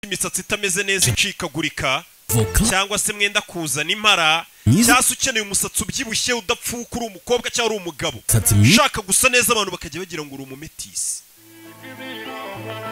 imisatsi itameze neza icikagurika voka cyangwa se mwenda kuzana impara Myiza. cyangwa se ukeneye umusatsi ubyibushye udapfuka uri umukobwa cyangwa uri umugabo Umusatsi mwiza. ushaka gusa neza abantu bakajya bagira ngo uri umumetisi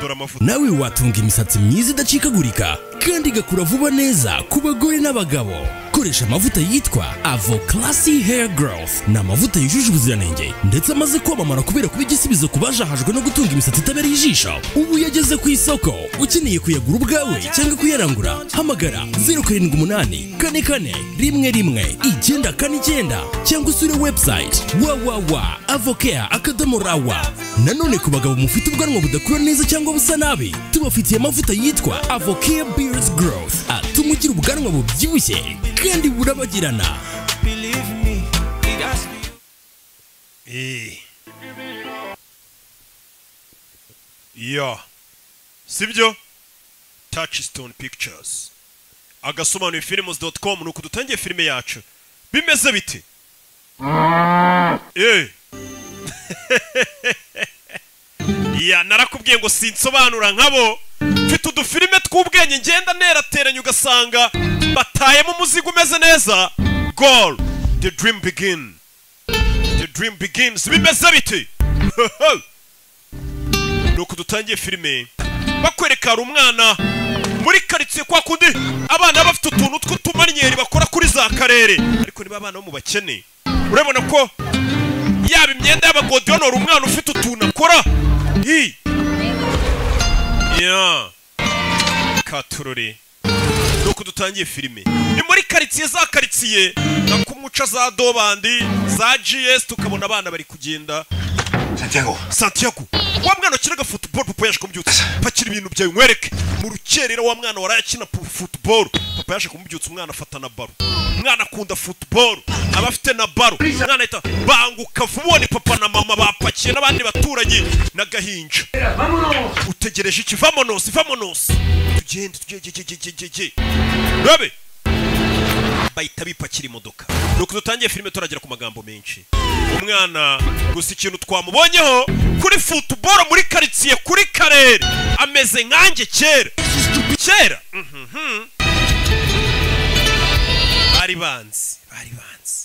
dore amavuta nawe watunga imisatsi myiza idacikagurika kandi igakura vuba neza ku bagore n'abagabo koresha amavuta yitwa avo classy hair growth ni amavuta yujuje ubuziranenge ndetse amaze kwamamara kubera kuba igisubizo ku bajahajwe no gutunga imisatsi itabereye ijisho ubu yageze ku isoko ukeneye kuyagura ubwawe cyangwa kuyarangura hamagara 078 kane kane rimwe rimwe icyenda kane icyenda cyangwa usure website www avocare akadomo rawa nanone ku bagabo mufite ubwanwa budakura neza cyangwa busa nabi tubafitiye amavuta yitwa avocare beards growth atuma ugira ubwanwa bubyibushye kandi burabagirana Believe me, it has to Eh. ya sibyo touchstone pictures agasobanuye films dot com ni uku dutangiye filime yacu bimeze bite Eh. ya narakubwiye ngo sinsobanura nkabo mfite udufilime tw'ubwenge ngenda nterateranya ugasanga batayemo umuzigo umeze neza goal the dream begin The dream begins bimeze biti nuko dutangiye filime bakwereka hari umwana muri karitsiye kwa kundi abana baba bafite utuntu tw'utumanyeri bakora kuri za karere ariko niba abana bo mu bakene urabona ko yaba imyenda y'abagodiyonora umwana ufite utuntu akora hi ya katurore nuko dutangiye filime ni muri karitsiye za karitsiye na kumuca za dobandi za gs tukabona abana bari kugenda Santiago, santiago wa mwana wakinaga futuboro papa yaje kumubyutsa pakira ibintu byawe nkwereke mu rukerera wa mwana waraye akina pu- futuboro papa yaje kumubyutsa umwana afata na baro umwana akunda futuboro aba afite na baro umwana ahita banguka vuba ni papa na mama bapakiye n'abandi baturanyi n'agahinja utegereje iki vamonos vamonos tugende tugegegegegege rabe bahita bipakira imodoka nuko dutangiye filime turagera ku magambo menshi umwana gusa ikintu twamubonyeho kuri futuboro muri karitsiye kuri karere ameze nkanjye kera kera mhm. bari banzi bari banzi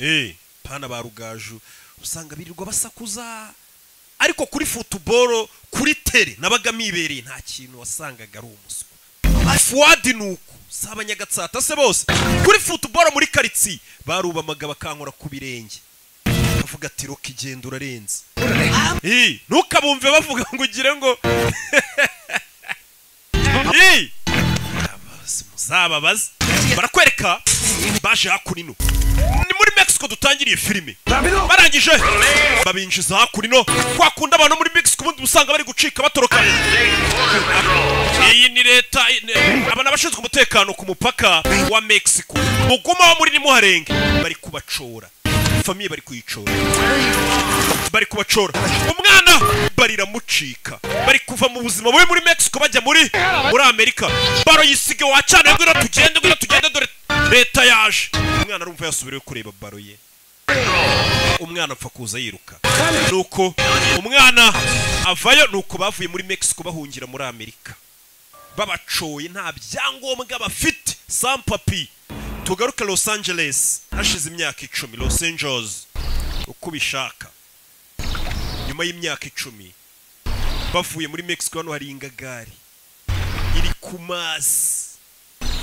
Eh, pana ba rugaju usanga birirwa basakuza ariko kuri futuboro kuri tere nabaga mibereye nta kintu wasangaga ari umuswa fuwadi ni uku si abanyagatsata se bose kuri futuboro muri karitsiye barubamaga bakankora ku birenge bakavuga ati roka igenda urarenze Ih, ntukabumve bavuga ngo ugire ngo Ih! Abazi, muzababaze barakwereka baje hakurino ni muri mexico dutangiriye filime barangije babinjiza hakurino kwakunda abantu muri mexico ubundi usanga bari gucika batoroka iyi ni leta aba ni abashinzwe umutekano ku mupaka wa mexico muguma wo muri nimuharenge bari kubacora famiye bari kuyicora bari kubacora umwana bariramucika bari kuva mu buzima bubi muri mexico bajya muri muri amerika baro yisige wacana ngwino tugende ngwino tugende dore leta yaje umwana arumva yasubireyo kureba baro ye umwana apfa kuza yiruka nuko umwana avayo nuko bavuye muri mexico bahungira muri amerika babacoye nta byangombwa bafite sampapi tugaruke los angeles hashize imyaka icumi los angeles uko ubishaka nyuma y'imyaka icumi bavuye muri mexico hano hari ingagari iri ku mazi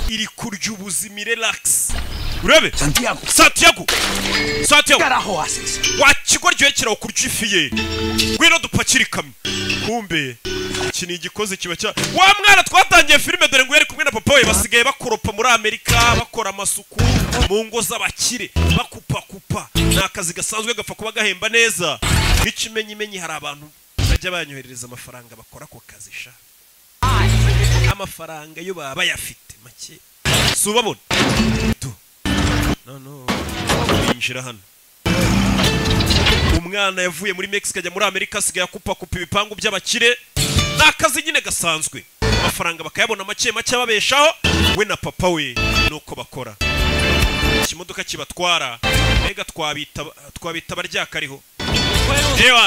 iri kurya ubuzima irelakisi urebe Santiago, santiago santiago carajo haces? wa kigoryoheye kirakurya ifi ye ngwino dupakire ikamyo kumbe iki ni igikoze kiba cya wa mwana twatangiye filime dore ngo yari kumwe na papa we basigaye bakoropa muri amerika bakora amasuku mu ngo z'abakire bakupakupa ni akazi gasanzwe gapfa kuba gahemba neza nk'ikimenyimenyi hari abantu bajya banyoherereza amafaranga bakora ako kazi sha amafaranga yo baba bayafite make si ubabona Du. noneho binjira hano umwana yavuye muri mexico ajya muri amerika asigaye akupakupa ibipangu by'abakire ni akazi nyine gasanzwe amafaranga bakayabona make make ababeshaho we na papa we nuko bakora ikimodoka kibatwara mbega twabita twabita abaryakariho Yewe,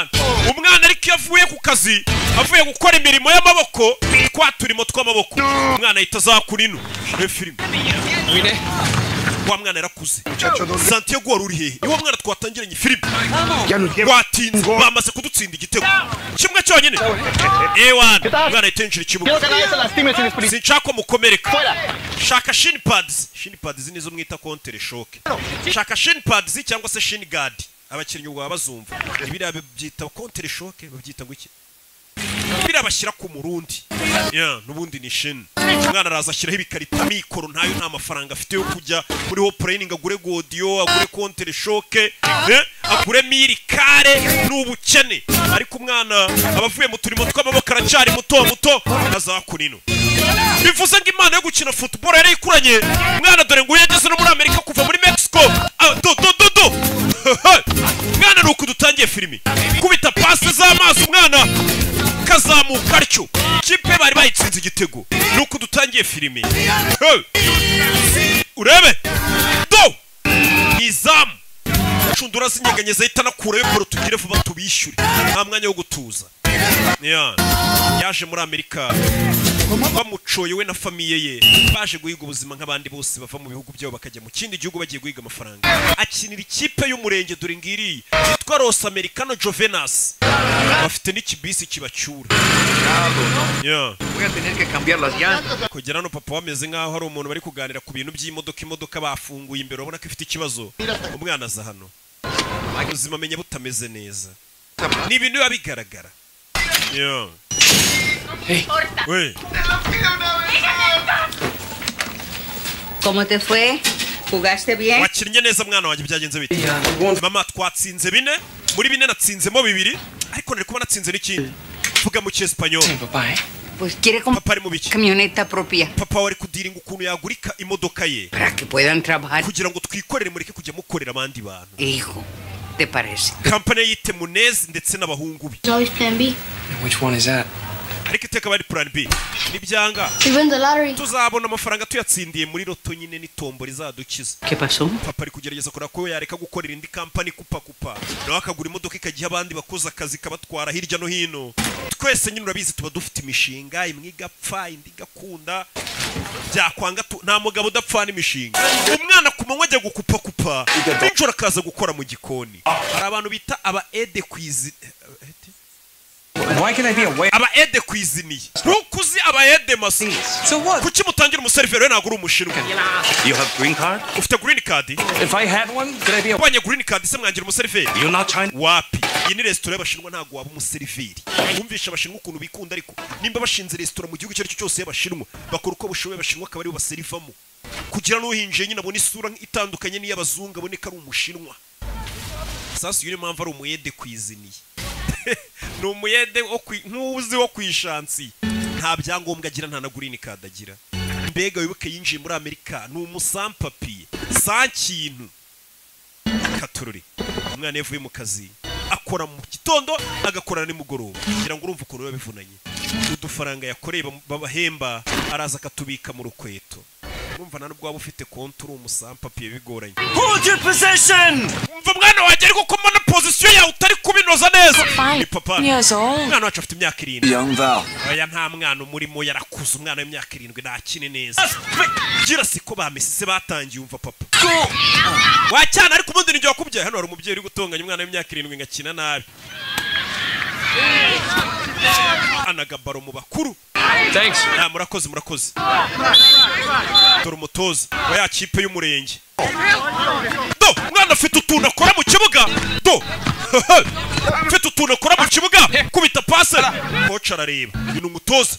umwana ariko iyo avuye ku kazi avuye gukora imirimo y'amaboko kwa turimo tw'amaboko umwana ahita azakura ino iyo filime wa mwana yarakuze santiago wari uri hehe niwo mwana twatangiranye filime watinze bamaze kudutsinda igitego kimwe cyonyine ewan umwana ahita yinjira ikibuga Quiero que nadie se lastime sin espiritual. sinshaka ko mukomereka Fuera. shaka shin pads shin pads nizo mwita kontere shoke shaka shin pads cyangwa se shin guard abakinnyi ubwo baba bazumva biriya babyita kontere shoke babyita ngo iki biriya bashyira ku murundi yeah, n'ubundi ni shin umwana araza ashyiraho ibikarita mikoro ntayo nta mafaranga afite yo kujya muri hopureyiningi agure godiyo agure kontere shoke eh, agure mirikare ni ubukene ariko umwana aba avuye mu turimo tw'amaboko aracyari muto muto azakura ino bivuze ngo imana yo gukina futuboro yari ikuranye mwana dore ngo yageze no muri amerika kuva muri mexico Ah, do do do do mwana ni uku dutangiye filimi kubita pasi z'amaso umwana kazamuka atyo kipe bari bayitsinze igitego ni uku dutangiye filimi Hey! urebe do ni izamu cundura z'inyeganye zahita anakurayo koro tugire vuba tubishyure nta mwanya wo gutuza Yeah. yaje muri amerika bamucoye we na famiye ye baje guhiga ubuzima nk'abandi bose bava mu bihugu byabo bakajya mu kindi gihugu bagiye guhiga amafaranga akinira ikipe y'umurenge dore ngiri yitwa Los Americano Jovenas bafite n'ikibisi kibacyura Yeah. Voy a tener que cambiar las llantas. kugera hano papa bameze nk'aho hari umuntu bari kuganira ku bintu by'imodoka imodoka bafunguye imbere urabona ko ifite ikibazo umwana aza hano ubuzima amenya butameze neza ni ibintu biba bigaragara Yeah. We. ¿Cómo te fue? ¿Jugaste bien? wakinnye neza mwana wanjye byagenze bite mama twatsinze bine muri bine natsinzemo bibiri ariko nari kuba natsinze n'ikindi vuga mu cyesipanyoli Pues quiere comprar papa ari mu biki camioneta propia papa wari kudiringa ukuntu yagurika imodoka ye para que puedan trabajar. kugira ngo twikorere mureke kujya mukorera abandi bantu Hijo, ¿te parece? kampani yite munezi ndetse n'abahungu be There's always plan B. Which one is that? ariko iteka bari plan b nibyanga We win the lottery. tuzabona amafaranga tuyatsindiye muri roto nyine n'itombo rizadukiza ¿Qué pasó? papa ari kugerageza kureba ko yareka gukorera indi kampani kupakupa nawe akagura imodoka ikajya abandi bakoze akazi kabatwara hirya no hino twese nyine urabizi tuba dufite imishinga imwe igapfa indi igakunda byakwanga tu- nta mugabo udapfana imishinga umwana ku manywa ajya gukupakupa nijoro akaza gukora mu gikoni hari abantu bita aba ede kwizi Why can I be away? aba ede kwiziniye ntukuzi aba ede maso So what? kuki mutangira umuseriveri we ntabwo uri umushinwa You have green card? ufite green card If I had one, could I be away? ubonye green card se mwangira umuseriveri You're not Chinese? wapi iyi ni resitora y'abashinwa ntabwo waba umuseriveri wumvisha abashinwa ukuntu bikunda ariko nimba bashinze resitora mu gihugu icyo ari cyo cyose y'abashinwa bakora uko bashoboye abashinwa akaba aribo baserivamo kugira n'uhinjiye nyine abone isura itandukanye n'iy'abazungu abone ko ari umushinwa sasu niyo mpamvu ari umuyede kwiziniye ni umuyede wo kwi- nk'uzi wo kwishansi nta byangombwa agira nta na gurini kadi agira mbega wibuke yinjiye muri amerika ni umusampapiye sa kintu katururi umwana iyo avuye mu kazi akora mu gitondo agakorana nimugoroba kugira ngo urumve ukuntu biba bivunanye udufaranga yakoreye bam- babahemba araza akatubika mu rukweto urumva nta n'ubwo waba ufite konti uri umusampapiye bigoranye Hold your possession! umva mwana wanjye ariko ko mbona pozisiyo yawe utari kubinoza neza ni papa umwana wacu afite imyaka irindwi Young Val. oya nta mwana umurimo yarakuze umwana w'imyaka irindwi ntakine neza gira siko bamesise batangiye umva papa wacyana ariko ubundi nijye wakubyaye hano hari umubyeyi uri gutonganya umwana w'imyaka irindwi ngakina nabi anagabaro mu bakuru Thanks. Ah, murakoze murakoze dore umutoza wa ya kipe y'umurenge do umwana afite utuntu akora mu kibuga do afite utuntu akora mu kibuga kubita pase koca arareba uyu ni umutoza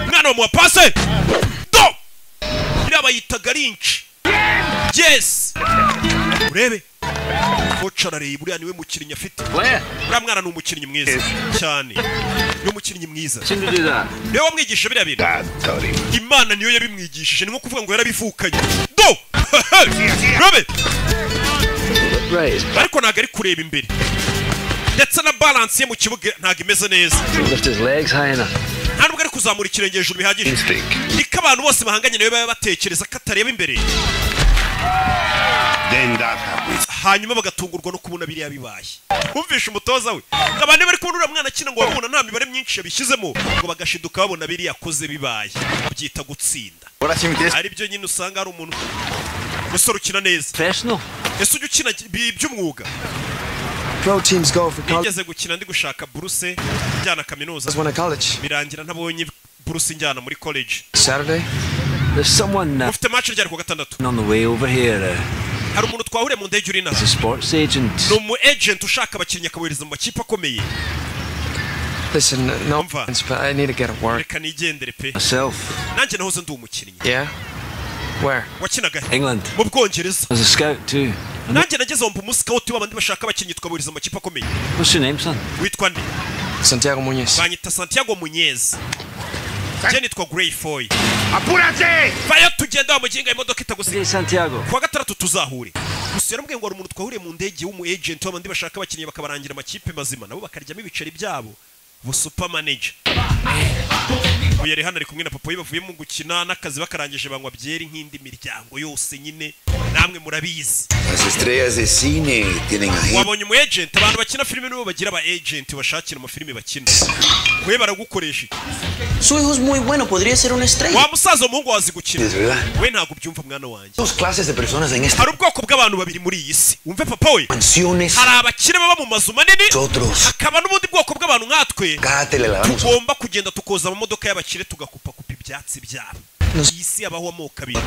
umwana bamuha pase do iriya bayitaga rinci yes urebe koca arareba uriya niwe mukinnyi afite Fuera. uriya mwana ni umukinnyi mwiza cyane ni umukinnyi mwiza Sin duda. niwe wamwigisha biriya bintu imana niyo yabimwigishije ni nko kuvuga ngo yarabivukanye do rabe Right. ariko ntabwo ari kureba imbere ndetse na balansi ye mu kibuga ntabwo imeze neza Lift his legs high enough. nta nubwo ari kuzamura ikirenge hejuru bihagije niko abantu bose bahanganye nawe baba batekereza ko atareba imbere Then that happens. hanyuma bagatungurwa no kubona biriya bibaye bumvishe umutoza we abantu bari kubona uriya mwana akina ngo babona nta mibare myinshi yabishyizemo ngo bagashiduka babona biriya akoze bibaye byita gutsinda Ahora sí me tienes ari byo nyine usanga hari umuntu musore ukina neza professional. ese ujya ukina bi- by'umwuga Pro teams go for college. nigeze gukina ndi gushaka buruse njyana kaminuza Just won a college. birangira ntabonye buruse njyana muri college Saturday. There's someone uh, mufite match ryari ku wa gatandatu on the way over here. Uh, hari umuntu twahuriye mu ndege uri he's nazo a sports agent. ni umu agent ushaka abakinnyi akabohereza mu makipe akomeye Listen, no Umva. offense, but I need to get a work. reka nigendere pe Myself. nanjye nahoze ndi umukinnyi Yeah? Where? wakinaga he? England. mu bwongereza As a scout too. nanjye nageze aho mba umusikawuti w'abandi bashaka abakinnyi tukabohereza mu makipe akomeye What's your name, son? witwa nde Santiago Muñoz. banyita santiago munyezi njye nitwa grey foy vayo tugenda wamuginga imodoka itagusiga Hey, Santiago. kuwa gatandatu tuzahure gusa yaramubwiye ngo hari umuntu twahuriye mu ndege w'umu agent w'abandi bashaka abakinnyi bakabarangira amakipe mazima nabo bakaryamo ibiceri byabo bu super manager ubu yari hano ari kumwe na papa we bavuyemo gukina n'akazi bakarangije banywa byeri nk'indi miryango yose nyine namwe murabizi Las estrellas de cine tienen agentes. wabonye umu agent abantu bakina filime nibo bagira aba agent bashakira amafilime bakina we baragukoresha iki? Su hijo es muy bueno, podría ser una estrella. wa musaza umuhungu wazi gukina ¿verdad? we ntabwo ubyumva mwana wanjye Dos clases de personas en esta hari ubwoko bw'abantu babiri muri iyi si wumve papa we mansiones. hari abakire baba mu mazu manini Nosotros, hakaba n'ubundi bwoko bw'abantu nkatwe cada tele la damos. tugomba kugenda tukoza amamodoka y'abakire tugakupakupa ibyatsi byabo iyi si habaho amoko abiri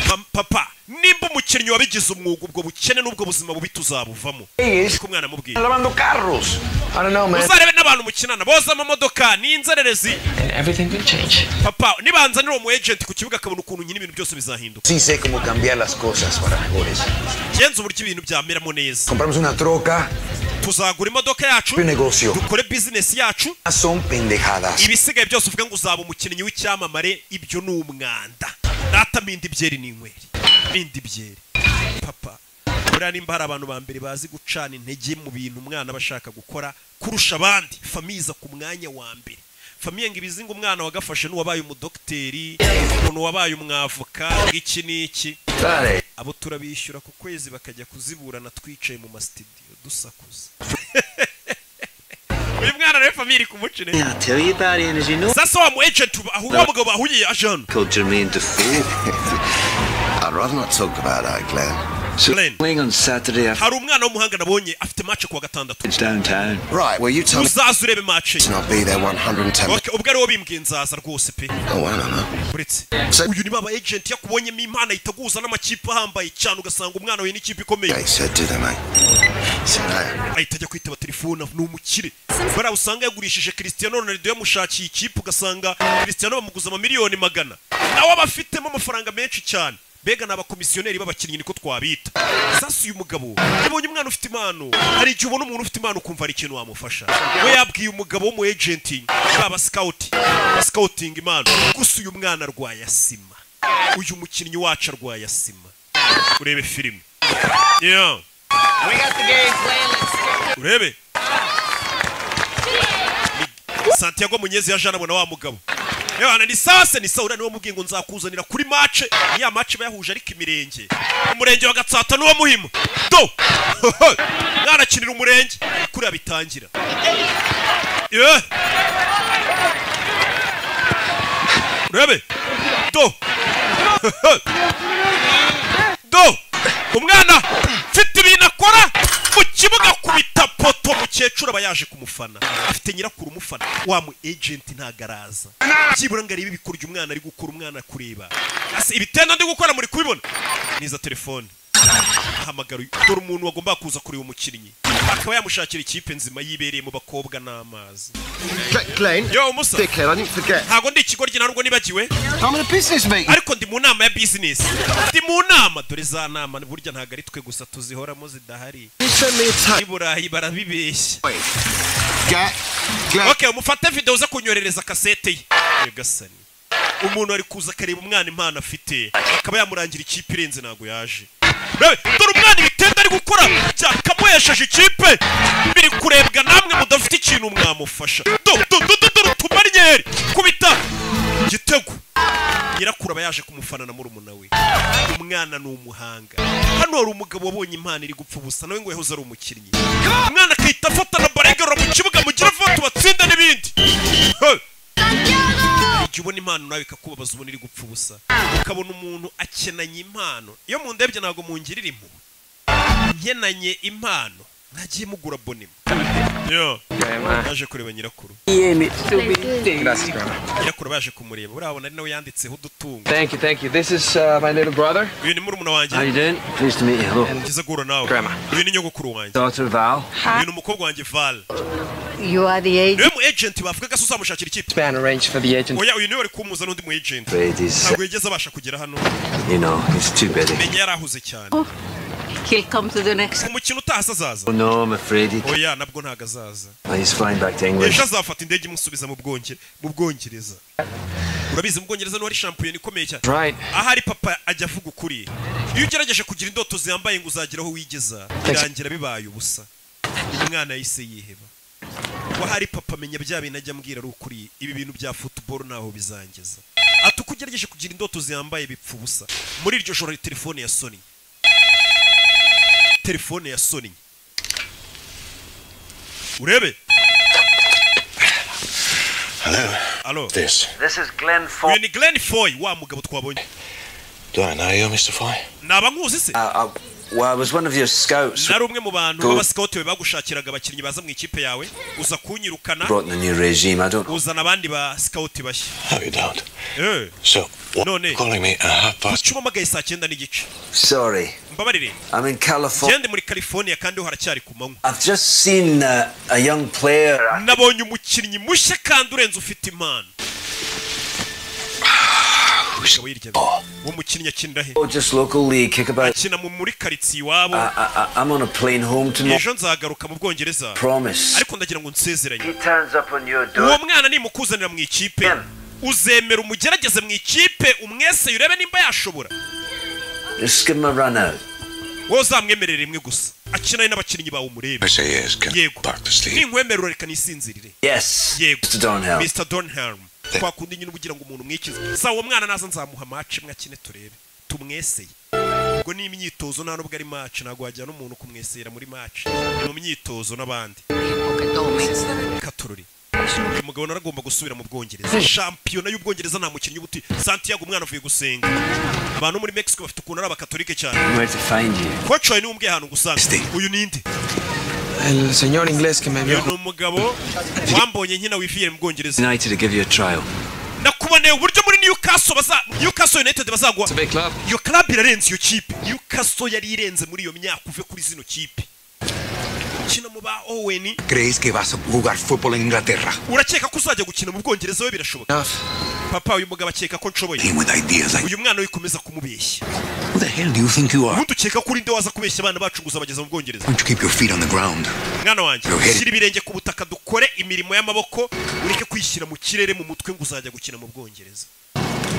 Pa- papa nimba umukinnyi wabigize umwuga ubwo bukene n'ubwo buzima bubi tuzabuvamo Niko umwana amubwiye Lavando carros. I don't know, man. uzarebe n'abantu mukinana boza amamodoka n'inzererezi Everything will change. papa nibanzanira uwo mu agent ku kibuga akabona ukuntu nyine ibintu byose bizahinduka Sí sé cómo cambiar las cosas para mejores. genza uburyo ibintu byameramo neza Compramos una troca. tuzagura imodoka yacu Un negocio. dukore bizinesi yacu Son pendejadas. ibisigaye byose uvuga ngo uzaba umukinnyi w'icyamamare ibyo ni umwanda data minda ibyeri n'inyweri minda ibyeri papa buriya nimba hari abantu ba mbere bazi gucana intege mu bintu umwana aba ashaka gukora kurusha abandi famiza ku mwanya wa mbere famiye ngo ibizinga umwana wagafashe n'uwabaye umudogiteri umuntu wabaye umwavoka iki n'iki Dale. abo turabishyura ku kwezi bakajya kuziburana twicaye mu masitidiyo dusakuza uyu mwana nawe famiye iri kumucira Yeah, I tell you, Daddy, and as you know, sasa wa mu agent uba- aho wa mugabo bahuriye aje hano called Jermaine Defoe. I'd rather not talk about our clan. Glenn, Playing on Saturday after hari umwana w'umuhanga nabonye afite match ku wa gatandatu it's downtown. Right, well, you tell me uzaza urebe match ye to not be there 110 minutes. Okay, ubwo ariwo bimbwiye nzaza rwose pe Oh, I don't know. uretse Se- uyu niba aba agent yakubonyemo imana itaguza n'amakipe ahambaye cyane ugasanga umwana we n'ikipe ikomeye I said to them, I said, I, ahita ajya kwitaba telefone ni umukire bariya usanga yagurishije Cristiano Ronaldo yamushakiye ikipe ugasanga Cristiano bamuguza amamiliyoni magana nawe aba afitemo amafaranga menshi cyane mbega ni abakomisiyoneri b'abakinnyi niko twabita sasa uyu mugabo yabonye umwana ufite impano hari igihe ubona umuntu ufite impano ukumva hari ikintu wamufasha we yabwiye umugabo w'umu agent baba scouting scouting impano gusa uyu mwana arwaye asima uyu mukinnyi wacu arwaye asima urebe filime yeah urebe Ni santiago munyezi yaje anabona wa mugabo yewana ni sawa se ni sawa uriya niwe mubwiye ngo nzakuzanira kuri mace ya mace bayahuje ariko imirenge umurenge wa gatsata n'uwo muhima do mwanakinira umurenge kuriya bitangira Ye. urebe do do umwana mfite ibintu akora mu kibuga akubita poto mukecuru aba yaje kumufana afite nyirakuru umufana wa mu ejenti ntago araza byibura ngo arebe ibikoryo umwana ari gukora umwana kureba Ase, ibitenda ndi gukora muri kubibona niza telefone ahamagara uyu- dore umuntu wagomba kuza kureba umukinnyi akaba yamushakira ikipe nzima yibereye mu bakobwa n'amazi Glenn, yo umusa I didn't forget. ntago ndi ikigoryi ntabwo nibagiwe I'm in a business meeting. ariko ndi mu nama ya bizinesi ndi mu nama dore za nama burya ntabwo ari twe gusa tuzihoramo zidahari You send me a i burayi barabibeshya Get, get. okay umufate videwo ze kunyoherereza kasete ye nyagasani umuntu ari kuza akareba umwana impano afite akaba yamurangira ikipe irenze ntabwo yaje Rebe, dore umwana ibitenda ari gukora byakamuhesheje ikipe biri kurebwa namwe mudafite ikintu mwamufasha do do do do do tumanyeri kubita igitego nyirakuru aba yaje kumufana na murumuna we umwana ni umuhanga hano hari umugabo wabonye impano iri gupfa ubusa nawe ngo yahoze ari umukinnyi umwana akahita afata na baregera mu kibuga mugira vuba tubatsinda n'ibindi Hey! igihe ubona impano nawe ikakubabaza ubona iri gupfa ubusa ukabona umuntu akenanye impano iyo mundebye ntabwo mungirira impuhwe nkenanye impano ntagiye mugura bonima yo yaje kureba nyirakuru nyirakuru baje kumureba urabona ari nawe yanditseho udutungo Thank you, thank you. This is uh, my little brother. uyu ni murumuna wanjye How you doing? Pleased to meet you. Hello. ngize guhura nawe Grandma. uyu ni nyogokuru wanjye Daughter Val. uyu ni umukobwa wanjye val You are the agent. niwe mu agent bavugaga se uzamushakira ikipe Span arranged for the agent. oya uyu niwe wari kumuza n'undi mu agent It is, ntabwo yigeze abasha kugera hano you know, it's too busy. menya yari ahuze cyane He'll come to the next. umukino utahase azaza Oh no, I'm afraid he, oya nabwo ntabwo azaza he's flying back to England. ejo azafata indege imusubiza mu Bwonge- mu bwongereza urabizi mu bwongereza niho ari shampiyona ikomeye cyane Right. ahari papa ajya avuga ukuri iyo ugerageje kugira indoto ziyambaye ngo uzagera aho wigeza birangira bibaye ubusa umwana yahise yiheba wahari papa menya bya bintu ajya ambwira ari ukuri ibi bintu bya futuboro ntaho bizangeza ati uko ugerageje kugira indoto ziyambaye bipfa ubusa muri iryo joro telefone ya sony telefone ya sony urebe Hello. alo This. uyu ni glenn foy wa mugabo twabonye Do I know you, Mr. Foy? naba nkuzi se Uh, I, well, I was one of your scouts. nari umwe mu bantu Go. b'abasikawuti bagushakiraga abakinnyi baza mu ikipe yawe uza kunyirukana Brought in the new regime. I don't. uzana abandi ba sikawuti bashya No, you don't. Eh, So, what No, Nick. calling me at half past? kuki uhamagaye saa cyenda n'igice Sorry. mbabarire I'm in California. ngende muri california kandi ho haracyari ku manywa I've just seen uh, a young player. nabonye umukinnyi mushya kandi urenze ufite impano Umugabo hirya be. uwo mukinnyi akinira he Oh, just local league kickabout. akina mu- muri karitsiye iwabo I, I, I, I'm on a plane home tomorrow. ejo nzagaruka mu bwongereza Promise. ariko ndagira ngo nsezeranye turns up on your uwo mwana nimukuzanira mu ikipe uzemera umugerageze mu ikipe umwese urebe nimba yashobora Just give him a run out. wowe uzamwemerere rimwe gusa akinane n'abakinnyi bawe umurebe I say yes. Can yego back to sleep? ninkwemerera reka nisinzirire Yes. yego Mr. Donhell. mr donham kwa kundi nyine uba ugira ngo umuntu umwikize sa uwo mwana naza nzamuha maci imwe akine turebe tumweseye ubwo ni imyitozo nta nubwo ari maci ntabwo wajyana umuntu kumwesera muri maci ni mu myitozo n'abandi katorori uyu mugabo naragomba gusubira mu bwongereza shampiyona y'ubwongereza nta mukinnyi uba uti santiago umwana avuye gusenga abantu bo muri mexico bafite ukuntu ari abakatolike cyane Where to find you? koci wawe niwe umbwiye ahantu gusanga uyu ninde El señor inglés que me uyu vio. ni umugabo wambonye nkina wifiye mu bwongereza United to give you a trial. nakuboneye uburyo muri newcastle baza newcastle united bazagwa It's a big club. iyo club irarenze iyo kipe newcastle yari irenze muri iyo myaka uve kuri zino kipe ukina mu ba owen ¿Crees que vas a jugar fútbol en Inglaterra? urakeka ko uzajya gukina mu bwongereza we birashoboka Enough. papa uyu mugabo akeka ko nshoboye With ideas like uyu mwana we ukomeza kumubeshya who the hell do you think you are? ubundi ukeka ko urinde waza kubeshya abana bacu ngo uzabageza mu bwongereza Why don't you keep your feet on the ground? mwana wanjye Yoheri. shyira ibirenge ku butaka dukore imirimo y'amaboko ureke kwishyira mu kirere mu mutwe ngo uzajya gukina mu bwongereza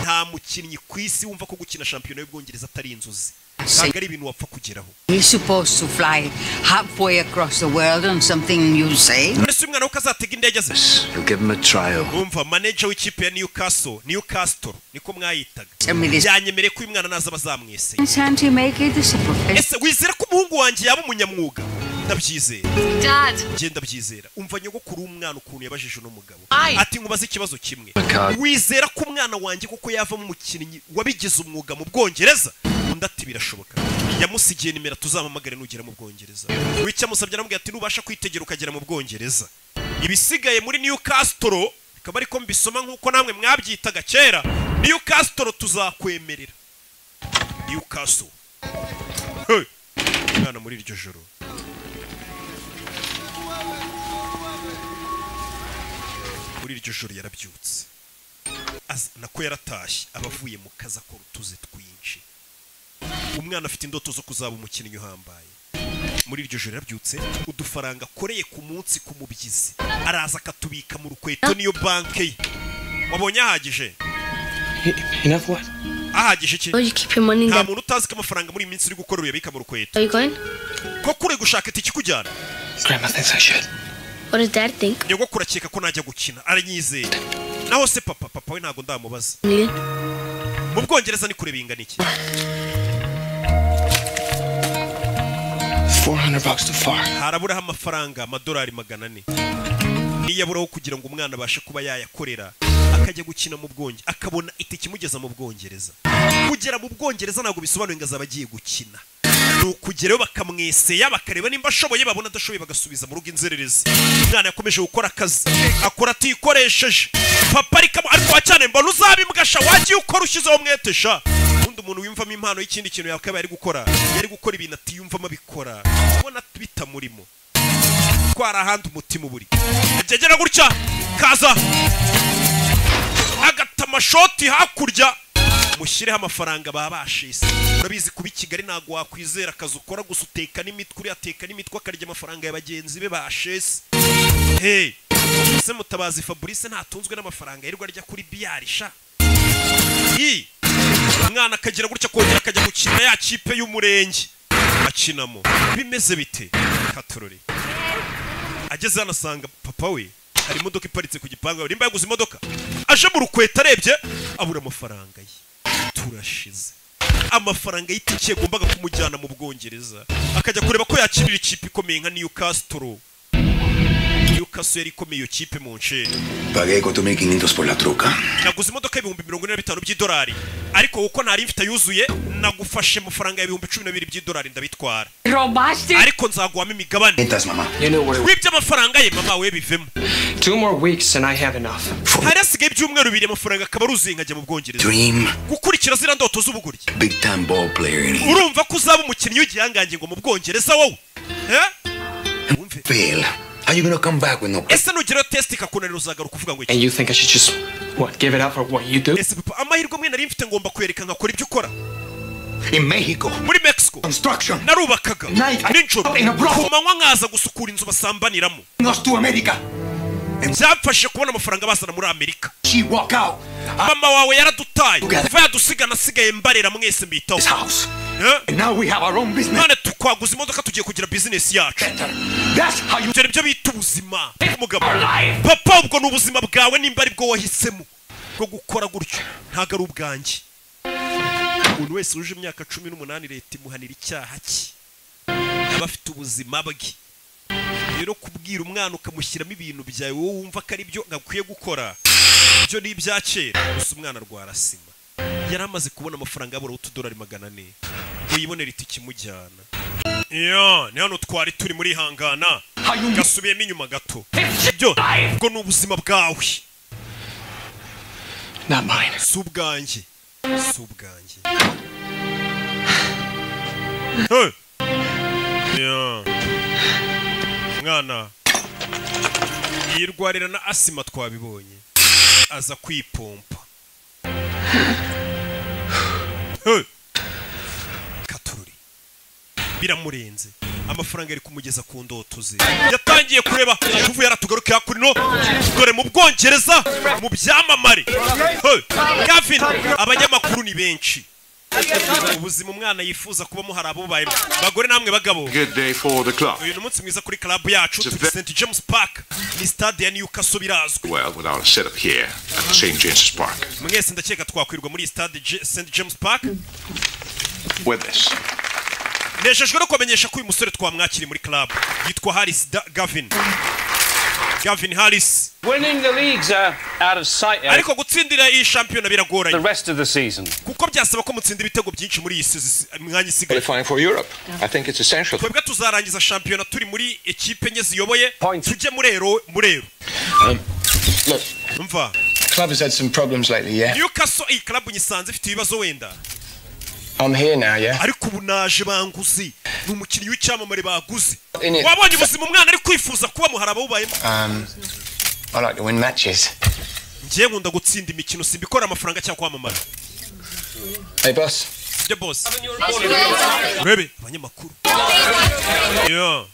nta mukinnyi ku isi wumva ko gukina shampiyona y'ubwongereza atari inzozi ntabwo ari ibintu wapfa kugeraho You're supposed to fly halfway across the world on something you say. mbese umwana we ukazatega indege ze You'll give him a trial. umva manager w'ikipe ya newcastle newcastle niko mwayitaga Tell me this. byanyemereye ko uyu mwana naza bazamwese Can't you make it? This is a profession. ese wizera ko umuhungu wanjye yaba umunyamwuga ndabyizera Dad, njye ndabyizera umva nyogokuru w'umwana ukuntu yabajije uno mugabo Aye. ati nkubaze ikibazo kimwe God. wizera ko umwana wanjye kuko yavamo umukinnyi wabigize umwuga mu bwongereza undi ati birashoboka yamusigiye nimero tuzampamagare nugera mu bwongereza wicya amusabye aramubwira ati nubasha kwitegera ukagera mu bwongereza ibisigaye muri newcastle bikaba ariko mbisoma nk'uko namwe mwabyitaga kera newcastle tuzakwemerera newcastle Hey! umwana muri iryo joro muri iryo joro yarabyutse Aza- nako yaratashye aba avuye mu kazi akora utuze twinshi umwana afite indoto zo kuzaba umukinnyi uhambaye muri iryo joro yarabyutse udufaranga akoreye ku munsi ku mubyizi araza akatubika mu rukweto niyo banke ye wabonye ahagije E- Enough what? ahagije iki where you keep your money in nta that? muntu utazi ko amafaranga muri iyi minsi uri gukora uyabika mu rukweto Are you going? koko uri gushaka itike ikujyana Grandma thinks I should. What does dad think? nyogokuru akeka ko najya gukina aranyizeye naho se papa papa we ntabwo ndamubaza Million? bwongereza ni kure bingana iki 400 bucks too far. haraburaho amafaranga amadolari magana ane niyaburaho kugira ngo umwana abashe kuba yayakorera akajya gukina mu bwongereza akabona itike imugeza mu bwongereza kugera mu bwongereza ntabwo bisobanuye ngo azaba agiye gukina ni ukugerayo bakamweseya bakareba nimba ashoboye babona adashoboye bagasubiza mu rugo inzererezi umwana yakomeje gukora akazi akora atikoresheje papa ariko ariko cyane mbona uzabimbwasha wagiye ukora ushyizeho umwete sha ubundi umuntu wiyumvamo impano y'ikindi kintu yakabaye ari gukora yari gukora ibintu atiyumvamo abikora ubona bitamurimo twara ahandi umutima uburi byegera gutya kaza agata amashoti hakurya mushyireho amafaranga baba bashise urabizi kuba i kigali ntabwo wakwizera akazi ukora gusa uteka n'imitwe uriya ateka n'imitwe akarya amafaranga ya bagenzi be bashese hey ese mutabazi fabrice ntatunzwe n'amafaranga yirirwa arya kuri biyari sha i umwana akagira gutya kongera akajya gukina ya kipe y'umurenge akinamo bimeze bite katorore ageze hano asanga papa we hari imodoka iparitse ku gipangu nimba yaguze imodoka aje mu rukweta arebye abura amafaranga ye turashize amafaranga y'itike yagombaga kumujyana mu bwongereza akajya kureba ko yakinira ikipe ikomeye nka newcastle newcastle yari ikomeye iyo kipe mu nsheri Pagué 4.500 por la troca. naguze imodoka y'ibihumbi mirongo ine na bitanu by'idolari ariko kuko ntari mfite yuzuye nagufashe amafaranga y'ibihumbi cumi na bibiri by'idolari ndabitwara ariko nzaguhamo imigabane You know where wibye amafaranga ye mama we bivemo Two more weeks and I have enough. hari hasigaye ibyumweru bibiri amafaranga akaba aruzuye nkajya mu bwongereza Dream. gukurikira ziriya ndoto z'ubugoryi Big time ball player in here. urumva ko uzaba umukinnyi w'igihangange ngo mu bwongereza wowe Eh? Fail. How you gonna come back with no... ese nugerayo tesite ikakunanira uzagaruka uvuga ngo iki And you think I should just, what, give it up for what you do? ese papa amahirwe amwe nari mfite ngomba kuyereka nkakora ibyo ukora In Mexico. muri mexico Construction. narubakaga Night, I- nijoro in a brothel. ku manywa nkaza gusukura inzu basambaniramo Nos to America. byamfashije kubona amafaranga bazana muri amerika She walk out. mama wawe yaradutaye Together. kuva yadusiga nasigaye mbarera mwese mbitaho This house. Eh? And now we have our own business. none twaguze imodoka tugiye kugira bizinesi yacu Better. That's how you... dore ibyo bita ubuzima umugabo papa ubwo ni ubuzima bwawe nimba ari bwo wahisemo bwo gukora gutyo ntabwo ari ubwanjye umuntu wese wuje imyaka cumi n'umunani leta imuhanira icyaha cye aba afite ubuzima bwe rero kubwira umwana ukamushyiramo ibintu byawe wowe wumva ko ari byo akwiye gukora ibyo ni ibya kera gusa umwana rwarasima yari amaze kubona amafaranga yabura utudolari magana ane ngo yibonere itike imujyana iyo ni hano twari turi muri hangana gasubiyemo inyuma gato ibyo ubwo ni ubuzima bwawe Not mine. si ubwanjye si ubwanjye Hey! Yeah. mwana yirwarira na asima twabibonye aza kwipompa Hey! katururi biramurenze amafaranga ari kumugeza ku ndoto ze yatangiye kureba kuva yaratugaruka kuri no dore mu bwongereza mu byamamare Hey, Gavin abanyamakuru ni benshi ubuzima umwana yifuza kubamo hari abubaye bagore namwe bagabo Good day for the club. uyu ni umunsi mwiza kuri club yacu turi St James Park ni stade ya Newcastle birazwi Well, with our setup here at St. James's Park. mwese ndakeka twakwirwa muri stade J- St James Park With this. nejejwe no kubamenyesha ko uyu musore twamwakiriye muri club yitwa Harris Da- Gavin Gavin Harris Winning the league's uh, out of sight Eric, ariko gutsindira iyi the shampiyona biragoranye rest of the season. kuko byasaba ko mutsinda ibitego byinshi muri iyi sizi- mwanya isigaye Qualifying for Europe. I think it's essential. twebwe tuzarangiza shampiyona turi muri ekipe enye ziyoboye Point. tujye murero murero Look, umva club has had some problems lately, yeah? Newcastle iyi club nyisanze ifite ibibazo wenda I'm here now, yeah? ariko ubu naje banguzi ni umukinnyi w'icyamamare baguze In it. wabonye ubuzima umwana ari kwifuza kubamo hari abawubayemo Um, I like to win matches. njyewe nkunda gutsinda imikino simbikora amafaranga cyangwa kwamamara Hey, boss. byo bose urebe abanyamakuru Yeah.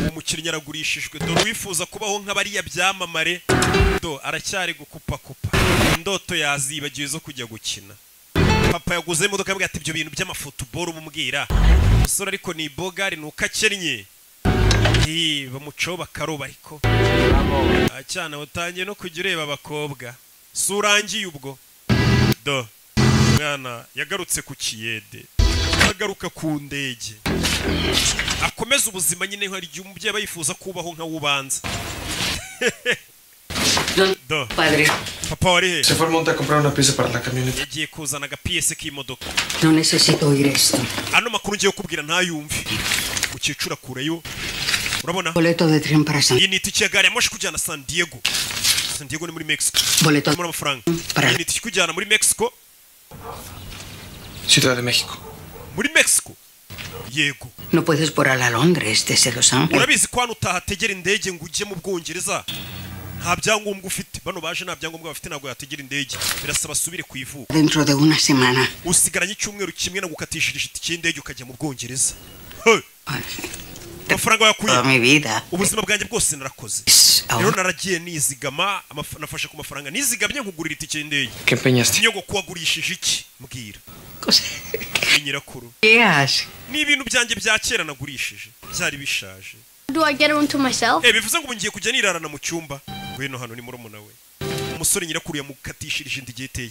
uwo mukinnyi aragurishijwe dore uwifuza kubaho nk'abariya byamamare do aracyari gukupakupa indoto yazibagiwe zo kujya gukina papa yaguze imodoka yambwira ati ibyo bintu by'amafutuboro bumubwira umusore ariko ni bogari ni uko akennye Ii, bamucaho bakaroba ariko cyane utangiye no kujya ureba abakobwa si urangiye ubwo do mwana yagarutse ku kiyede agaruka ku ndege akomeza ubuzima nyine hari igihe umubyeyi aba yifuza kubaho nka wubanza do Padre. papa wari he Se fue al monte a comprar una pieza para la camioneta. yagiye kuzana agapiyese k'imodoka No necesito oír esto. ano makuru ngiye kukubwira ntayumve ukecuru akureyo urabona Boleto de tren para San iyi ni itike ya gari ya moshi kujyana san diego san diego ni muri mexico Boleto. muri amafaranga iyi ni itike ikujyana muri mexico Ciudad de México. muri mexico yego No puedes volar a Londres desde Los Ángeles. urabizi ko hano utahategera indege ngo ujye mu bwongereza nta byangombwa ufite bano baje nta byangombwa bafite ntabwo yategera indege birasaba asubire ku ivuko Dentro de una semana. usigaranye icyumweru kimwe no gukatishirije itike y'indege ukajya mu bwongereza Hey! amafaranga wayakuye Toda mi vida. ubuzima bwanjye bwose narakoze rero naragiye nizigama amaf- nafashe ku mafaranga nizigamye nkugurira itike y'indege ¿Qué empeñaste? inyogo wagurishije iki mbwira Ni nyirakuru ¿Qué haces? ni ibintu byanjye bya kera nagurishije byari bishaje Do I get one to myself? Eh, bivuze ngo ubu ngiye kujya nirarana mu cyumba ngwino hano ni murumuna we umusore nyirakuru yamukatishirije inda igihe iteye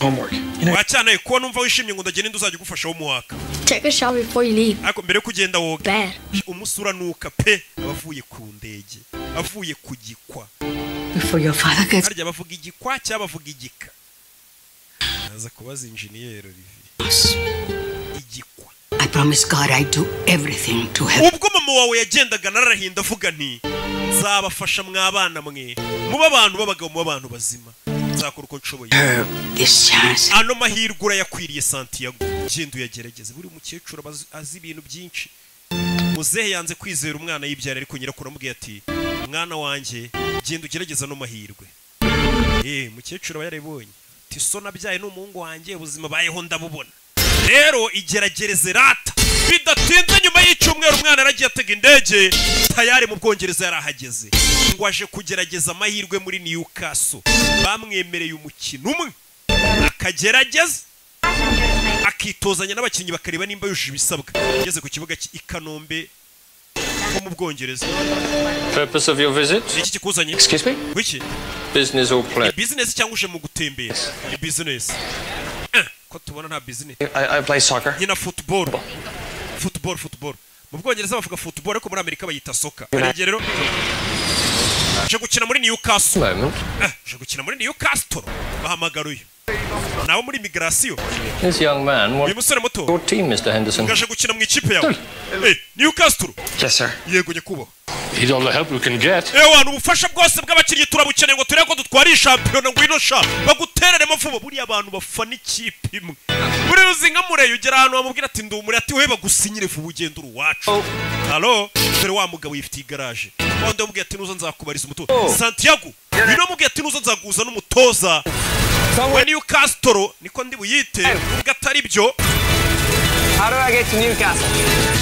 wacyanaye kuba numva wishimye ngo ndagende ndi uzajya ugufasha wo muhaka Take a shower before you leave. ariko mbere yo kugenda woga Bad. umunsi uranuka pe abavuye ku ndege avuye ku gikwa Before your father gets harya bavuga igikwa cyangwa bavuga igika aza kubaza injiniyeri Olivier us. I promise God I do everything to help. ubwo mama wawe yagendaga narahinda avuga nti nzabafasha mw'abana mwe mube abantu b'abagabo mube abantu bazima nzakora uko nshoboye This chance. ano mahirwe urayakwiriye santiago genda uyagerageze buri mukecuru aba azi- azi ibintu byinshi muzehe yanze kwizera umwana yibyara ariko nyirakuru amubwiye ati mwana wanjye genda ugerageza ano mahirwe eh mukecuru aba yarabibonye ati so nabyaye n'umuhungu wanjye ubuzima bayeho ndabubona rero igeragereze rata bidatinze nyuma y'icyumweru umwana yaragiye atega indege tayari mu bwongereza yarahageze ngo aje kugerageza amahirwe muri newcastle bamwemereye umukino umwe akagerageza akitozanya n'abakinnyi bakareba nimba yujuje ibisabwa ageze ku kibuga cy'i kanombe ho mu bwongereza Purpose of your visit? ni iki kikuzanye Excuse me? wiki Business or ni pleasure? bizinesi cyangwa uje mu gutembera ni bizinesi ko tubona nta bizinesi I, I play soccer. nyina futuboro futuboro futuboro mu bwongereza bavuga futuboro ariko muri amerika bayita soka Right. Hari igihe rero uje gukina muri newcastle Moment. Eh, uje gukina muri newcastle bahamagara uyu nawe muri migirasiyo This young man, uyu what musore muto your team, Mr. Henderson? ngaje gukina mu ikipe yawe Eh, newcastle Yes, sir. yego nyakubahwa He's all the help we can get. ewana ubufasha bwose bw'abakiriya turabukeneye ngo turebe ko dutwara iyi shampiyona ngwino sha bagutereremo vuba buriya abantu bafana ikipe imwe buriya uzi nka mureyo ugera ahantu bamubwira ati ndumure ati we bagusinyire vuba ugende uri uwacu halo dore wa mugabo yifitiye igaraje wandi wamubwiye ati nuza nzakubariza umutoza santiago uyu namubwiye ati nuza nzaguza n'umutoza we niyo kasitoro niko ndi buyite ubwo atari byo How do I get to Newcastle?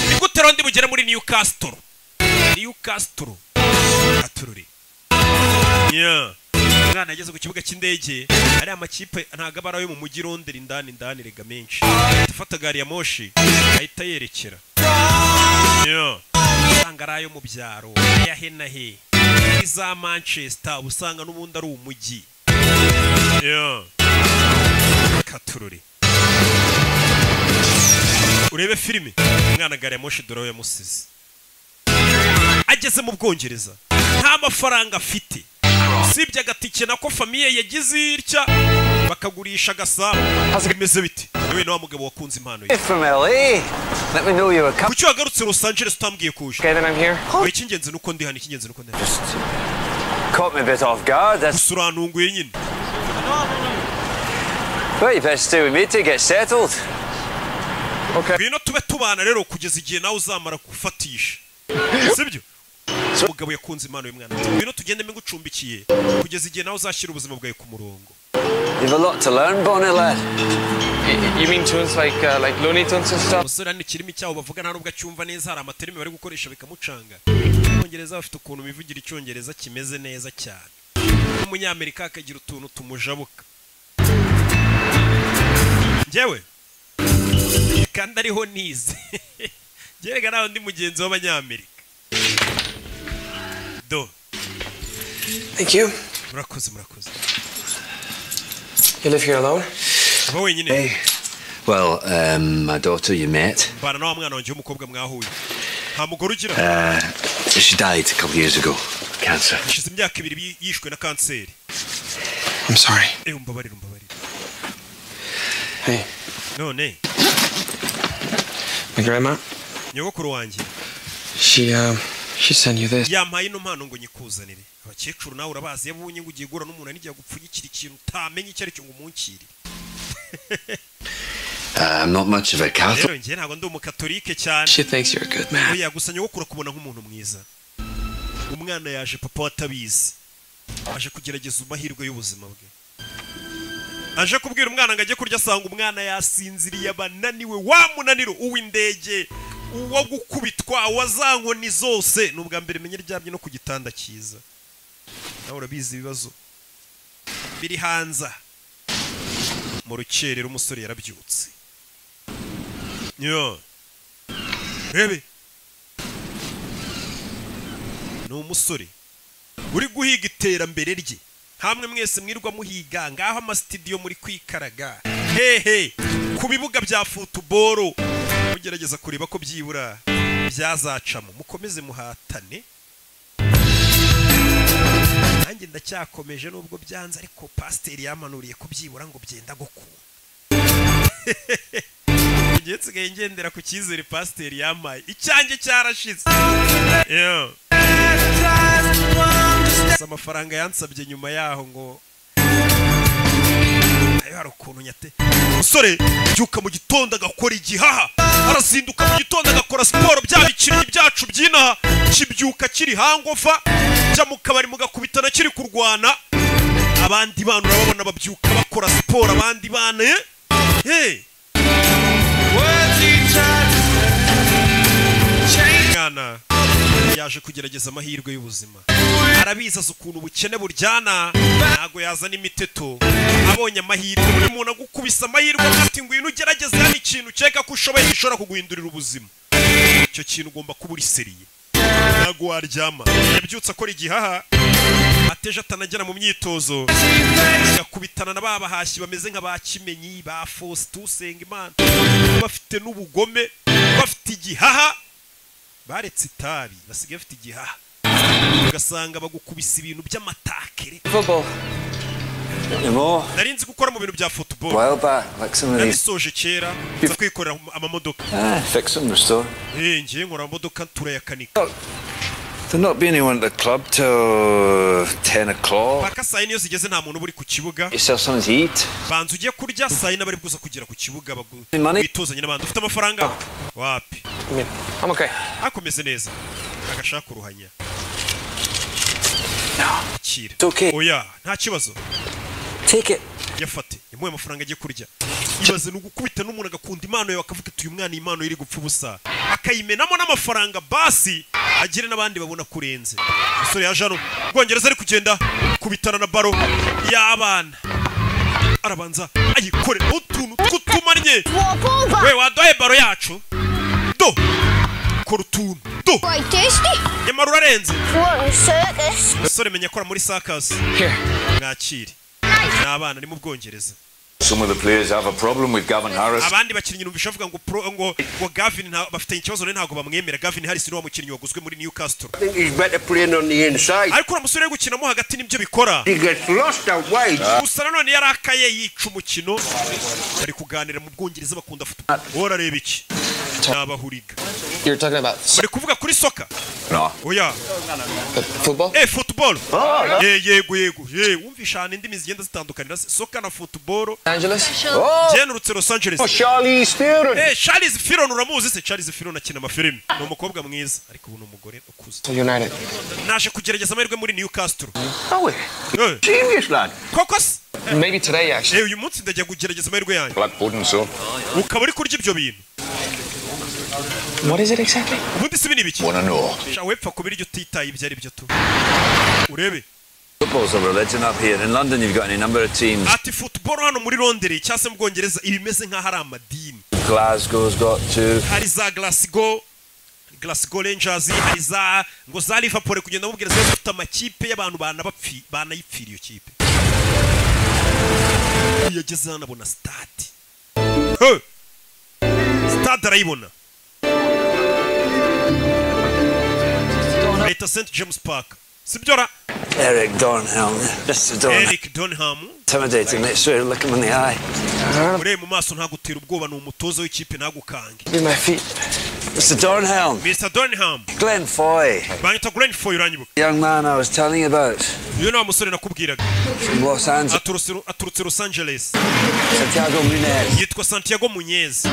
ni gute rero ndi bugere muri newcastle newcastle atururi yeah. umwana yageze ku kibuga cy'indege ariya makipe ntago aba ari ayo mu mujyi rondera indani indani rega menshi afata gari ya moshi ahita yerekera yeah. usanga ari ayo mu byaro aya he na he iza manchester uba usanga n'ubundi ari umujyi yeah. katururi urebe filime umwana gari ya moshi dore aho yamusize ageze mu bwongereza nta mafaranga afite usibye agatike nako famiye yagize itya bakagurisha agasabo bimeze bite yewe na wa mugabo wakunze impano ye It's from LA. Let me know you were coming. kuki wagarutse los angeles utambwiye kuje Okay, then I'm here. we icy'ingenzi ni uko ndi hano icy'ingenzi ni uko ndi hano Caught me a bit off guard. That's. gusa urantunguye nyine Well, you better stay with me to get settled. ngwino tube tubana rero kugeza igihe nawe uzamara gufatisha sibyo umugabo yakunze impano y'umwana ati, ngwino tugende mbigucumbikiye kugeza igihe nawe uzashyira ubuzima bwawe ku murongo You've a lot to learn, Bonnie lad. You mean tunes like uh, like Looney Tunes and stuff? umusore hano ikirimi cyaho bavuga nta nubwo acyumva neza hari amaterimi bari gukoresha bikamucanga abongereza bafite ukuntu bivugira icyongereza kimeze neza cyane n'umunyamerika akagira utuntu tumujabuka njyewe kandi ariho nize gerega nawe undi mugenzi w'abanyamerika do Thank you. murakoze murakoze You live here alone? aba wenyine Hey, Well, um, my daughter you met, mbana na wa mwana wanjye w'umukobwa mwahuye nta mugore ugira uh, she died a couple years ago, cancer. hashize imyaka ibiri yi- yishwe na kanseri I'm sorry. ewe umbabarire umbabarire Hey, none my grandma, nyogokuru wanjye she, um, she sent you this. yampaye ino mpano ngo nyikuzanire abakecuru nawe urabazi iyo abonye ngo ugiye guhura n'umuntu n'igihe gupfunyikira ikintu utamenye icyo ari cyo ngo umunkire Uh, I'm not much of a rero Catholic. njye ntabwo ndi umukatorike cyane She thinks you're a good man. oya gusa nyogokuru akubona nk'umuntu mwiza umwana yaje papa watabizi aje kugerageza amahirwe y'ubuzima bwe aje kubwira umwana ngo ajye kurya asanga umwana yasinziriye abananiwe wa munaniro uw'indege uwo gukubitwa uwa za nkoni zose ni ubwa mbere menye ryamye no ku gitanda cyiza nawe urabizi ibibazo biri hanze aha. mu rukerera umusore yarabyutse yo rebe ni umusore uri guhiga iterambere rye hamwe mwese mwirwa muhiga ngaho amasitidiyo muri kwikaraga hehe ku bibuga bya futuboro mugerageza kureba ko byibura byazacamo mukomeze muhatane nanjye ndacyakomeje nubwo byanze ariko pasiteri yamanuriye ko byibura ngo byenda gukunda ngewe nsigaye ngendera ku cyizere pasiteri yamaye icyanjye cyarashize Yo. Gusa amafaranga yansabye nyuma yaho ngo ayo hari ukuntu nyate musore byuka mu gitondo agakora igihaha arazinduka mu gitondo agakora siporo bya bikinnyi byacu by'inaha kibyuka kiri hangofa jya mu kabari mugakubitana kiri kurwana abandi bana urababona babyuka bakora siporo abandi bana eh? hey. mwana yaje kugerageza amahirwe y'ubuzima arabizaza ukuntu ubukene buryana ntabwo yazana imiteto abonye amahirwe buri muntu agukubise amahirwe ati ngwino ugerageze hano ikintu ukeka ko ushoboye gishobora kuguhindurira ubuzima icyo kintu ugomba kuba uriseriye ntabwo waryama yabyutse akora igihaha ateje atanagera mu myitozo agakubitana na ba bahashyi bameze nka ba kimenyi ba fosite usenga imana bafite n'ubugome bafite igihaha baretse itabi basigaye bafite igihaha ugasanga bagukubisa ibintu by'amatakere Anymore. nari nzi gukora mu bintu bya futuboro Well back, like some of these. nabisoje kera nza kwikorera amamodoka Ah, fix them, restore. Eh, ngiye nkora amamodoka turayakanika There'll not be anyone at the club till 10 o'clock. paka saa yine iyo zigeze nta muntu uba uri ku kibuga Yourself something to eat. banza ujye kurya saa yine abari bwuza kugera ku kibuga bagu- Money? wituzanye n'abandi ufite amafaranga wapi hakomeze neza agashaka kuruhanya kira oya nta kibazo yafate yamuhaye amafaranga agiye kurya ibaze ni ugukubita n'umuntu agakunda impano yawe akavuga ati uyu mwana iyi impano ye iri gupfa ubusa akayimenamo n'amafaranga basi agire n'abandi babona ko urenze umusore yaje hano ubwongereza ari kugenda kubitana na baro y'abana arabanza ayikorera utuntu tw'utumanye we waduhaye baro yacu do kora utuntu do nyamara urarenze umusore menya akora muri sakazi mwakire ni abana ni mu bwongereza Some of the players have a problem with Gavin Harris. abandi bakinnyi numvisha bavuga ngo pro ngo ngo Gavin nta- bafite ikibazo rero ntabwo bamwemera Gavin Harris niwe mukinnyi waguzwe muri Newcastle ariko uriya musore uri gukinamo hagati nibyo bikora gusa nanone yari akaye yica umukino bari kuganira mu bwongereza bakunda football wowe urareba iki n'abahuriga You're talking about bari kuvuga kuri soka No. oya football? eh football Oh, ye yego yego ye wumvisha ahantu indimi zigenda zitandukanira se. soka na football Angeles? byenurutse Los Angeles Oh, Charlize Theron. Eh, Charlize Theron uramuzi se Charlize Theron akina amafilimi ni umukobwa mwiza ariko ubu ni umugore ukuze To United. naje kugerageza amahirwe muri Newcastle Oh, Eh, genius lad. koko se Maybe today actually. eh uyu munsi ndajya kugerageza amahirwe yanjye Black pudding, so. ukaba uri kurya ibyo bintu What is it exactly? ubundi si bini biki Wanna know? sha wepfa kubira ibyo utitaye ibyo ari byo tu urebe Football's a religion up here. In London, you've got any number of teams. ati football hano muri Londres cyangwa se mu Bwongereza iba imeze nk'aho ari amadini Glasgow's got two. hari za Glasgow Glasgow Rangers hari za ngo za Liverpool kugenda mubwira zose zifite amakipe y'abantu banabapfi banayipfira iyo kipe yageze hano abona stade He! sitade arayibona leta st james park sibyo ra Eric Dornhelm. Mr. Dornhelm. eric donham Intimidating, make sure you look him in the eye. urebe mu maso ntagutera ubwoba ni umutoza w'ikipe ntagukange Be my feet. Mr. Dornhelm. mr donham Glenn Foy. banyita gren foy uranyibuka Young man I was telling you about. uyu ni wa musore nakubwiraga From Los Angeles. aturutse aturutse los angeles Santiago Munez. yitwa santiago munyezi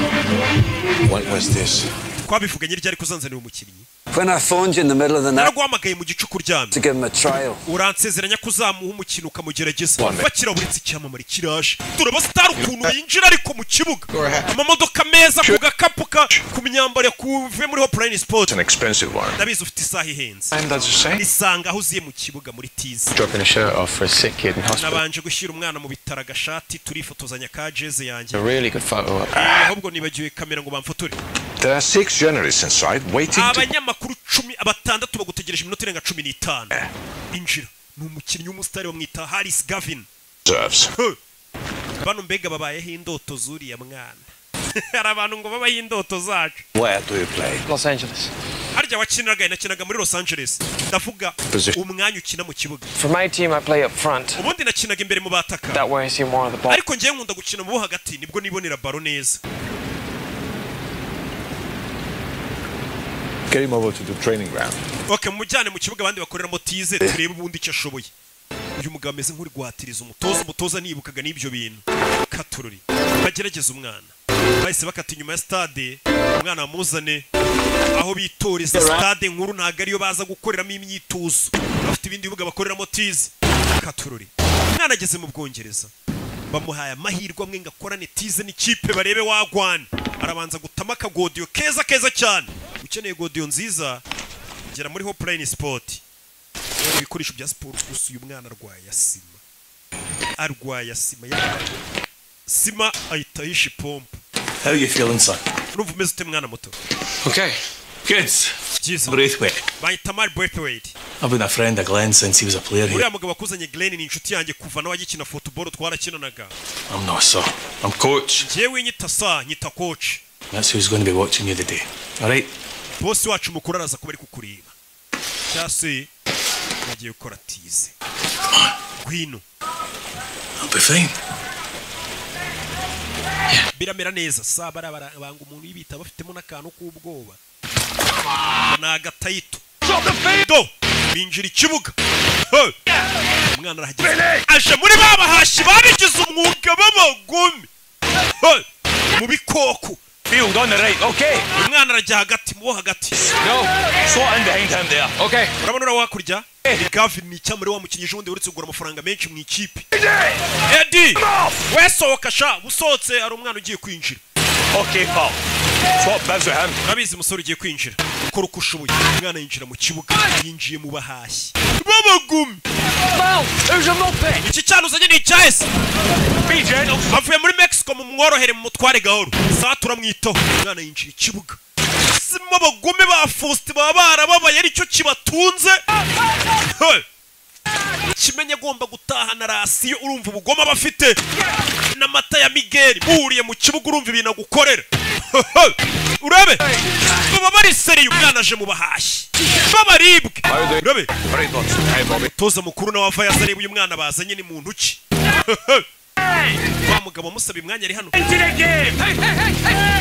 What was this? twabivuganye ryari kuzanzanira umukinnyi When I phoned you in the middle of the night naraguhamagaye mu gicuku uryamye to give him a trial. uransezeranya ko uzamuha umukino ukamugerageza bakira buritse icyamamare kiraje turaba sitari ukuntu yinjira ariko mu kibuga amamodoka meza ku gakapu ka ku myambaro yakuve muri hopulayini sipoti expensive one. ndabizi ufite isaha ihenze And that's the same. isanga aho uziye mu kibuga muri tiza Dropping a shirt off for a sick kid in hospital. nabanje gushyira umwana mu bitaro agashati turifotozanya ka jeze yanjye It's a really good photo up. Eh, ahubwo nibagiwe kamera ngo bamfotore There are six journalists inside waiting to abanyamakuru cumi batandatu bagutegereje iminota irenga cumi n'itanu injira ni umukinnyi w'umusitari bamwita haris gavin observe. Huh. bano mbega babayeho indoto zuriya mwana hari abantu ngo babaho indoto zacu Where do you play? Los Angeles. harya wakiniraga nakinaga muri los angeles ndavuga Position. umwanya ukina mu kibuga For my team, I play up front. ubundi nakinaga imbere mu bataka That way, I see more of the ball. ariko ngewe nkunda gukina mu bo hagati nibwo nibonera baro neza Get him over to the training ground. okay mujyane mu kibuga abandi bakoreramo tize turebe ubundi icyo ashoboye uyu mugabo ameze nk'uri guhatiriza umutoza umutoza nibukaga n'ibyo bintu katururi bagerageza umwana bahise bakata inyuma ya stade umwana bamuzane aho bitoreza stade nkuru ntabwo ariyo baza gukoreramo imyitozo bafite ibindi bibuga bakoreramo tize katururi umwana ageze mu bwongereza bamuhaye amahirwe amwe ngo akorane tize n'ikipe barebe wagwana arabanza gutama akagodiyo keza keza cyane ukeneye godiyo nziza gera muri hopulayini sipoti rero ibikoresho bya siporo gusa uyu mwana arwaye asima arwaye asima ya sima ahita ahisha ipompo How you feeling, son? urumva umeze ute mwana muto Okay. Good. Jesus. Braithwaite. bahita mari brethwaite I've been a friend of Glenn's since he was a player here. uriya mugabo wakuzanye glen ni inshuti yanjye kuva nawe agikina futuboro twarakinanaga I'm not sir. I'm coach. njyewe nyita sa nyita koci That's who's going to be watching you today. All right. bose wacu mukuru araza kuba ari kukureba cyangwa se agiye gukora tize ngwino I'll be fine. biramera neza saa bariya barabanga umuntu y'ibita bafitemo n'akantu k'ubwoba ni agatayito do binjira ikibuga Hey! umwana arahageze aje muri ba bahashi babigize umwuga b'abagome Hey! mu bikoko Field on the right. Okay. umwana arajya hagati mu bo hagati No. Slot in behind him there. Okay. urabona uriya wakurya ni gavin ni icyamure wa mukinnyi ejo bundi uretse kugura amafaranga menshi mu ikipe edi wesohoka sha usohotse hari umwana ugiye kwinjira Okay, pal. Swap bibs with him. urabizi umusore ugiye kwinjira kora uko ushoboye umwana yinjira mu kibuga yinjiye mu bahashyi b'abagumi iki cyana uzanye ni icyahise avuye muri mexico mu mworohere mu mutware gahoro saa turamwitaho umwana yinjira ikibuga sima abagome ba faustin baba barababaye aricyo kibatunze Hey! kimenye agomba gutahana rasiyo urumva ubugome aba afite n'amata ya migeri muhuriye mu kibuga urumva ibintu agukorera urebe baba bari seriye umwana aje mu bahashyi b'abaribwe urebe toza mukuru nawe ava yazareba uyu mwana bazanye ni muntu ki wa mugabo amusaba imwanya ari hano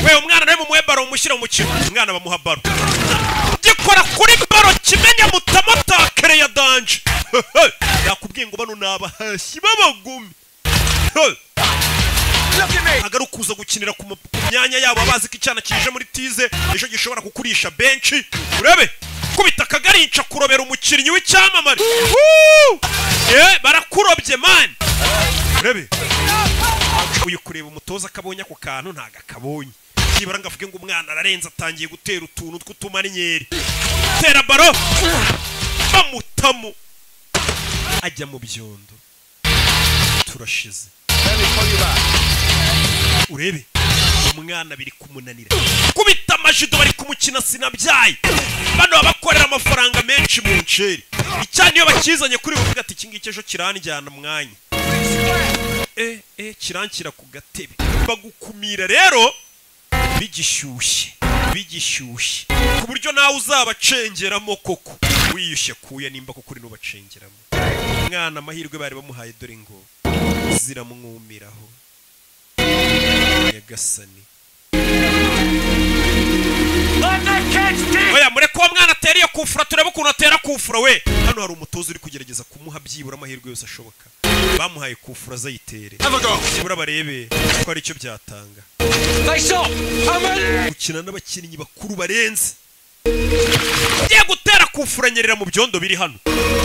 we umwana nawe mumuhe baro umushyire mu mukino umwana bamuha baro gikora kuri baro kimenye mutamatakere ya danje yakubwiye ngo bano ni abahashyi b'abagumi Hey! agari ukuza gukinira ku mu- ku myanya yabo abazi ko icyana kije muri tize ejo gishobora kukurisha benshi urebe kubita akagari yica kurobera umukinnyi w'icyamamare Woo! Eh, barakurobye mani urebe uyu kureba umutoza akabonye ako kantu ntago akabonye byibura ngo avuge ngo umwana ararenze atangiye gutera utuntu tw'utumarinyeri tera baro bamutamo ajya mu byondo turashize urebe umwana biri kumunanira kubita amajido bari kumukina sinabyaye bano baba bakorera amafaranga menshi mu nceri icyane iyo bakizanye kuri buvuga ati iki ngiki ejo kiranjyana mwanya e e kiranshyira ku gatebe bagukumira rero bigishyushye bigishyushye ku buryo nawe uzabacengeramo koko wiyushye kuya nimba koko uri n'ubacengeramo umwana amahirwe bari bamuhaye dore ngo ziramwumiraho nyagasani oya mureke uwo mwana atere iyo kufura turebe ukuntu atera kufura we hano hari umutoza uri kugerageza kumuha byibura amahirwe yose ashoboka bamuhaye kufura azayitere byibura barebe ko ari cyo byatanga gukina n'abakinnyi bakuru barenze ngiye gutera kufura nyerera mu byondo biri hano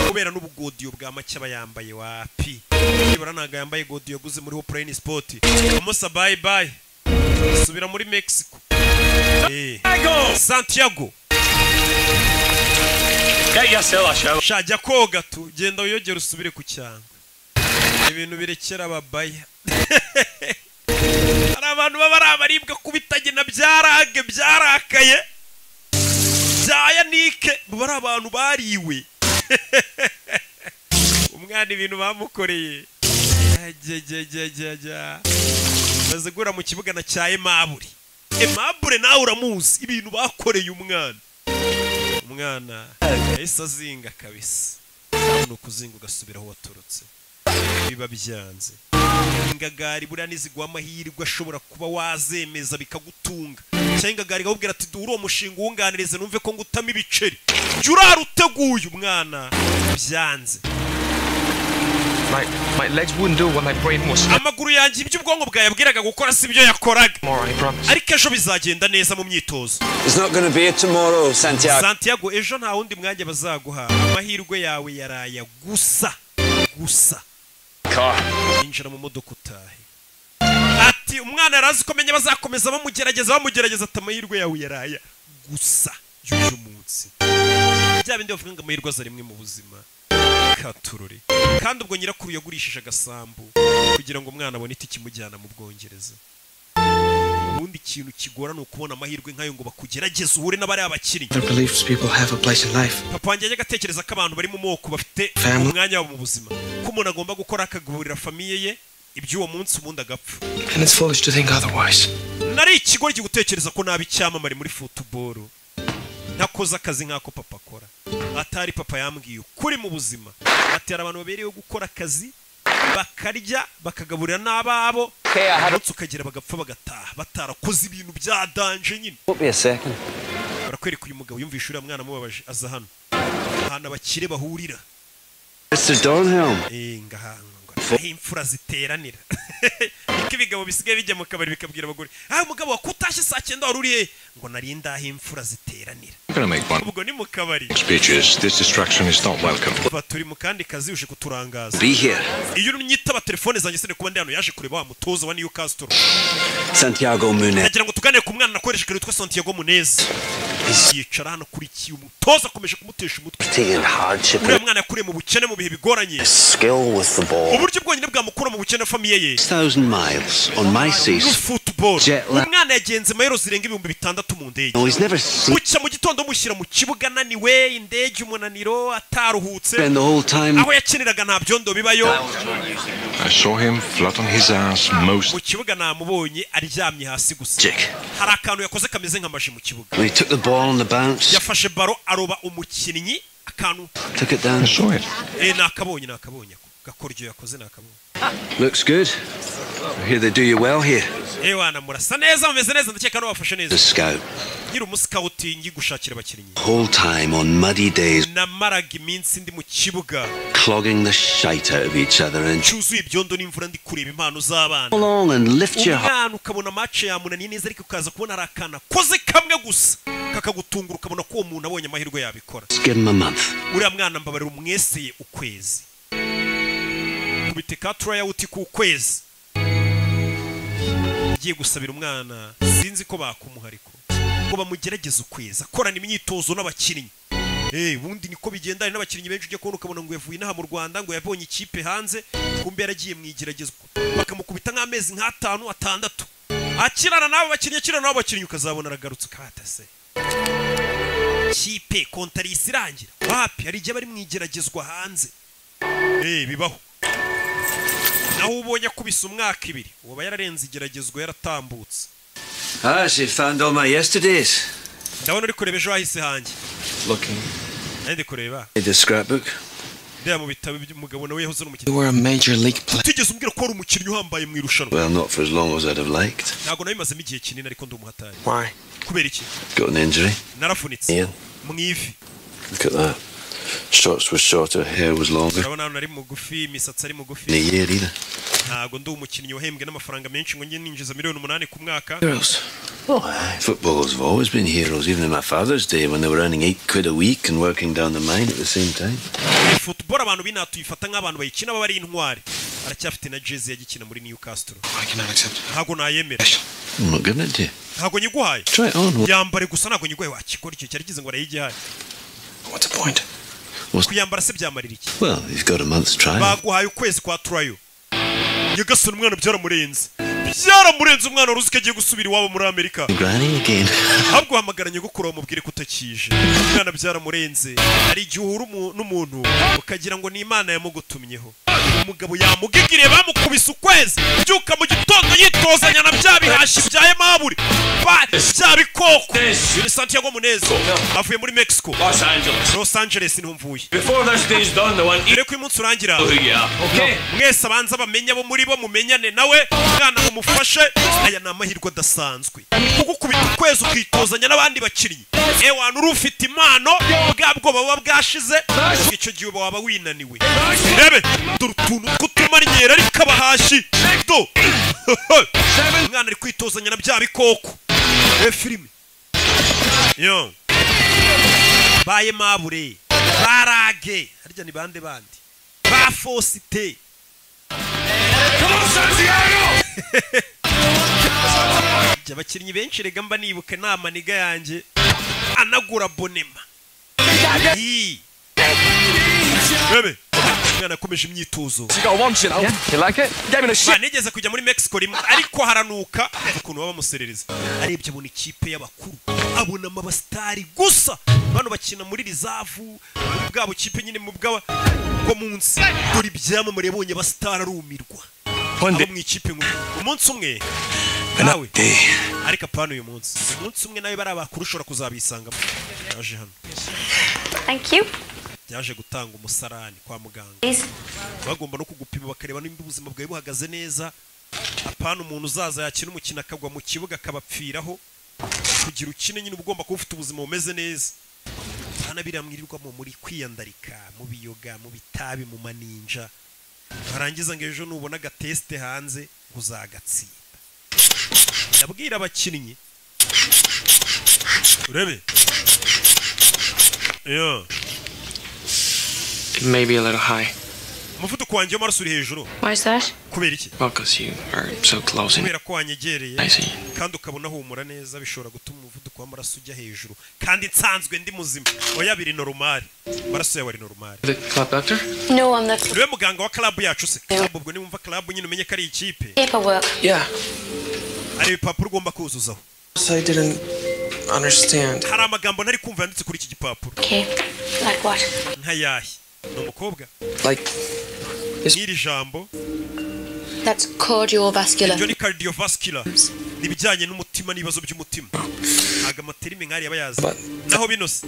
kubera n'ubugodiyo bwa make aba yambaye wapi byibura ntabwo yambaye godiyo yaguze muri hopurayini sipoti amusa bayi bayi subira muri mexico santiago shajya koga tu genda wiyogere usubire ku cyangwa ibintu birekera ababaya hari abantu baba ari abaribwa kubitagena byarage byarakaye byayanike baba ari abantu bariwe umwana ibintu bamukoreye bazigura mu kibuga na cya emaburi emabure nawe uramuzi ibintu bakoreye umwana umwana yahise azinga kabisa ni ukuzinga ugasubira aho waturutse biba byanze ingagari buriya niziguha amahirwe ashobora kuba wazemeza bikagutunga cyangwa ingagari ikakubwira ati duhure uwo mushinga uwunganirize numve ko ngutamo ibiceri jya uraruteguye umwana byanze My, my legs wouldn't do what my brain was. amaguru yanjye ibyo ubwonko bwayabwiraga gukora si byo yakoraga ariko ejo bizagenda neza mu myitozo It's not going to be a tomorrow, Santiago. santiago ejo nta wundi mwanya bazaguha amahirwe yawe yaraya gusa gusa yinjira mu modoka utahe ati umwana yari azi ko menya bazakomeza bamugerageza bamugerageza ati amahirwe yawe yaraya gusa y'uyu munsi bya bindi bavuga ngo amahirwe aza rimwe mu buzima katurore kandi ubwo nyirakuru yagurishije agasambu kugira ngo umwana abone itike imujyana mu bwongereza ubundi ikintu kigora ni ukubona amahirwe nk'ayo ngo bakugerageze uhure n'abari abakinnyi The beliefs people have a place in life. papa wanjye yajyaga atekereza ko abantu bari mu moko bafite Family. umwanya wabo mu buzima ko umuntu agomba gukora akagaburira famiye ye iby'uwo munsi ubundi agapfa And it's foolish to think otherwise. nari ikigoyi gutekereza ko naba icyamamare muri futuboro ntakoze akazi nk'ako papa akora atari papa yambwiye ukuri mu buzima ati hari abantu babereyeho gukora akazi bakarya bakagaburira n'ababo umunsi ukagera bagapfa bagataha batarakoze ibintu bya danje nyine Don't be a second. barakwereka uyu mugabo yumvishe uriya mwana amubabaje aza hano ahantu abakire bahurira Mr. Donhelm. Eh, ngaha aho imfura ziteranira niko ibigabo bisigaye bijya mu kabari bikabwira abagore ah umugabo wa kutashye saa cyenda wari uri he ngo narinde aho imfura ziteranira I'm going to make one ubwo ni mu kabari speeches. This distraction is not welcome. Kuba turi mu kandi kazi uje kuturangaza Be here. iyo nyitaba telefone zanjye sene kuba ndi hano yaje kureba wa mutoza wa Newcastle Santiago Munez. ndagira ngo tuganire ku mwana nakoresheje witwa Santiago Munez yicara hano kuri iki umutoza akomeje kumutesha umutwe Taking hardship uriya mwana yakuriye mu bukene mu bihe bigoranye skill with the ball. uburyo bwonyine bwamukura mu bukene famiye ye 6,000 miles on my seas. football. Jet lag. umwana yagenze mayero zirenga ibihumbi bitandatu mu ndege No, he's never seen. bucya mu gitondo mushyira mu kibuga ananiwe indege umunaniro ataruhutse Spend the whole time- aho yakiniraga nta byondo bibayo I saw him flat on his ass most. mu kibuga namubonye aryamye hasi gusa Jake. hari akantu yakoze kameze nk'amaji mu kibuga When he took the ball on the bounce, yafashe baro aroba umukinnyi akantu took it down. I saw it. eh nakabonye nakabonye ako gakoryo yakoze nakabonye Looks good. I hear they do you well here. eh wana murasa neza mumeze neza ndakeka no wafashe neza The scout. nkiri umusikawuti ngi gushakira abakinnyi Whole time on muddy days, namaraga iminsi ndi mu kibuga clogging the shite out of each other and cyuzuye ibyondo n'imvura ndi kureba impano z'abana along and lift your heart. umwana ukabona amace yamunaniye neza ariko ukaza kubona ari akana koze kamwe gusa kakagutungura ukabona ko uwo muntu abonye amahirwe yabikora Just give him a month. uriya mwana mbabarira umweseye ukwezi kubite ka turayawuti ku kwezi ngiye gusabira umwana sinzi ko bakumuha ariko ngo bamugerageze ukwezi akorana imyitozo n'abakinnyi Eh, ubundi niko bigendana n'abakinnyi benshi ujya kubona ukabona ngo yavuye inaha mu Rwanda ngo yabonye ikipe hanze kumbe yaragiye mu igeragezwa bakamukubita nk'amezi nk'atanu atandatu akirana n'abo bakinnyi akirana n'abo bakinnyi ukazabona aragarutse ukatase kipe kontarisi irangira wapi hari igihe bari mu igeragezwa hanze eh bibaho naho ubonye akubise umwaka ibiri uba yararenze igeragezwa yaratambutse Ah, she found all my yesterdays. ndabona uri kureba ejo hahise hanjye Looking. nari ndi kureba In the scrapbook. ndeba mu bitabo by'umugabo nawe yahoze ari umukinnyi You were a major league player. utigeze umbwira ko wari umukinnyi uhambaye mu irushanwa Well, not for as long as I'd have liked. ntabwo nabimazemo igihe kinini ariko ndi umuhatari Why? kubera iki Got an injury. narafunitse Ian, mu ivi look at that. Shorts was shorter, hair was longer. urabona hano nari mugufi imisatsi ari mugufi In a year either. ntabwo ndi umukinnyi wahembwe n'amafaranga menshi ngo njye ninjiza miliyoni umunani ku mwaka Heroes. Aye, Footballers have always been heroes, even in my father's day when they were earning eight quid a week and working down the mine at the same time. football abantu binaha tuyifata nk'abantu bayikina baba ari intwari aracyafite na jezi yagikina muri newcastle ntabwo nayemera I'm not giving it to you. ntabwo nyiguhaye Try it on. yambare gusa ntabwo nyiguhaye wakikora icyo cyari kize ngo arayigihaye What's- kuyambara se byamarira iki Well, he's got a month's trial. baguhaye ukwezi kwa turayo nyagasani umwana byaramurenze byaramurenze umwana wari uzi ko agiye gusubira iwabo muri amerika Grinding again. ahubwo wahamagara nyogokuru bamubwire ko utakije umwana byaramurenze hari igihe uhura umu- n'umuntu ukagira ngo ni imana yamugutumyeho umugabo yamugigiriye bamukubise ukwezi byuka mu gitondo yitozanya na bya bihashi bya emaburi ba- bya bikoko ni santiago muneza avuye muri mexico los angeles los angeles niho mvuye mbere ko uyu munsi urangira mwese abanza bamenye abo muri bo mumenyane nawe umwana mumufashe aya ni amahirwe adasanzwe kugukubita ukwezi ukitozanya n'abandi bakinnyi ewana uri ufite impano bwa bwoba buba bwashize icyo gihe uba waba winaniwe rebe dore utuntu tw'utumanyera ariko abahashi do umwana ari kwitozanya na bya bikoko e filime yo baye mabure barage harya ni bande bandi ba fosite Jya abakinnyi benshi rega mba nibuka nta maniga yanjye anagura bonema Yii. Bebe, umwana yakomeje imyitozo Man, nigeze kujya muri mexico rimwe ariko haranuka ukuntu baba bamuserereza arebye abona ikipe y'abakuru abona amabasitari gusa bano bakina muri rizavu muri bwa bukipe nyine mu bwa bwo munsi dore ibyamamare yabonye abasitari arumirwa abo mu ikipe nkuru umunsi umwe nawe ariko apana uyu munsi umunsi umwe nawe bari abakuru ushobora kuzabisangamo yaje hano Thank you. byaje gutanga umusarani kwa muganga Please. bagomba no kugupima bakareba nimba ubuzima bwawe buhagaze neza apana umuntu uzaza yakina umukino akagwa mu kibuga akabapfiraho kugira ukine nyine uba ugomba kuba ufite ubuzima bumeze neza hano biramwirirwamo muri kwiyandarika mu biyoga mu bitabi mu maninja warangiza ngo ejo nubona agatesite hanze uzagatsinda ndabwira abakinnyi urebe yeah. Maybe a little high. umuvuduko wanjye w'amaraso uri hejuru Why's that? kubera iki Well, because you are so close. And kubera ko wanyegereye I see. kandi ukabona humura neza bishobora gutuma umuvuduko w'amaraso ujya hejuru kandi nsanzwe ndi muzima oya biri norumari amaraso yawe ari norumari the club doctor? No, I'm not. niwe muganga wa karabu yacu se ahubwo ubwo niwumva karabu nyine umenye ko ari ikipe Paperwork. Yeah. hari ibipapuro ugomba kuzuzaho So I didn't understand. hari amagambo ntari kumva yanditse kuri iki gipapuro Okay. Like what? nkayahe ni umukobwa Like n'iri jambo That's cardiovascular. iryo ni cardiovascular ni ibijyanye n'umutima n'ibibazo by'umutima ntabwo amaterime nk'ariya aba yazi naho bino se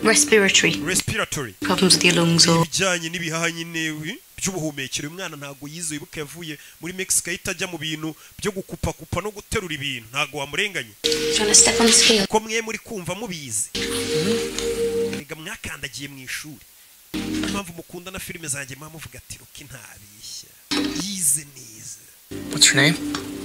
Respiratory. respiratory Problems with your lungs or ibijyanye n'ibihaha nyine wi- by'ubuhumekero uyu mwana ntabwo yize wibuka yavuye muri mexico ahita ajya mu bintu byo gukupakupa no guterura ibintu ntabwo wamurenganye trying to step on the scale. ko mwe muri kumva mubizi rega mwakandagiye mu ishuri niyo mpamvu mukunda na filime zanjye muba muvuga ati ruki ntabeshya yize neza What's your name?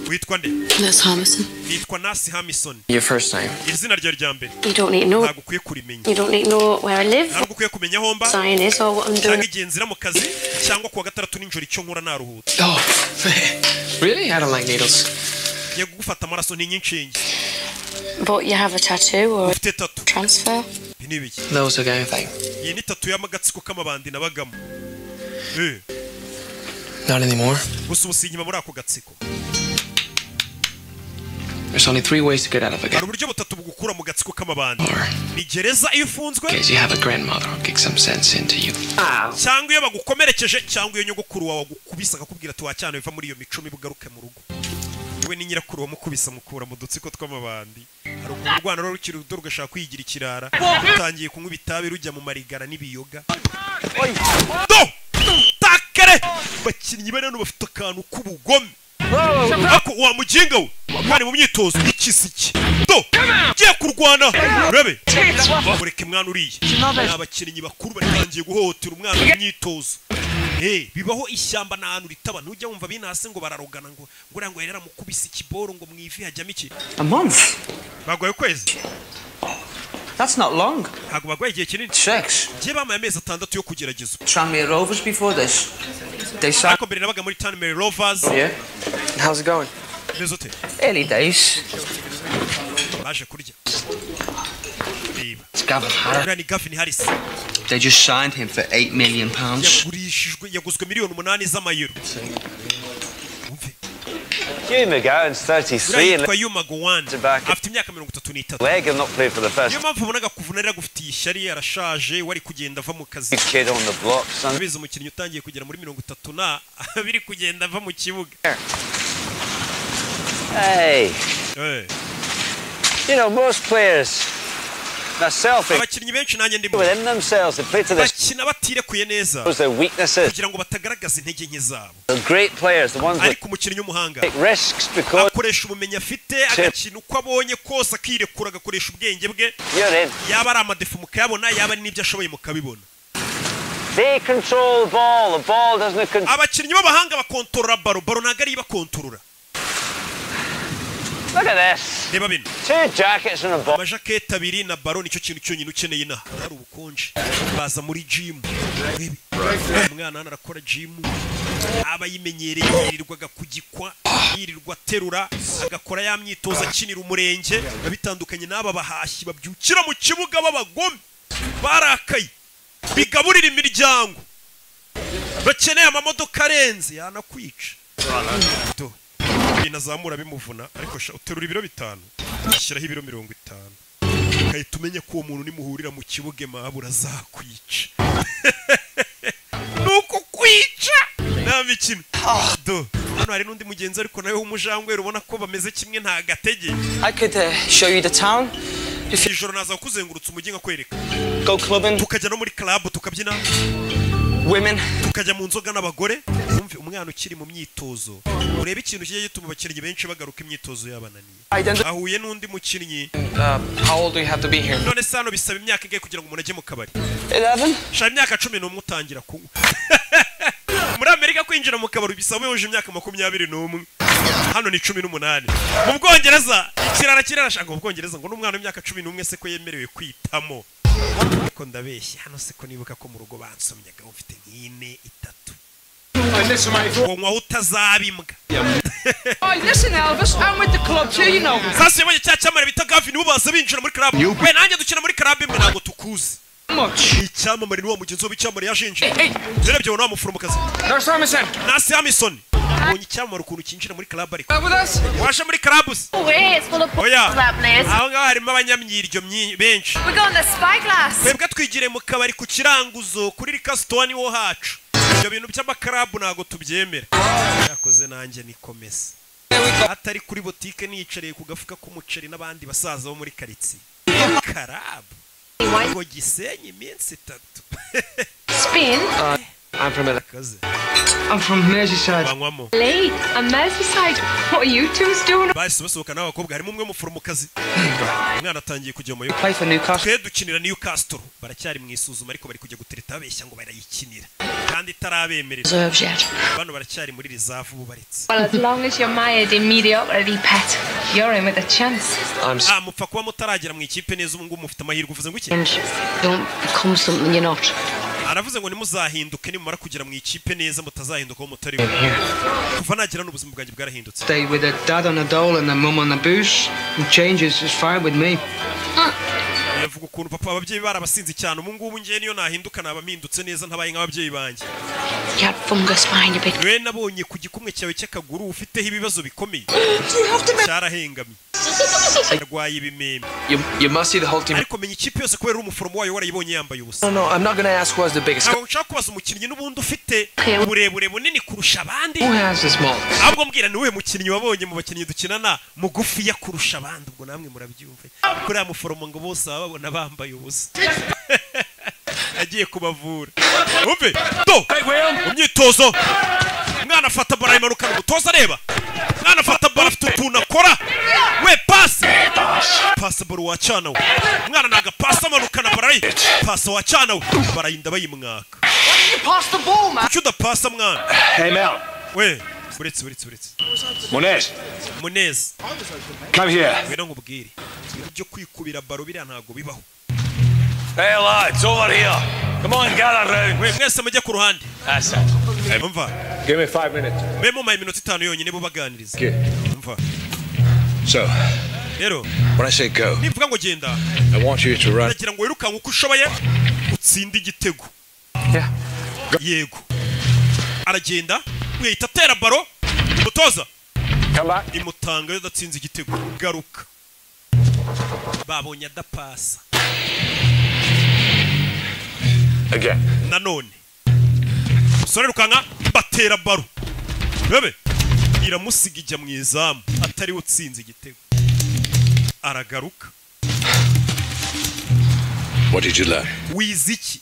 witwa nde That's Harmison. nitwa nasi hamisoni Your first name. izina ryo rya mbere You don't need to know. ntabwo ukwiye kurimenya You don't need to know where I live, ntabwo ukwiye kumenya aho mba sign is, or what I'm cyangwa doing. igihe nzira mu kazi cyangwa kuwa gatandatu nijoro icyo nkora naruhutse Oh, man. Really? I don't like needles. ngiye kugufata amaraso n'inyinshinge But you have a tattoo or ufite tatu transfer. ibi ni ibiki That was the guy thing. iyi ni tatu y'amagatsiko k'amabandi nabagamo Eh, Not anymore. gusa ubu si inyuma muri ako gatsiko There's only three ways to get out of a hari guy. uburyo butatu bugukura mu gatsiko k'amabandi ni gereza iyo ufunzwe Because you have a grandmother who kicks some sense into you. cyangwa iyo bagukomerekeje cyangwa iyo nyogokuru wawe agukubise akakubwira ati wacyana biva muri iyo mico mibi ugaruke mu rugo we n'inyirakuru wamukubise amukura mu dutsiko tw'amabandi hari urwana rukiri ruto rugashaka kwigira ikirara rutangiye kunywa ibitabi rujya mu marigara n'ibiyoga Do! takare bakinnyi bari hano bafite akantu k'ubugome ako wamuginga we kandi mu myitozo y'ikiziki do ugiye kurwana urabe mureke mwana uriye ni abakinnyi bakuru batangiye guhohotera umwana mu myitozo Eh, bibaho ishyamba nta hantu ritaba ntujya wumva binase ngo bararogana ngo nguriya ngo yari yaramukubise ikiboro ngo mu ivi hajyamo iki A month? bagoye ukwezi That's not long. ntabwo bagoye igihe kinini Shucks. ngiye bampaye amezi atandatu yo kugeragezwa Tranmere Rovers before this. They signed. ariko mbere nabaga muri tanmary rovers Yeah. How's it going? meze ute Early days. baje kurya biba It's Gavin Harris. uriya ni gavin harris They just signed him for eight million pounds. yagurishijwe yaguzwe miliyoni umunani z'amayero Hugh McGowan's 33 uriya and yitwa yuma gowani afite imyaka mirongo itatu n'itatu leg and not played for the first niyo mpamvu abonaga kuvuna rero agufitiye ishyari arashaje wari kugenda ava mu kazi kid on the block. Son. biza umukinnyi utangiye kugera muri mirongo itatu na biri kugenda ava mu kibuga Hey, Eh. you know, most players are selfish abakinnyi benshi nanjye ndimo within themselves. They play to their, bakina batirekuye neza their weaknesses. kugira ngo batagaragaza intege nke zabo The great players, the ones that ariko umukinnyi w'umuhanga take risks because akoresha ubumenyi afite agakina uko abonye kose akirekura agakoresha ubwenge bwe you're in. yaba ari amadefu mukayabona yaba ari n'ibyo ashoboye mukabibona They control the ball. The ball doesn't control. abakinnyi b'abahanga bakontorora baro baro ntabwo ariyo ibakontorora Look at this. reba bino Two jackets and a ball. amajaketi abiri na baro nicyo kintu cyonyine ukeneye inaha hari ubukonje baza muri jimu urebe umwana hano arakora jimu aba yimenyereye yirirwa agakugikwa yirirwa aterura agakora ya myitozo akinira umurenge biba bitandukanye n'aba bahashyi babyukira mu kibuga b'abagome barakaye bigaburira imiryango bakeneye amamodoka arenze yanakwica Do. ibintu azamura bimuvuna ariko sha uterura ibiro bitanu ashyiraho ibiro mirongo itanu ugahita umenya ko uwo muntu nimuhurira mu kibuga mahabura azakwica ni ukukwica nta mikino do hano hari n'undi mugenzi ariko nawe w'umujangweri ubona ko bameze kimwe nta gatege I could uh, show you the town. If you ijoro naza kuzengurutsa umujyi nkakwereka go clubbing, tukajya no muri club tukabyina women. tukajya mu nzoga n'abagore wumve umwana ukiri mu myitozo urebe ikintu kijya gituma abakinnyi benshi bagaruka imyitozo yabananiye ahuye n'undi mukinnyi Uh, how old do you have to be here? none se hano bisaba imyaka ingahe kugira ngo umuntu ajye mu kabari Eleven. shaka imyaka cumi n'umwe utangira kunywa muri amerika kwinjira mu kabari bisaba yuje imyaka makumyabiri n'umwe hano ni cumi n'umunani mu bwongereza ikirara kirarashaka mu bwongereza ngo n'umwana w'imyaka cumi n'umwe se ko yemerewe kwitamo ariko ndabeshya hano se ko nibuka ko mu rugo bansomyaga ufite nk'ine itatu ngo nywaho utazabimwa Oh, listen, Elvis, I'm with the club too, you know. sasa iyo cya cyamare bita gavini ubaza binjira muri club we nanjye dukina muri club imwe ntabwo tukuzi Ni icyamamare ni wa mugenzi w'icyamamare yashinje urebye ubona wa muforomokazi nasi hamisoni ubonye icyamamare ukuntu kinjira muri club ariko waje muri club se oya aho ngaho harimo abanyamyiryo myi- benshi We're going to Spyglass. twebwe twigire mu kabari ku kiranguzo kuri rikasitoni wo hacu ibyo bintu by'amakarabu ntabwo tubyemera yakoze nanjye nikomeza atari kuri botike niyicariye ku gafuka k'umuceri n'abandi basaza bo muri karitsiye karabu ngo gisenye iminsi itatu Spin. Uh, I'm from America. kaze I'm from Merseyside. banywamo Late. A Merseyside. What are you two's doing? bahise basohoka n'abakobwa harimo umwe muforomokazi umwana atangiye kujya mu Play for Newcastle. twe dukinira newcastle baracyari mu isuzuma ariko bari kujya gutereta babeshya ngo barayikinira kandi itarabemerera Reserves yet. bano baracyari muri rizavu bubaretse Well, as long as you're mired in mediocrity, pet, you're in with a chance. ah mupfa kuba mutaragera mu ikipe neza ubu ngubu mufite amahirwe uvuze ngo iki And don't become something you're not. aravuze ngo nimuzahinduke nimumara kugera mu ikipe neza mutazahinduka aho mutari we kuva nagera n'ubuzima bwanjye bwarahindutse Stay with a dad on a dole and a mum on a booze. And changes is fine with me. yavuga ukuntu papa ababyeyi barabasinze cyane ubu ngubu ngewe niyo nahinduka naba mpindutse neza ntabaye nk'ababyeyi banjye You had fungus behind your big we nabonye ku gikumwe cyawe cy'akaguru ufiteho ibibazo bikomeye cyarahengamye arwaye ibimeme You, you must see the whole team. ariko menya ikipe yose kubera umuforomo wayo warayibonye yambaye ubusa No, no, I'm not going to ask who has the biggest. ntabwo nshaka kubaza umukinnyi n'ubundi ufite uburebure bunini kurusha abandi Who has the small? ahubwo mbwira ni uwuhe mukinnyi wabonye mu bakinnyi dukinana mugufiya kurusha abandi ubwo namwe murabyumva kuriya muforomo ngo bose baba babona bambaye ubusa agiye kubavura umve do mu myitozo umwana afata baro ayimanukana umutoza areba umwana afata baro afite utuntu akora we pasi pasi baro wacana we umwana ni agapasi amanukana barayi pasi wacana we barayinda bayimwaka kuki udapasa mwana we uretse uretse uretse Munez, muneza come here. ngwino nkubwire ibyo kwikubira baro biriya ntabwo bibaho Hey, lads, over here. Come on, gather round. mwe mwese mujye ku ruhande That's it. Umva. Give me five minutes. mbe mumaye iminota itanu yonyine bubaganiriza umva So, rero when I say go, nivuga ngo genda I want you to run. ndagira ngo wirukanke uko ushoboye utsinde igitego yego aragenda mwihita atera baro umutoza imutanga yo adatsinze igitego garuka babonye adapasa Again. nanone umusore rukanka batera baro bebe iramusiga ijya mu izamu atariwe utsinze igitego aragaruka What did you learn? wize iki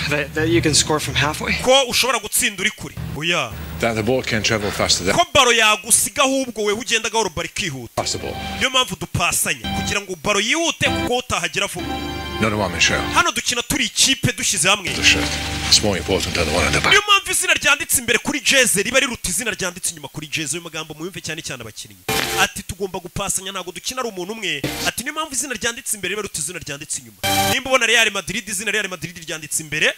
That, that you can score from halfway? ko ushobora gutsinda uri kure oya That the ball can travel faster than ko baro yagusiga ahubwo wewe ugenda gahoro baro ikihuta possible. niyo mpamvu dupasanya kugira ngo baro yihute kuko utahagera vuba Not a woman show. hano dukina turi ikipe dushyize hamwe The shirt. It's more important than the one on the back. niyo mpamvu izina ryanditse imbere kuri jeze riba riruta izina ryanditse inyuma kuri jeze ayo magambo muyumve cyane cyane abakinnyi ati tugomba gupasanya ntabwo dukina ari umuntu umwe ati niyo mpamvu izina ryanditse imbere riba riruta izina ryanditse inyuma nimba ubona real madrid izina real madrid ryanditse imbere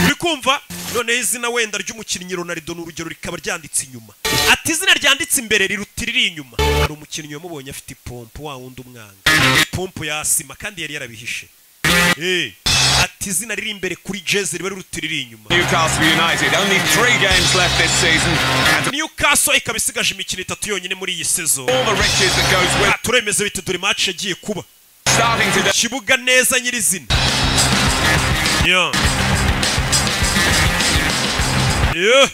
uri kumva noneho izina wenda ry'umukinnyi ronaldo ni urugero rikaba ryanditse inyuma ati izina ryanditse imbere riruta iriri inyuma hari umukinnyi wamubonye afite ipompo wa wundi umwanga ipompo yasima kandi yari yarabihishe Eh, ati izina riri imbere kuri jeze riba riruta iriri inyuma Newcastle United, only three games left this season, and newcastle ikaba isigaje imikino itatu yonyine muri iyi sezo all the riches that goes with turemeza bite dore match yagiye kuba starting today. kibuga neza nyirizina Yeah. Yeah.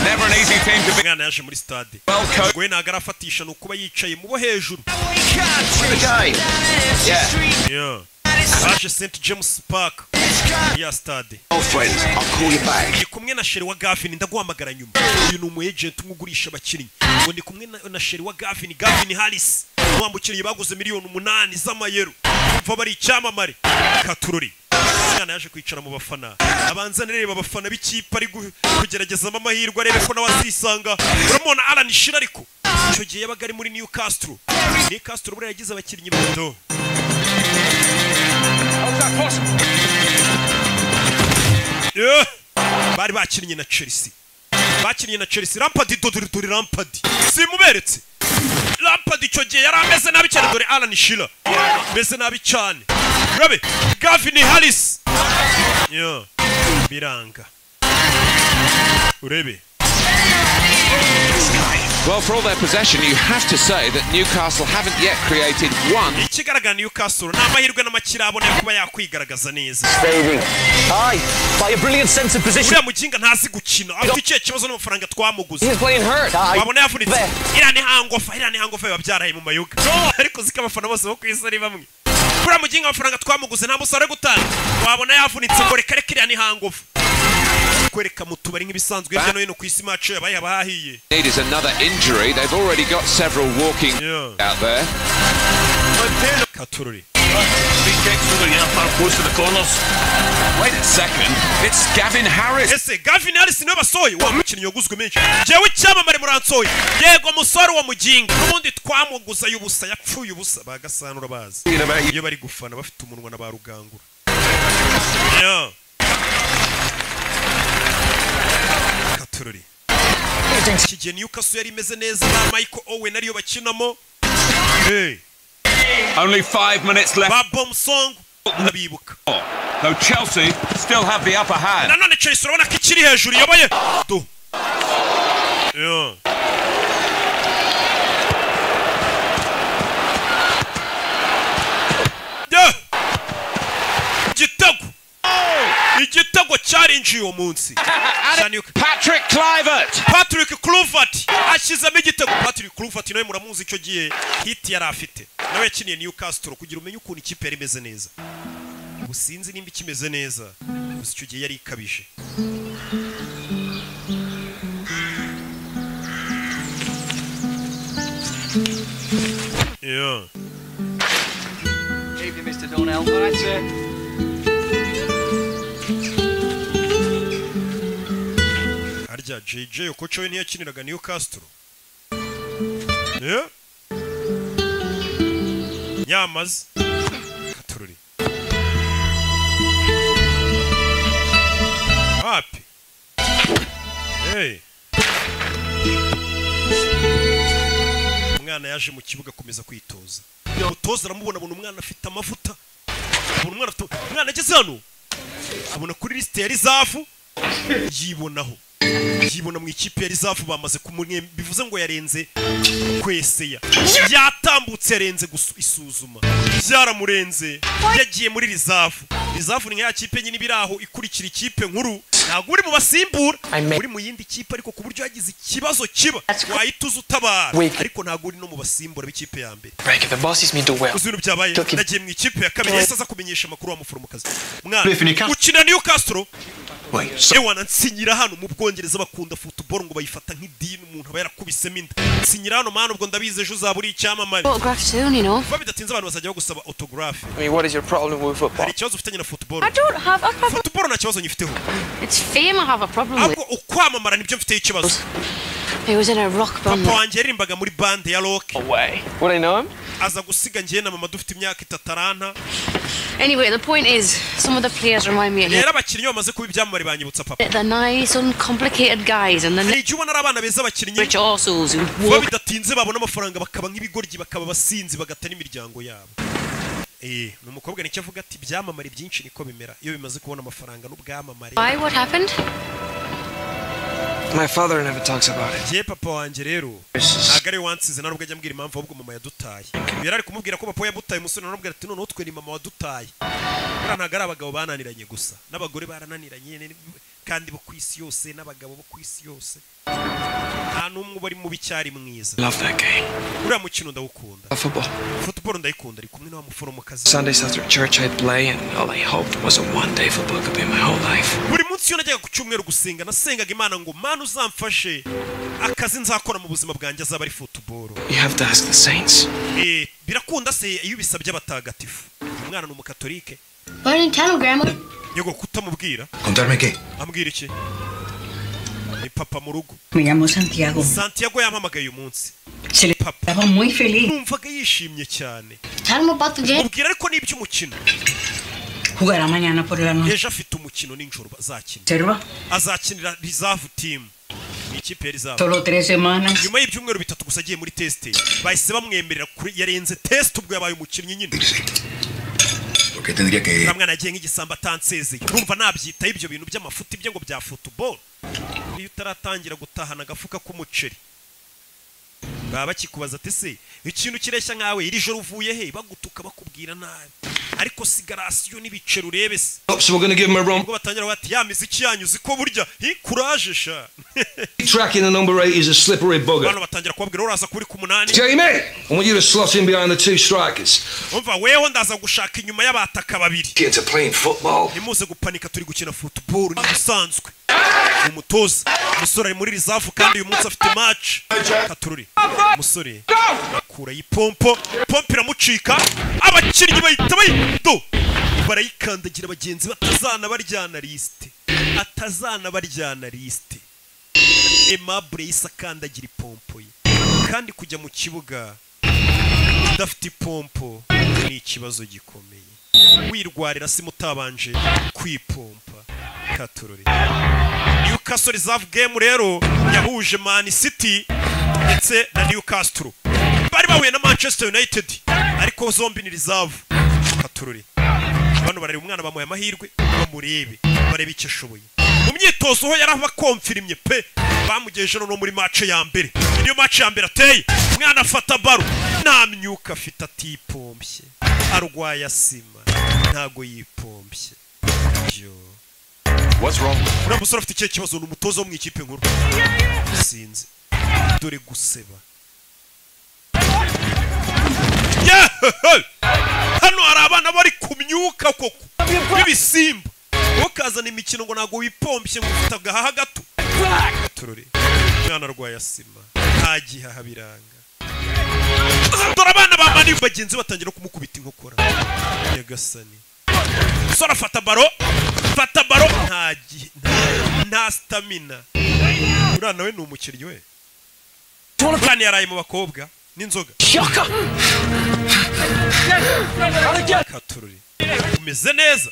Never an easy team to umwana yaje muri stade we ntabwo arafatisha ni ukuba yicaye mu bo hejuru Yeah. baje st james park ya stade friends, I'll call you back. ndi kumwe na sheri wa gavin ndaguhamagara nyuma uyu ni umu agent umwe ugurisha abakinnyi ngo ndi kumwe na- na sheri wa gavin gavin harris wa mukinnyi baguze miliyoni umunani z'amayero umva bari icyamamare katurori umwana yaje kwicara mu bafana abanza anareba abafana b'ikipe ari gu- kugeragezamo amahirwe arebe ko nawe azisanga uramubona alan shira ariko icyo gihe yabaga ari muri newcastle newcastle buriya yagize abakinnyi bato Yeah. bari bakinnye na chelsea bakinnye na chelsea rampadi dore dore rampadi simuberetse rampadi icyo gihe yari ameze nabi cyane dore alan shira ameze nabi cyane rabe gavin harris Yeah. biranga urebe Well, for all their possession, you have to say that Newcastle haven't yet created one. ikigaragara newcastle ni amahirwe n'amakirabone yo kuba yakwigaragaza neza Fading. Aye, by a brilliant sense of position. uriya muginga ntazi gukina afite ikihe kibazo n'amafaranga twamuguze He's playing hurt. Aye. wabona yavunitse iriya ni hangofa iriya ni hangofa biba byaraye mu mayoga ariko ziko abafana bose bo ku isi ari bamwe kuriya muginga amafaranga twamuguze nta musore gutanga wabona yavunitse ngo reka reka iriya ni hangofa kwereka mu tubari nk'ibisanzwe hirya no hino ku isi macu yabaye haba hahiye Need is another injury. They've already got several walking out there. katururi Big kicks to the upper post of the corners. Wait a second. It's Gavin Harris. ese gavin harris niwe basohoye wa mukinnyi waguzwe menshi jewe icyamamare muransohoye yego musore wa muginga n'ubundi twamuguza y'ubusa yapfuye ubusa bagasanura bazi iyo bari gufana bafite umunwa na ba rugangura Yeah. katururi iki gihe newcastle yari imeze neza na michael owen ariyo bakinamo Hey. Only five minutes left. Babom Song. Though Chelsea still have the upper hand. nanone Chelsea urabona ko ikiri hejuru iyoboye tu Yeah. Yeah. igitego igitego cyarinjiye uwo munsi patrick clivert patrick cluvert ashyizemo igitego patrick cluvert nawe muramuzi icyo gihe hiti yari afite nawe yakiniye newcastle kugira umenye ukuntu ikipe yari imeze neza ubu sinzi nimba ikimeze neza gusa icyo gihe yari ikabije Yeah. Evening, Mr. Donnell. All right, sir. harya jj okoco we ntiyakiniraga niyo castro Yeah. nyamaze katururi wapi Hey. umwana yaje mu kibuga akomeza kwitoza umutoza aramubona abona umwana afite amavuta abona umwana afite umwana ageze hano abona kuri lisite ya rizafu yibonaho yibona mu ikipe ya rizafu bamaze kumwemba bivuze ngo yarenze kweseya yatambutse yarenze gusu- isuzuma byaramurenze yagiye muri rizafu rizafu ni nka ya kipe nyine iba iri aho ikurikira ikipe nkuru ntabwo uri mu basimbura uri mu yindi kipe ariko ku buryo yagize ikibazo kiba wahita uza utabara Weak. ariko ntabwo uri no mu basimbura b'ikipe ya mbere Breaker, the bosses me do well. uzi ibintu byabaye Took him. nagiye mu ikipe ya kabiri yahise aza kumenyesha amakuru wa muforomokazi Cliff mwana Newcastle. ukina niyo castro ewa nsinyira hano mu bwongereza bakunda football ngo bayifata nk'idini umuntu aba yarakubisemo inda nsinyira hano mwana ubwo ndabizi ejo uzaba uri icyamamare Autograph soon, you know. kuba bidatinze abantu bazajya bagusaba autographe I mean, what is your problem with football? hari ikibazo ufitanye na football I don't have a problem. football nta kibazo nyifiteho It's fame I have a problem with. ahubwo ukwamamara nibyo mfiteho ikibazo He was in a rock band. papa wanjye yaririmbaga muri bande ya rock Would I know him? aza gusiga njye na mama dufite imyaka itataranta Anyway, the point is, some of the players remind me of him. rero abakinnyi bamaze kuba ibyamamare banyibutsa papa They're nice, uncomplicated guys, and hari the igihe ubona ari abana beza abakinnyi kuba bidatinze babona amafaranga bakaba nk'ibigoryi bakaba abasinzi bagata n'imiryango yabo Eh, ni umukobwa nicyo avuga ati ibyamamare byinshi niko bimera iyo bimaze kubona amafaranga n'ubwamamare why? What happened? My father never talks about it. njye papa wanjye rero ntabwo ari we wansize nta nubwo ajya ambwira impamvu ahubwo mama yadutaye yari ari kumubwira ko papa yadutaye umusore naramubwira ati noneho twe ni mama wadutaye buriya ntabwo ari abagabo bananiranye gusa n'abagore barananiranye ni- kandi bo ku isi yose n'abagabo bo ku isi yose nta n'umwe uba ari mubi cyari mwiza Love that game. uriya mukino ndawukunda Of football. football ndayikunda ari kumwe n'uwa muforomokazi Sundays after church I'd play and all I hoped was a one day football could be my whole life. buri munsi iyo najyaga ku cyumweru gusenga nasengaga imana ngo mana uzamfashe akazi nzakora mu buzima bwanjye azaba ari futuboro You have to ask the saints. Eh, birakunda se iyo ubisabye abatagatifu Uyu mwana ni umukatolike Learn in town, Grandma. yego kutamubwira Contarme qué. ambwira iki ni papa mu rugo Me llamo Santiago. santiago yampamagaye uyu munsi Se le estaba muy feliz. numvaga yishimye cyane Tell him about the game. mubwira ariko n'iby'umukino Jugará mañana por la noche. ejo afite umukino n'injoro azakina Observa, azakinira rizavu timu ni ikipe ya rizavu solo tres semanas. nyuma y'ibyumweru bitatu gusa agiye muri tesite bahise bamwemerera kuri yarenze tesite ubwo yabaye umukinnyi nyine Porque tendría que. uriya mwana yagiye nk'igisambo atansezeye urumva nabyitaho ibyo bintu by'amafuti ibyo ngo bya futuboro iyo utaratangira gutahana agafuka k'umuceri baba bakikubaza ati se ikintu kireshya nkawe iri joro uvuye he bagutuka bakubwira nabi ariko sigarasiyo n'ibiceri urebe se Oh, so we're going to give him a wrong ubwo batangira bati ya miziki yanyu uzi ko burya hi kuraje sha tracking the number eight is a slippery abantu bugger. batangira kubabwira uraza kuri ku munani Jamie, I want you to slot in behind the two strikers. umva weho ndaza gushaka inyuma y'abataka babiri Get to playing football. ntimuze gupanika turi gukina futuboro ni ibisanzwe umutoza umusore ari muri rizavu kandi uyu munsi afite maci katururi umusore akura ipompo pompo iramucika abakinnyi bahita bayito barayikandagira bagenzi batazana baryana lisite atazana baryana lisite emabure yise akandagira ipompo ye kandi kujya mu kibuga udafite ipompo ni ikibazo gikomeye wirwarira simu utabanje kwipompa katurore newcastle reserve game rero yahuje man city ndetse na newcastle bari twahuye na manchester united ariko zombi ni rizavu katurure bano barareba umwana bamuhaye amahirwe bamurebe barebe icyo ashoboye mu myitozo ho yari abakomfirimye pe bamugejeje no muri mace ya mbere niyo mace ya mbere ateye umwana afata baro nta myuka afite atipompye arwaye asima ntago yipompye uriya musore afite ikihe kibazo ni umutoza wo mu ikipe nkuru sinzi dore guseba hano hari abana bari ku myuka koko b'ibisimba ukazana imikino ngo ntabwo wipompye ngo ufite agahaha gato turore umwana arwaye asima nta gihaha biranga dore abana ba mani bagenzi batangira kumukubita inkokora nyagasani sora fata baro fata baro nta gihe nta sitamina uriya nawe ni umukinnyi we kandi yaraye mu bakobwa n'inzoga katurure umeze neza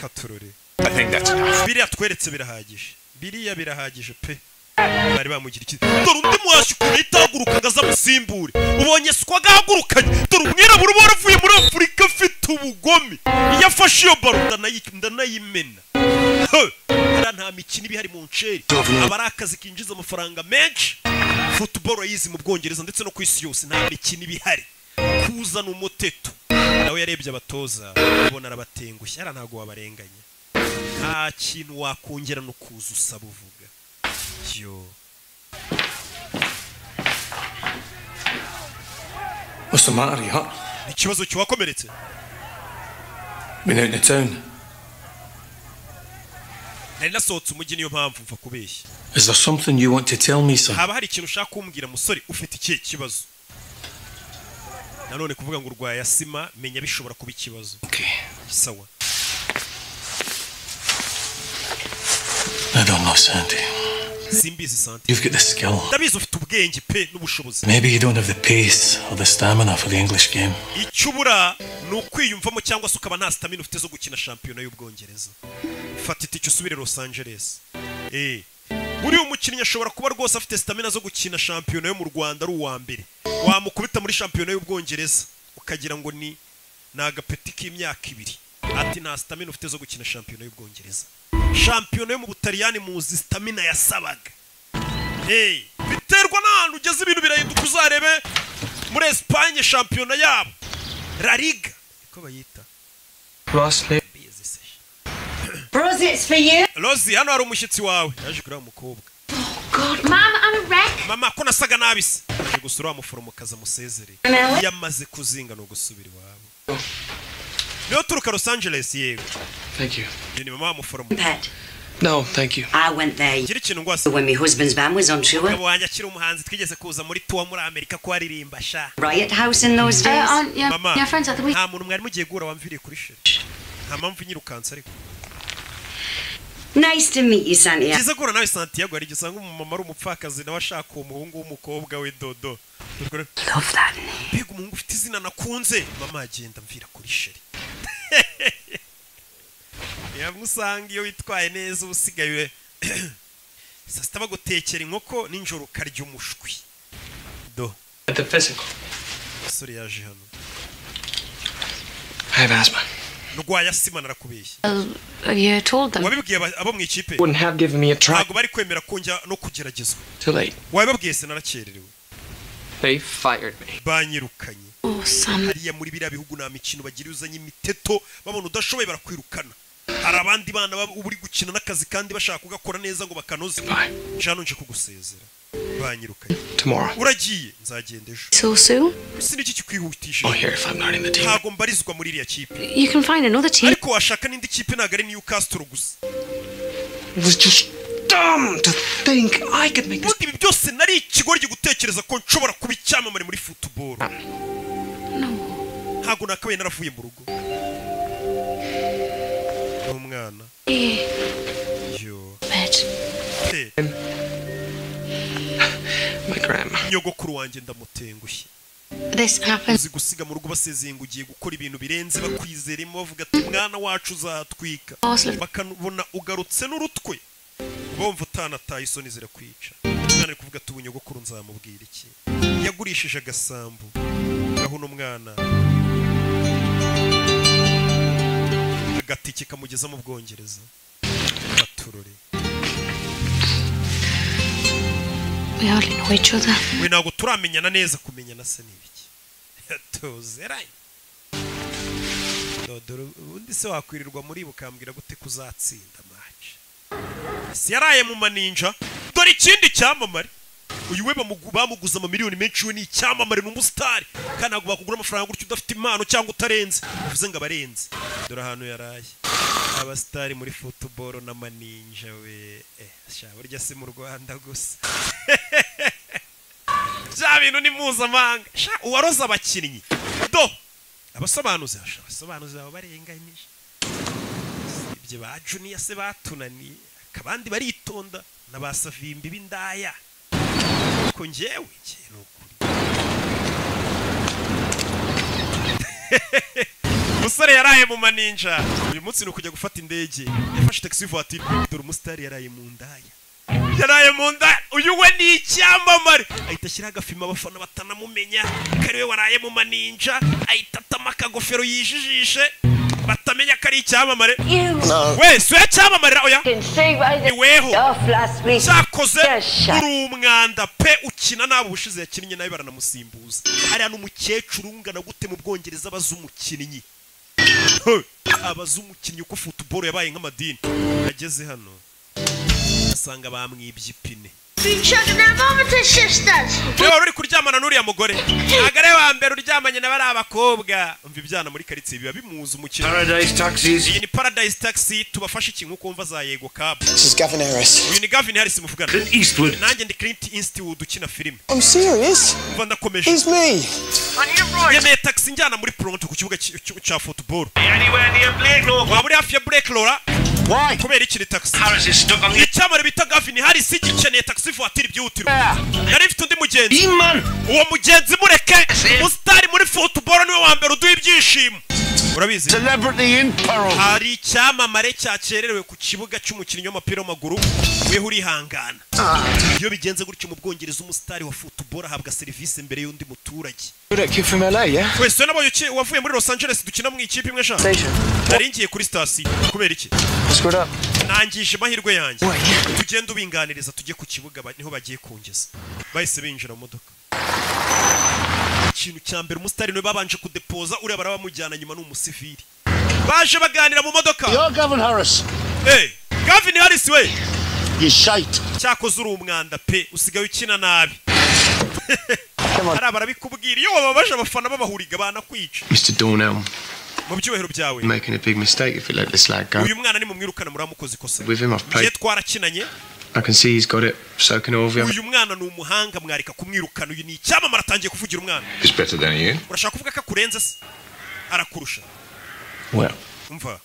katurure biriya tweretse birahagije biriya birahagije pe bari bamugira iki dore undi muhashyi ukuntu ahita ahagurukaga azamusimbure ubonye sikwaga ahagurukanye dore umwirabura uba waravuye muri afurika afite ubugome iyo afashe iyo baro ndanayimena nta mikino iba ihari mu nceri aba ari akazi kinjiza amafaranga menshi futuboro yizi mu bwongereza ndetse no ku isi yose nta mikino iba ihari kuzana umuteto nawe yarebye abatoza ubona arabatengushye ara ntabwo wabarenganya nta kintu wakongera no kuza usaba uvuga yo What's the matter, you hurt? ikibazo kiwakomeretse Been out in town. nari nasohotse umujyi niyo mpamvu mva kubeshya Is there something you want to tell me, son? haba hari ikintu ushaka kumbwira musore ufite ikihe kibazo nanone kuvuga ngo urwaye asima menya bishobora kuba ikibazo sawa I don't know, Sandy. simbizi sante You've got the skill. ndabizi ufite ubwenge pe n'ubushobozi Maybe you don't have the pace or the stamina for the English game. icyo ubura ni ukwiyumvamo cyangwa se ukaba nta sitamina ufite zo gukina shampiyona y'ubwongereza fata itike usubire los angeles eh uriya umukinnyi ashobora kuba rwose afite sitamina zo gukina shampiyona yo mu rwanda ari uwa mbere wamukubita muri shampiyona y'ubwongereza ukagira ngo ni ni agapeti k'imyaka ibiri ati nta sitamina ufite zo gukina shampiyona y'ubwongereza shampiyona yo mu butaliyani muzi sitamina yasabaga hey, biterwa n'ahantu ugeze ibintu birahinduka uzarebe muri esipanye shampiyona yabo la liga niko bayita Rosley. Bros, it's for you. rozi hano hari umushyitsi wawe yaje kureba umukobwa God, Mom, I'm a wreck. mama ko nasaga nabi se yaje gusura wa muforomokazi amusezereye Nawe? iyo amaze kuzinga ni ugusubira iwabo niyo turuka los angeles yego Thank you. iyo ni mama w'umuforomo Pat, No, thank you. I went there gira ikintu ngo when my husband's band was on umugabo tour. wanjye akiri umuhanzi twigeze kuza muri tuwa muri amerika ko aririmba sha Riot House in those days. mama nta muntu mwari mugiye guhura wamviriye kuri sheri nta mpamvu nyirukanse ariko Nice to meet you, Santia. byiza guhura nawe santiago hari igihe usanga umumama ari umupfakazi nawe ashaka uwo muhungu w'umukobwa we dodo mbega umuhungu ufite izina nakunze mama agenda mvira kuri sheri yamwe usanga iyo witwaye neza uba usigaye we- saa sita bagutekera inkoko nijoro ukarya umushwi do At the physical. umusore yaje hano I have asthma. rwaya sima narakubeshye Have you told them? wabibwiye aba- abo mu ikipe Wouldn't have given me a try. ntabwo bari kwemera ko njya no kugeragezwa Too late. wabibabwiye se narakererewe They fired me. banyirukanye Oh, Sam. hariya muri biriya bihugu nta mikino bagira iyo uzanye imiteto babona udashoboye barakwirukana hari abandi bana baba uba uri gukina n'akazi kandi bashaka kugakora neza ngo bakanoze njano nje kugusezera banyirukanye Tomorrow. uragiye nzagenda ejo So soon? si n'iki Oh, kikwihutishije here if I'm not in the team. ntabwo mbarizwa muri iriya kipe You can find another team. ariko washaka n'indi kipe ntabwo ari newcastle gusa It was just dumb to think I could make this. ubundi ibi byose nari ikigoryi gutekereza ko nshobora kuba icyamamare muri futuboro ntabwo nakabaye naravuye mu rugo n'umwana yo Hey, My grandma. nyogokuru wanjye ndamutengushye This happened. uzi gusiga mu rugo basezeye ngo ugiye gukora ibintu birenze bakwizeremo bavuga ati mwana wacu uzatwika Awesome. bakanubona ugarutse n'urutwe bumva utanataye isoni zirakwica cyane kuvuga ati ubunyogokuru nzamubwira iki yagurishije agasambu gahuna umwana agatike kamugeza mu bwongereza baturore We hardly know each other. we ntabwo turamenyana neza kumenyana se ni ibiki tuzeranye dore ubundi se wakwirirwa muri bukambwira gute kuzatsinda match si yaraye mu maninja dore ikindi cyamamare uyu we bamugu- bamuguze amamiliyoni menshi we ni icyamamare ni umusitari kandi ntabwo bakugura amafaranga gutyo udafite impano cyangwa utarenze bivuze ngo abarenze dore ahantu yaraye abasitari muri futuboro n'amaninja we eh sha burya si mu rwanda gusa bya bintu ni mpuzamahanga sha uwaroze abakinnyi do abasobanuzi sha abasobanuzi baba barenganyije ibyo ba juniya se batunaniye akabandi baritonda na ba savimbi b'indaya ko njyewe njye ni ukuri umusore yaraye mu maninja uyu munsi ni ukujya gufata indege yafashe taxi voiture dore umusitari yaraye mu ndaya yaraye mu ndaya uyu we ni icyamamare ahita ashyiraho agafima abafana batanamumenya ko ari we waraye mu maninja ahita atama akagofero yijijishe batamenya ko ari icyamamare wese uyacyamarira oya iweho cyakoze uri umwanda pe ukina nabi ubushize yakinnye nawe baranamusimbuza hariya n'umukecuru ungana gute mu bwongereza abaza umukinnyi Huh. abaza umukinnyi uko futuboro yabaye nk'amadini ageze hano asanga bamwibye ipine Been children and mama to sisters. niba wari uri kuryamana n'uriya mugore ntabwo ari wa mbere uryamanye na bariya bakobwa umva ibyana muri karitsiye biba bimuzi umukino Paradise Taxis. iyi ni paradise taxi tubafashe iki nk'uko wumva za yego kabu This is Gavin Harris. uyu ni gavin harris muvugana Clint Eastwood. nanjye ndi clint eastwood ukina filime I'm serious. umva ndakomeje It's me. yemeye taxi njyana muri Toronto ku kibuga cy- cy- cya futuboro waba uri hafi ya Blake Laura kubera iki ni taxi icyamare bita Gavin Harris gikeneye taxi voiture byihutirwa yari ifite undi mugenzi uwo mugenzi mureke umusitari muri futuboro niwe wa mbere uduha ibyishimo urabizi hari icyamamare cyakererewe ku kibuga cy'umukinnyi w'umupira w'amaguru weho urihangana iyo bigenze gutyo mu bwongereza umusitari wa futuboro ahabwa serivisi mbere y'undi muturage You're that kid from LA, yeah? wese we nabonye uki- wavuye muri los angeles dukina mu ikipe imwe sha nari ngiye kuri sitasiyo kubera iki nangije amahirwe yanjye tugenda ubinganiriza tujye ku kibuga ba- niho bagiye kungeza bahise binjira mu modoka ikintu cya mbere umusitari niwe babanje kudepoza uriya barabamujyana nyuma ni umusivili baje baganira mu modoka Gavin Harris. Eh, gavin harris we You shite. cyakoze uri umwanda pe usigaye ukina nabi hari abarabikubwira iyo wababaje abafana babahuriga banakwica Mr. Dornell, mu byubahiro byawe you're making a big mistake if you let this lad go. uyu mwana ni mumwirukana muramukoze ikosa With him, I've ye played. twarakinanye I can see he's got it. So can Orville. uyu mwana ni umuhanga mwareka kumwirukana uyu ni icyamamare atangiye kuvugira umwana He's better than you. urashaka kuvuga ko akurenze se arakurusha Well, umva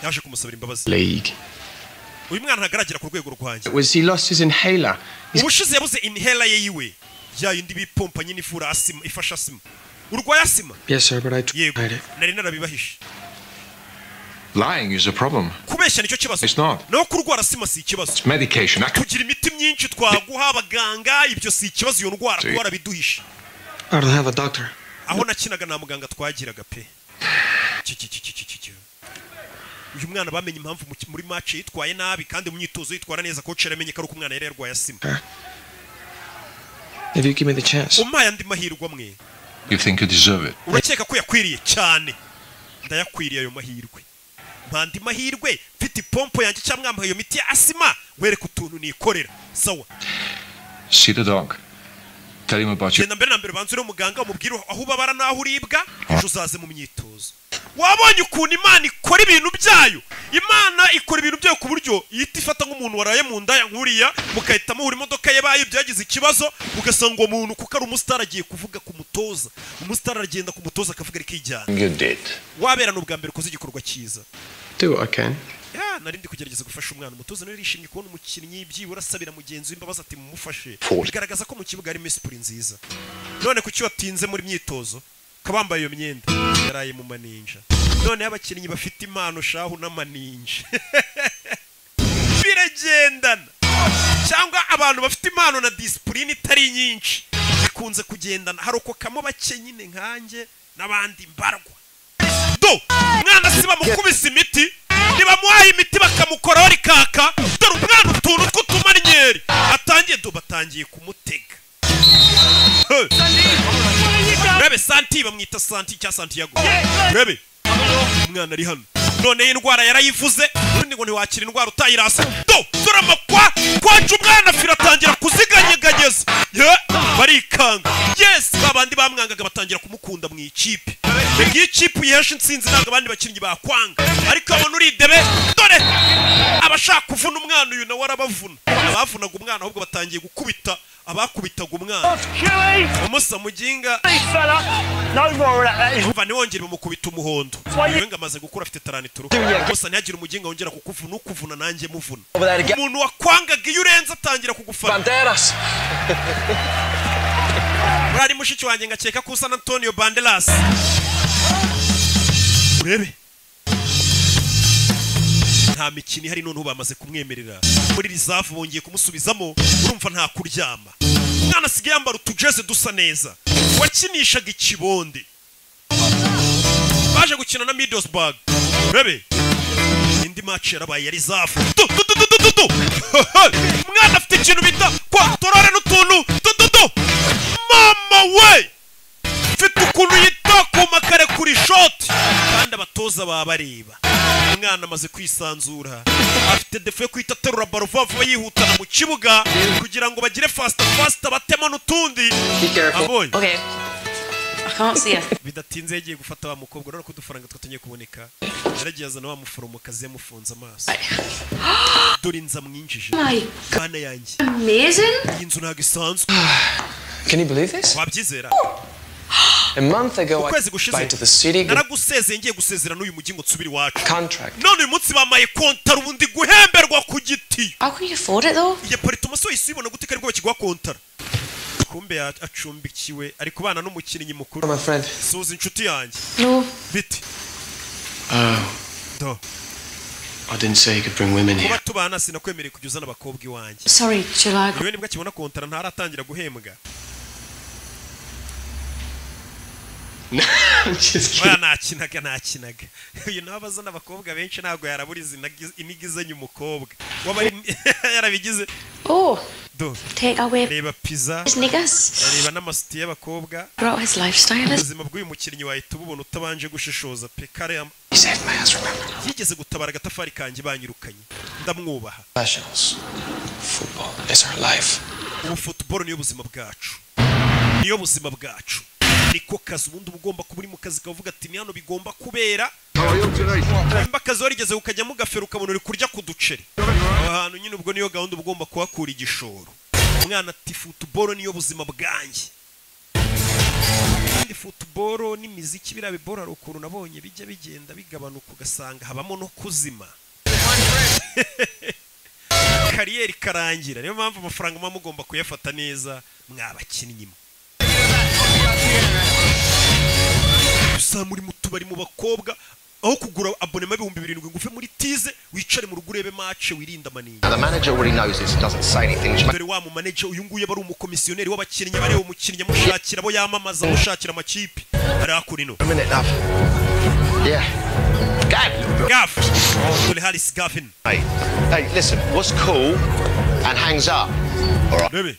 yaje kumusabira imbabazi league. uyu mwana ntagaragera ku rwego rwanjye Was he lost his inhaler? ubushize yabuze inhela ye yiwe ya yindi bipompa nyine ivura asima ifasha asima urwaye asima Yes, sir, but I tried it. nari narabibahishe Lying is a problem. kubeshya nicyo kibazo It's not. naho kurwara asima si ikibazo It's medication. I can tugira imiti myinshi twaguha abaganga ibyo si ikibazo iyo ndwara See. twarabiduhishe I don't have a doctor. aho nakinaga nta muganga twagiraga pe Ki- ki- ki- ki- ki- ki- ki. uyu mwana bamenye impamvu mu- muri match yitwaye nabi kandi mu myitozo yitwara neza coach yaramenye ko ari uko umwana yari yarwaye asima If you give me the chance. umpaye andi mahirwe amwe You think you deserve it. urakeka ko yakwiriye cyane ndayakwiriye ayo mahirwe mpa andi mahirwe mfite ipompo yanjye cyangwa mwambaye iyo miti ya asima wereka utuntu nikorera sawa See the dog. Tell him about you. genda mbere na mbere banza ure muganga umubwire aho ubabara n'aho uribwa ejo uzaze mu myitozo wabonye ukuntu imana ikora ibintu byayo imana ikora ibintu byayo ku buryo ihita ifata nk'umuntu waraye mu ndaya nk'uriya mugahita muhura imodoka ye bayo byagize ikibazo ugasanga uwo muntu kuko ari umusitari agiye kuvuga ku mutoza umusitari aragenda ku mutoza akavuga rikijyana You did. wabera ni ubwa mbere ukoze igikorwa cyiza Do what I can. ya nari ndi kugerageza gufasha umwana umutoza nawe yarishimye kubona umukinnyi byibura asabira mugenzi we imbabazi ati mumufashe Fool. bigaragaza ko mu kibuga harimo isipuri nziza none kuki watinze muri myitozo kabambaye iyo myenda yaraye mu maninja noneho abakinnyi bafite impano shahu n'amaninja biragendana cyangwa abantu bafite impano na disipurine itari nyinshi bikunze kugendana hari uko kamubake nyine nkanjye n'abandi mbarwa do umwana si bamukubise imiti ntibamuhaye imiti bakamukoraho rikaka dore umwana utuntu tw'utumanyeri atangiye do batangiye kumutega rebe santi bamwita santi cya santiago rebe umwana ari hano none indwara yarayivuze urundi ngo ntiwakira indwara utayirasa do dore amakwa kwaca umwana afira atangira kuziganyeganyeza ye barikanga yes babandi bamwangaga batangira kumukunda mu ikipe iyi kipe uyihesha insinzi ntabwo abandi bakinnyi bakwanga ariko abona uridebe dore abashaka kuvuna umwana uyu nawe arabavuna abavunaga umwana ahubwo batangiye gukubita abakubitaga umwana umusa muginga umva ntiwongere bamukubita umuhondo we ngo amaze gukura afite taranitoro gusa ntihagire umuginga wongera kukuvuna ukuvuna nanjye muvuna umuntu wakwangaga iyo urenze atangira kugufana urari mushiki wanjye ngakeka ko usa na antonio banderas urebe nta mikino ihari noneho bamaze kumwemerera muri rizavu bongeye kumusubizamo urumva nta kuryama umwana asigaye yambara utujeze dusa neza wakinishaga ikibonde baje gukina na midosbag urebe indi maci yarabaye ya rizavu umwana afite ikintu bita kwatorore n'utuntu dududu mama we mfite ukuntu yita ku makare kuri shoti kandi abatoza baba bareba umwana amaze kwisanzura afite defo yo kwita aterura baro vuba vuba yihutana mu kibuga kugira ngo bagire fasita fasita batemo n'utundi abonye bidatinze yagiye gufata wa mukobwa urabona ko udufaranga twatumye kuboneka yaragiye azana wa muforomokazi yamufunze amaso dore inzu amwinjije kana yanjye iyi nzu ntabwo isanzwe wabyizera A month ago, I ukwezi applied to the gushize city. naragusezeye ngiye gusezera n'uyu mujyi ngo nsubire iwacu none uyu munsi bamaye kontara ubundi guhemberwa ku giti How can you afford it though? iyo paritumo so yisubibona gute ko aribwo bakiguha kontara kumbe ya- acumbikiwe ari kubana n'umukinnyi mukuru suza inshuti yanjye No. bite Oh. No. I didn't say you could bring women here. kuba tubana sinakwemereye kujya uzana abakobwa iwanjye Sorry, shall I yewe nibwo akibona kontara ntaratangira guhembwa Oya, nakinaga nakinaga uyu nawe abazana abakobwa benshi ntabwo yaraburiza inagi- inigizanye umukobwa waba ari- yarabigize Oh, do take away reba pizza these niggas. reba n'amasiti y'abakobwa Grow his lifestyle. is- ubuzima bw'uyu mukinnyi wahita ububona utabanje gushishoza pe kare yam- yigeze gutabara agatafari kanjye banyirukanye ndamwubaha Professionals. Football is our life. ubu futuboro niyo buzima bwacu niyo buzima bwacu niko kazi ubundi uba ugomba kuba uri mu kazi kavuga ati ni hano bigomba kubera nimba akazi warigeze ukajyamo ugafera ukabona uri kurya ku duceri aho hantu nyine ubwo niyo gahunda uba ugomba kuhakura igishoro umwana ati futuboro niyo buzima bwanjye kandi futuboro n'imiziki biriya bibora hari ukuntu nabonye bijya bigenda bigabanuka ugasanga habamo no kuzima kariyeri ikarangira niyo mpamvu amafaranga muba mugomba kuyafata neza mwabakinnyi mwe gusa muri mu tubari mu bakobwa aho kugura abonema ibihumbi birindwi ngo uve muri tize wicare mu rugo urebe mace wirinde amaninga Now, the manager already knows this and doesn't say anything. Which dore wa mu manager uyu nguyu aba ari umukomisiyoneri w'abakinnyi aba areba umukinnyi amushakira abo yamamaza amushakira amakipe ari hakuno ino yeah. Gav. Gav. dore Harris Gavin Hey, hey, listen. What's cool and hangs up. All right. Baby.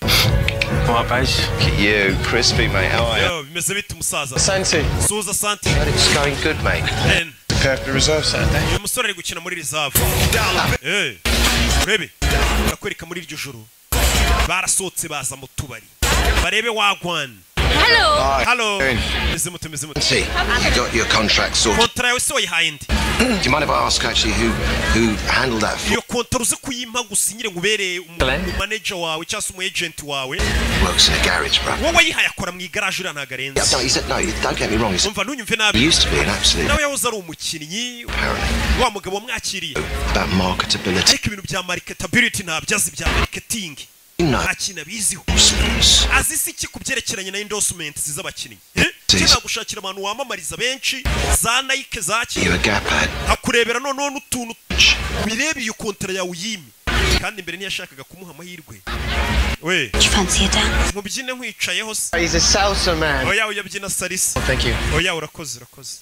Come on, base. Look at you, crispy mate. How are you? Yo, bimeze bite umusaza Santi. suza santi But it's going good, mate. Ben. Kirkby Reserve Saturday. uyu musore ari gukina muri rizavu Eh, urebe barakwereka muri iryo joro barasohotse baza mu tubari barebe wagwan Hi. halo meze mute meze mute See, you got your contract sorted. kontara yawe se wayihaye ndi Do you mind if I ask actually who who handled that? iyo kontara uze kuyimpa gusinyire ngo ubereye umu- umumaneja wawe cyangwa se umu agent wawe Works in a garage, bro. wowe wayihaye akora mu igaraje uriya ntabwo Yeah, arenze no, he said no. you- Don't get me wrong. He said, umva ntunyumve he nabi used to be an absolute nawe yahoze ari umukinnyi wa mugabo wamwakiriye about marketability. ariko ibintu bya marketability ntabyo azi bya marketing No. nta kintu abiziho Yes. azi se iki ku byerekeranye na endorsement z'abakinnyi Zizi. cyangwa gushakira abantu wamamariza benshi za nike za You're a kera gap lad. akurebera noneho n'utuntu birebeye iyo kontara yawe uyime kandi mbere ntiyashakaga kumuha amahirwe we mubyine nkwicayeho se He's a salsa man. oya uyabyina salisa Oh, thank you. oya urakoze urakoze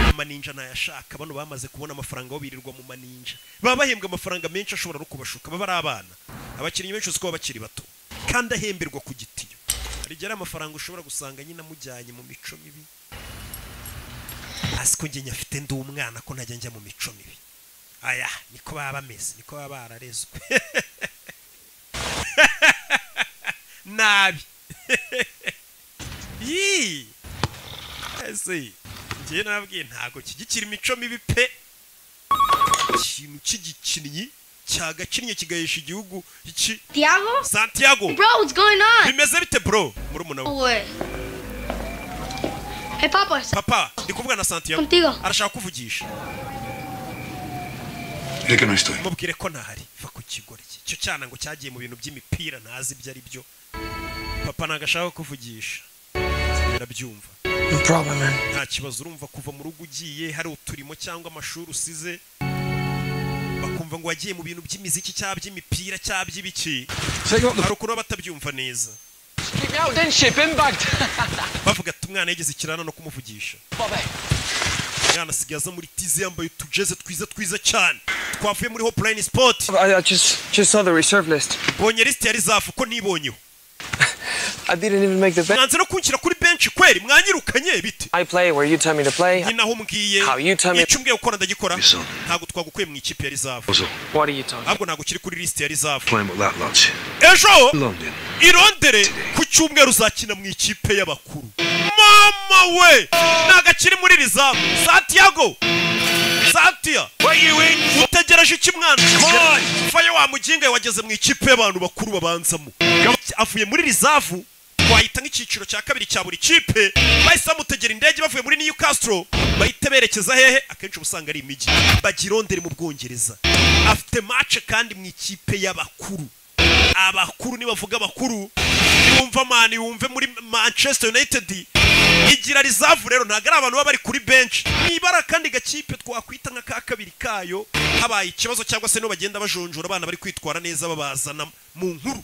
amaninja ntayashaka bano bamaze kubona amafaranga aho birirwa mu maninja baba bahembwa amafaranga menshi ashobora no kubashuka baba ari abana abakinnyi benshi uziko baba bakiri bato kandi ahemberwa ku gitiyo hari igihe ari amafaranga ushobora gusanga nyine amujyanye mu mico mibi hasi ko njye nyafite ndi umwana ko ntajya njya mu mico mibi aya niko baba bameze niko baba bararezwe nabi yii ese ngewe nababwiye ntabwo kigikira imico mibi pe ikintu cy'igikinnyi cyagakinnye kigahesha igihugu iki Thiago? santiago Bro, what's going on? bimeze bite bro muri No umunawe way. Hey, Papa. papa ndi kuvuga na santiago Contigo. arashaka kuvugisha Reka no estoy. mubwire ko ntahari va ku kigore cye icyo cyana ngo cyagiye mu bintu by'imipira ntazi ibyo ari byo papa ntabwo ashaka kuvugisha ndabyumva No problem, man. nta kibazo urumva kuva mu rugo ugiye hari uturimo cyangwa amashuri usize bakumva ngo wagiye mu bintu by'imiziki cyangwa by'imipira cyangwa by'ibiki hari ukuntu baba batabyumva neza Kick me out then, ship imbaged. bavuga ati umwana yigeze ikirana no kumuvugisha umwana asigaye aza muri tize yambaye utujeze twiza twiza cyane twavuye muri hopulayini sipoti I, I just just saw the reserve list. mbonye lisite ya rizafu ko nibonyeho I didn't even make the bench. mwanze no kunshyira kuri benshi kweri mwanyirukanye bite I play where you tell me to play. nyine aho umbwiye How you tell me? icyo umbwiye gukora ndagikora ntabwo twagukuye mu ikipe ya rizafu What are you talking? ahubwo ntabwo ukiri kuri lisite ya rizafu Playing with that lot. ejo London. irondere ku cyumweru uzakina mu ikipe y'abakuru mama we ntago akiri muri rizamu santiago santia utegereje iki mwana faye wa muginga wageze mu ikipe y'abantu bakuru babanzamo avuye muri rizavu wahita nk'icyiciro cya kabiri cya buri kipe bahise bamutegera indege bavuye muri newcastle bahita berekeza hehe akenshi uba usanga ari imijyi bajya irondere mu bwongereza afite mace kandi mu ikipe y'abakuru abakuru nibavuga abakuru yumva mani yumve muri manchester united igira rizavu rero ntabwo ari abantu baba bari kuri benshi nibara kandi gakipe twakwita nka ka kabiri kayo habaye ikibazo cyangwa se nibo bagenda bajonjora abana bari kwitwara neza babazana mu nkuru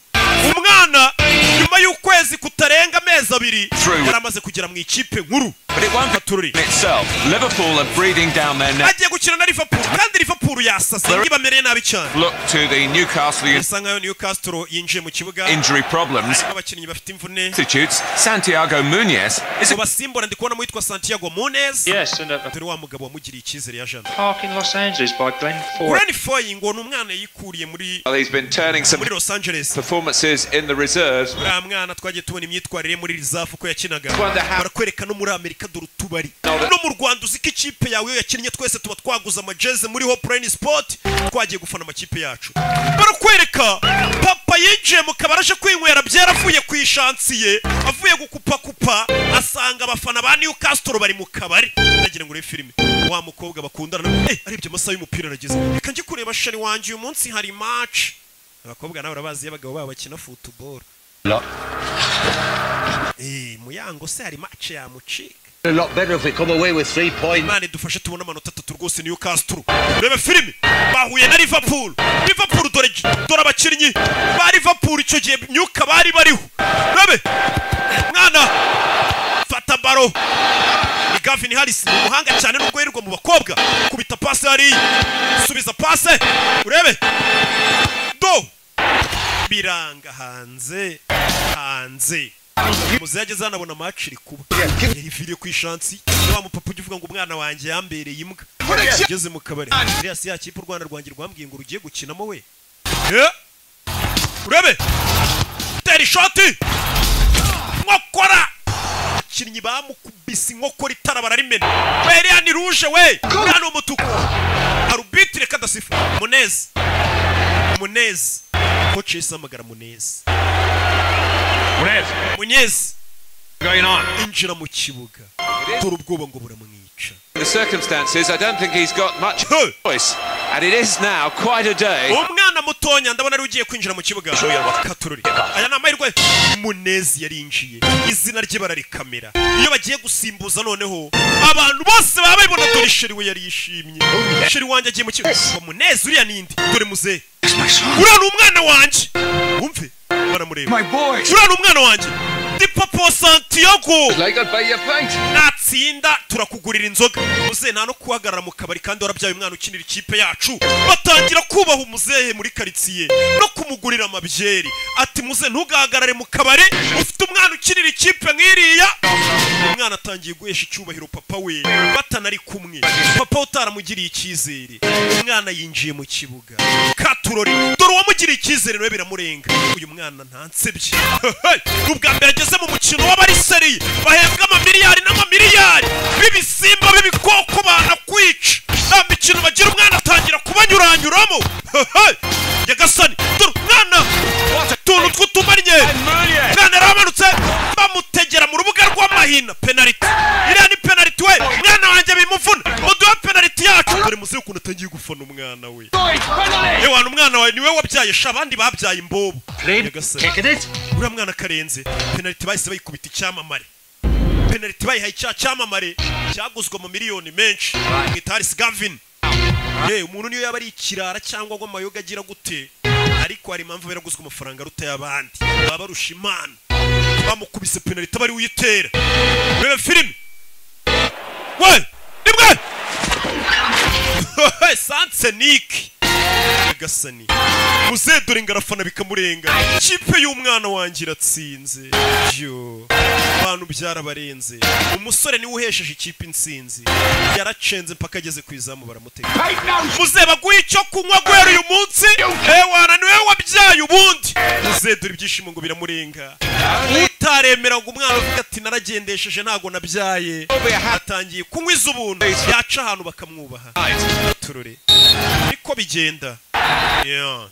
umwana nyuma y'ukwezi kutarenga amezi abiri yari amaze kugera mu ikipe nkuru In itself, Liverpool are breathing down their neck. agiye gukina na liverpool kandi liverpool yasaze ntibamereye nabi cyane Look to the Newcastle bisa nkaho newcastle yinjiye mu kibuga injury problems. abakinnyi bafite imvune Substitutes Santiago Munoz is Mu basimbura ndi kubonamo yitwa santiago mones dore wa mugabo wamugiriye icyizere ya jana Park in Los Angeles by Glenn Ford. Granny Foy ngo ni umwana yikuriye muri well, he's been turning some muri Los Angeles performances in the reserves. uriya mwana twagiye tubona imyitwarire muri rizafu uko yakinaga Rwanda ha- barakwereka no muri amerika dore utubari no mu rwanda uzi ko ikipe yawe iyo yakinnye twese tuba twaguze amajeze muri hopulayini sipoti twagiye gufana amakipe yacu barakwereka papa yinjiye mu kabari aje kwinywera byera avuye ku ishansi ye avuye gukupakupa asanga abafana ba newcastle bari mu kabari ndagira ngo urebe filime wa mukobwa bakundana nawe, eh arebye amasaha y'umupira arageze reka njye kureba shari wanjye uyu munsi hari match abakobwa nawe urabazi iyo abagabo babo bakina futuboro Eh, muyango se hari match yamucika A lot better if we come away with three points. imana idufashe tubone amanota atatu rwose niyo kasituru reba filime bahuye na liverpool liverpool dore dore abakinnyi ba liverpool icyo gihe myuka bari bariho rebe mwana fata baro ni gavin harris ni umuhanga cyane nubwo yirirwa mu bakobwa kubita pase hariya subiza pase urebe do biranga hanze hanze muze yageze hano abona match iri kuba yari viriye ku ishansi wa mupapa ujya uvuga ngo umwana wanjye yambereye imbwa ageze mu kabari Elias ya kipe u Rwanda rwanjye rwambwiye ngo rugiye gukinamo we Eh! urebe tera ishoti nkokora abakinnyi bamukubise inkokora itara bararimena beriya ni ruje we umwana ni umutuku arubitire kadasifa munezi munezi koci yahise ahamagara munezi munyezi injira mu kibuga dore ubwoba ngo buramwica The circumstances, I don't think he's got much choice. And it is now quite a day. umwana umwana mutonya ndabona ari ugiye kwinjira mu kibuga katururi aya ni amahirwe munezi yarinjiye izina rye bararikamera iyo bagiye gusimbuza noneho abantu bose baba babibona dore sheri we yari yishimye sheri wanjye agiye mu kibuga munezi uriya nindi dore muzehe uriya ni umwana wanjye wumve baramureba uriya ni umwana wanjye ndi popo santiago natsinda turakugurira inzoga muzehe nta no guhagarara mu kabari kandi warabyaye umwana ukinira ikipe yacu batangira kubaha umuzehe muri karitsiye no kumugurira amabyeri ati muzehe ntugahagarare mu kabari ufite umwana ukinira ikipe nk'iriya umwana atangiye guhesha icyubahiro papa we batanari kumwe papa we utaramugiriye icyizere umwana yinjiye mu kibuga katurori dore uwamugiriye icyizere nawe biramurenga uyu mwana ntansebye ni ubwa mbere ageze mu mukino w'abariseri bahembwa amamiliyari n'amamiliyari b'ibisimba b'ibikoko banakwica nta mikino bagira umwana atangira kubanyuranyuramo nyagasani dore umwana utuntu tw'utumarye umwana yaramanutse bamutegera mu rubuga rw'amahina penaliti iriya ni penaliti we umwana wanjye bimuvuna muduhe penaliti yacu dore muzi ukuntu atangiye gufana umwana we yewana umwana wawe niwe wabyaye sha abandi babyaye imbobo nyagasani uriya mwana akarenze penaliti bahise bayikubita icyamamare penaliti bayihaye cya cyamamare cyaguzwe mu miliyoni menshi mwita harisi gavini ye umuntu niyo yaba ari ikirara cyangwa ngo amayoga agira gute ariko hari impamvu yaraguzwe amafaranga aruta y'abandi baba barusha imana bamukubise penaliti aba ari uyitera reba filime we ni mwe sansenike gasani muzedore ngarafana bikamurenga ikipe y'umwana wanjye iratsinze yo abantu byarabarenze umusore niwe uhesheje ikipe insinzi yaracenze mpaka ageze ku izamu baramutega muze baguhe icyo kunywa guhera uyu munsi ewana niwe wabyaye ubundi muzedore ibyishimo ngo biramurenga utaremera ngo umwana uvuga ati naragendesheje ntago nabyaye atangiye kunywa iz'ubuntu yaca ahantu bakamwubaha turore niko bigenda Yeah.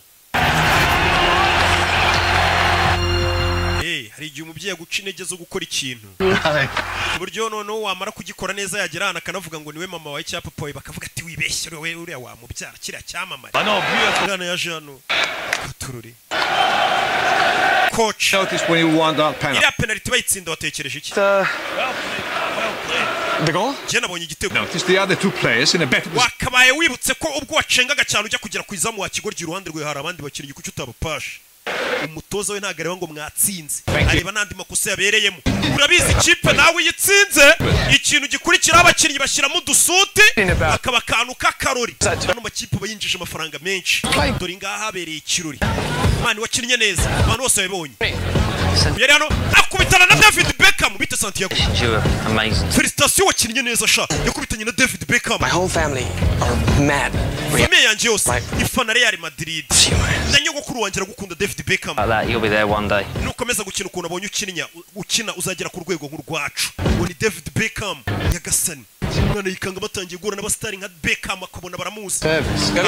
Hey, hari igihe umubyeyi aguca intege zo gukora ikintu ku buryo noneho wamara kugikora neza yagera ahantu akanavuga ngo niwe mama wawe cyangwa papa wawe bakavuga ati wibeshye wowe uriya wamubyara kiriya cyamamare umwana yaje hano katururi coach iriya penaliti bayitsinda watekereje iki The goal? njye nabonye igitego It's the other two players in a better position. wakabaye wibutse ko ubwo wacengaga cyane ujya kugera ku izamu wakigoryi iruhande rwe hari abandi bakinnyi kuki utabapashe umutoza we ntabwo areba ngo mwatsinze areba n'andi makosa yabereyemo urabizi ikipe nawe uyitsinze ikintu gikurikiraho abakinnyi bashyiramo udusuti akaba akantu k'akarori ano makipe aba yinjije amafaranga menshi dore ngaha habereye ikirori mani wakinnye neza abantu bose babibonye yari hano akubitana na david beckham bite santiago You were amazing. felicitasiyo wakinnye neza sha yakubitanye na david beckham My whole family are mad. famiye yanjye yose ifana real madrid na nyogokuru wanjye aragukunda david beckham Like that, you'll be there one day. nukomeza gukina ukuntu abonye ukininya ukina uzagera ku rwego nk'urwacu uwo ni david beckham nyagasani umwana yikanga batangiye guhura n'abasitari nka beckham akabona baramuzi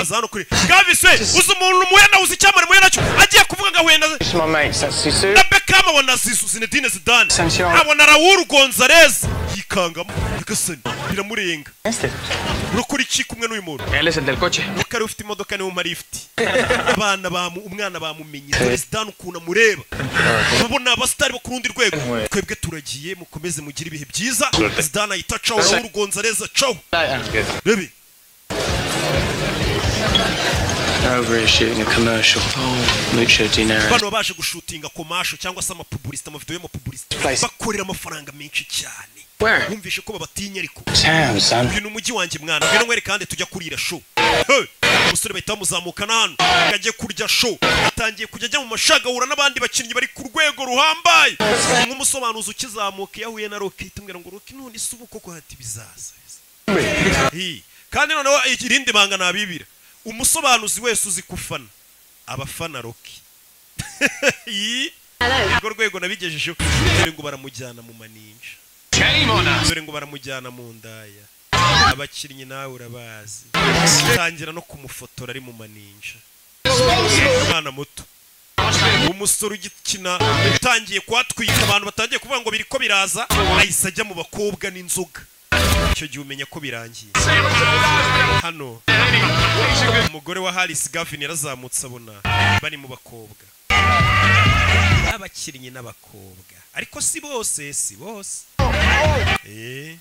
aza hano kuri gavis we uzi umuntu muya nawuzi icyamare muya nacyo agiye kuvuga ngo ahuye na It's my mates. That's Sisu. na beckham abona zisu zinedine zidane abona raul gonzalez yikangamo nyagasani biramurenga urakora iki kumwe n'uyu muntu Listen, del coche. nyakare ufite imodoka niwe umara ifite abana bamu umwana bamumenye dore zidane ukuntu amureba ubu ni abasitari bo ku rundi rwego twebwe turagiye mukomeze mugire ibihe byiza zidane ahita acaho raul gonzalez acaho rebe Over here shooting a commercial. Oh, Mucho dinero. bano baba baje gushutinga komasho cyangwa se amapubulisita amavidewo y'amapubulisita bakorera amafaranga menshi cyane bumvishe ko babatinya ariko Damn, son. uyu ni umujyi wanjye mwana ngwino nwere kandi tujya kurira show Hey! umusore bahita bamuzamukana hano ajya kurya show atangiye kujya ajya mu mashagahura n'abandi bakinnyi bari ku rwego ruhambaye nk'umusobanuzi ukizamuka iyo ahuye na roki tumwira ngo roki none ise ubu koko hati bizaza Hi. kandi noneho irindi banga nabibira umusobanuzi wese uzi kufana abafana roki Hi. urwo rwego nabigejejeho dore ngo baramujyana mu maninja dore ngo baramujyana mu ndaya abakinnyi nawe urabazi tangira no kumufotora ari mu maninja umwana muto umusore ugikina utangiye kuhatwika abantu batangiye kuvuga ngo biriko biraza ahise ajya mu bakobwa n'inzoga icyo gihe umenya ko birangiye hano umugore wa harisi gavin yarazamutse abona bari mu bakobwa n'abakinnyi n'abakobwa ariko si bose si bose Eh.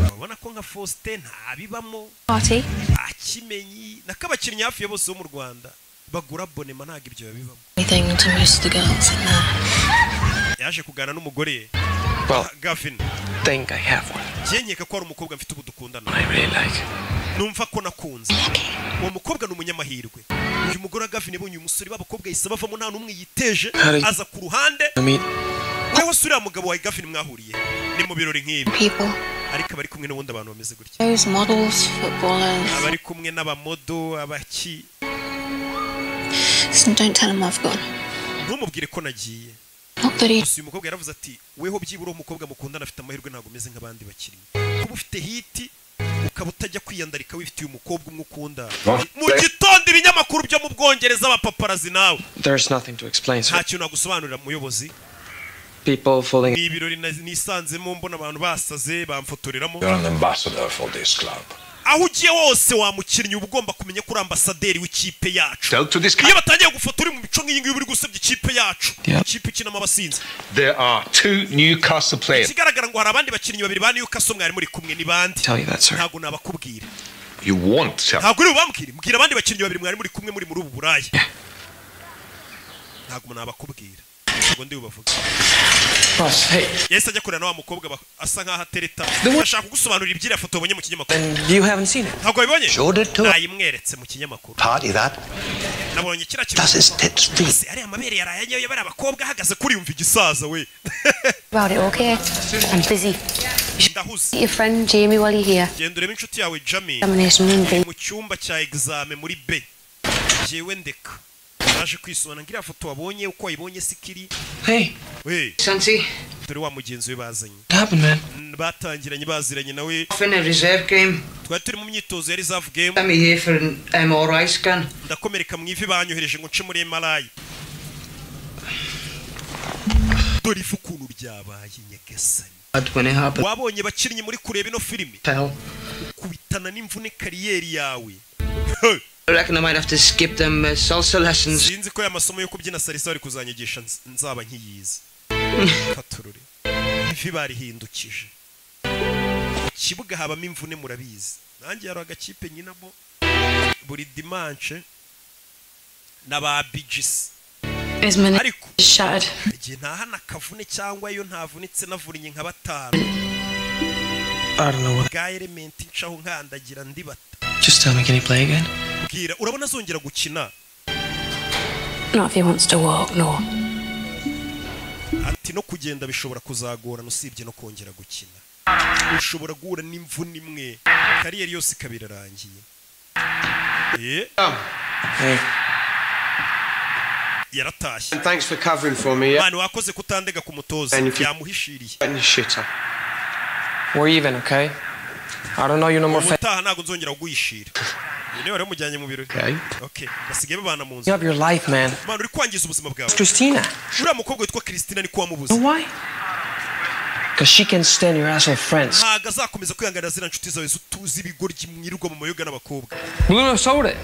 urabona ko nka faustin ntabibamo Party. akimenyi nako abakinnyi hafi ya bose bo mu rwanda bagura bonema ntabwo ibyo babibamo Anything to most of the girls in there. yaje kuganira n'umugore Well, gavin think I have one njye nkeka ko hari umukobwa mfite ubu dukundana I really like. numva ko nakunze uwo mukobwa ni umunyamahirwe uyu mugore wa gavin yabonye uyu musore b'abakobwa yahise bavamo nta n'umwe yiteje Hari- aza ku ruhande I mean, wewe si uriya mugabo wa gavin mwahuriye ni mu birori nk'ibi People. ariko abari kumwe n'ubundi abantu bameze gutya Those models, footballers. abari kumwe n'abamodo abaki Listen, don't tell them I've gone. ntumubwire ko nagiye Not that he. gusa uyu mukobwa yaravuze ati weho byibura umukobwa mukundana afite amahirwe ntabwo umeze nk'abandi bakinnyi kuba ufite hiti ukaba utajya kwiyandarika wifitiye umukobwa umwe ukunda mu gitondo ibinyamakuru byo mu bwongereza abapaparazi nawe There's nothing to explain. So nta kintu nagusobanurira muyobozi people falling ni ibirori na- nisanzemo mbona abantu basaze bamfotoreramo You're an ambassador for this club. aho ugiye wose wa mukinnyi uba ugomba kumenya ko uri ambasaderi w'ikipe yacu Tell to this iyo batangiye gufotora uri mu mico nk'iyi ngiyi uba uri gusebya ikipe yacu Yeah. ikipe ikinamo abasinzi There are two Newcastle players. ikigaragara ngo hari abandi bakinnyi babiri ba newcastle mwari muri kumwe ni bande Tell you that, sir. ntabwo nabakubwira You won't tell. ntabwo uri bubambwire mbwira abandi bakinnyi babiri mwari muri kumwe muri muri ubu buraya ntabwo nabakubwira ntabwo ndi bubavuge Boss, hey. yahise ajya kureba na wa mukobwa ba- asa nk'aho atereta ashaka kugusobanurira iby'iriya foto wabonye mu kinyamakuru You haven't seen it. ntabwo wabibonye Showed it to- nayimweretse mu kinyamakuru Party that. nabonye kiriya Das kintu ist Tits Se, ariya mabere yaraye yabari abakobwa ahagaze kuri yumva igisaza we About it, okay? I'm busy. ndahuze Meet your friend Jamie while you're here. genda urebe inshuti yawe jami Examination room, iri babe. mu cyumba cya egizame muri b jyewe ndeka naje kwisobanura ngo iriya foto wabonye uko wayibonye si kiri hey, we Santi, dore wa mugenzi we bazanye what happened, man? N- batangiranye baziranye nawe off in a reserve game. twari turi mu myitozo ya reserve game Sent me here for an MRI scan. ndakomereka mu ivi banyohereje ngo nce muri mri dore ifu ukuntu ryabaye nyagasani Bad when it happened. wabonye bakinnyi muri kureba ino filime Hell. kubitana n'imvune kariyeri yawe I reckon I might have to skip them uh, salsa lessons. sinzi ko aya masomo yo kubyina salisa bari kuzanyigisha nz- nzaba nkiyizi katurure ivi barihindukije Mu kibuga habamo imvune murabizi nanjye hari agakipe nyinamo buri dimanche n'aba bijisi His minute ariko is shattered. igihe ntahana akavune cyangwa iyo ntavunitse navunnye nka batanu I don't know what. bwa elementi ncaho nkandagira ndibata Just tell me, can he play again? bwira urabona azongera gukina Not if he wants to walk, no. ati no kugenda bishobora kuzagorana usibye no kongera gukina ushobora guhura n'imvune imwe kariyeri yose ikaba irarangiye Eh, Hey. yaratashye And thanks for covering for me. Yeah. mani wakoze kutandega ku mutoza And if you- yamuhishiriye Getting your shit up. We're even, okay? I don't know you no more. Fa- ubutaha ntabwo nzongera kuguhishira uyu niwe wari wamujyanye mu birori Okay. okay basigaye babana mu you nzu have your life, man. mani uri kwangiza ubuzima bwawe It's Christina. uriya mukobwa witwa christina niko wamubuze You know why? Because she can stand your asshole friends. ntabwo azakomeza kwihanganira ziriya nshuti zawe zituzi ibigoryi mwirirwa mu mayoga n'abakobwa Bruno sold it.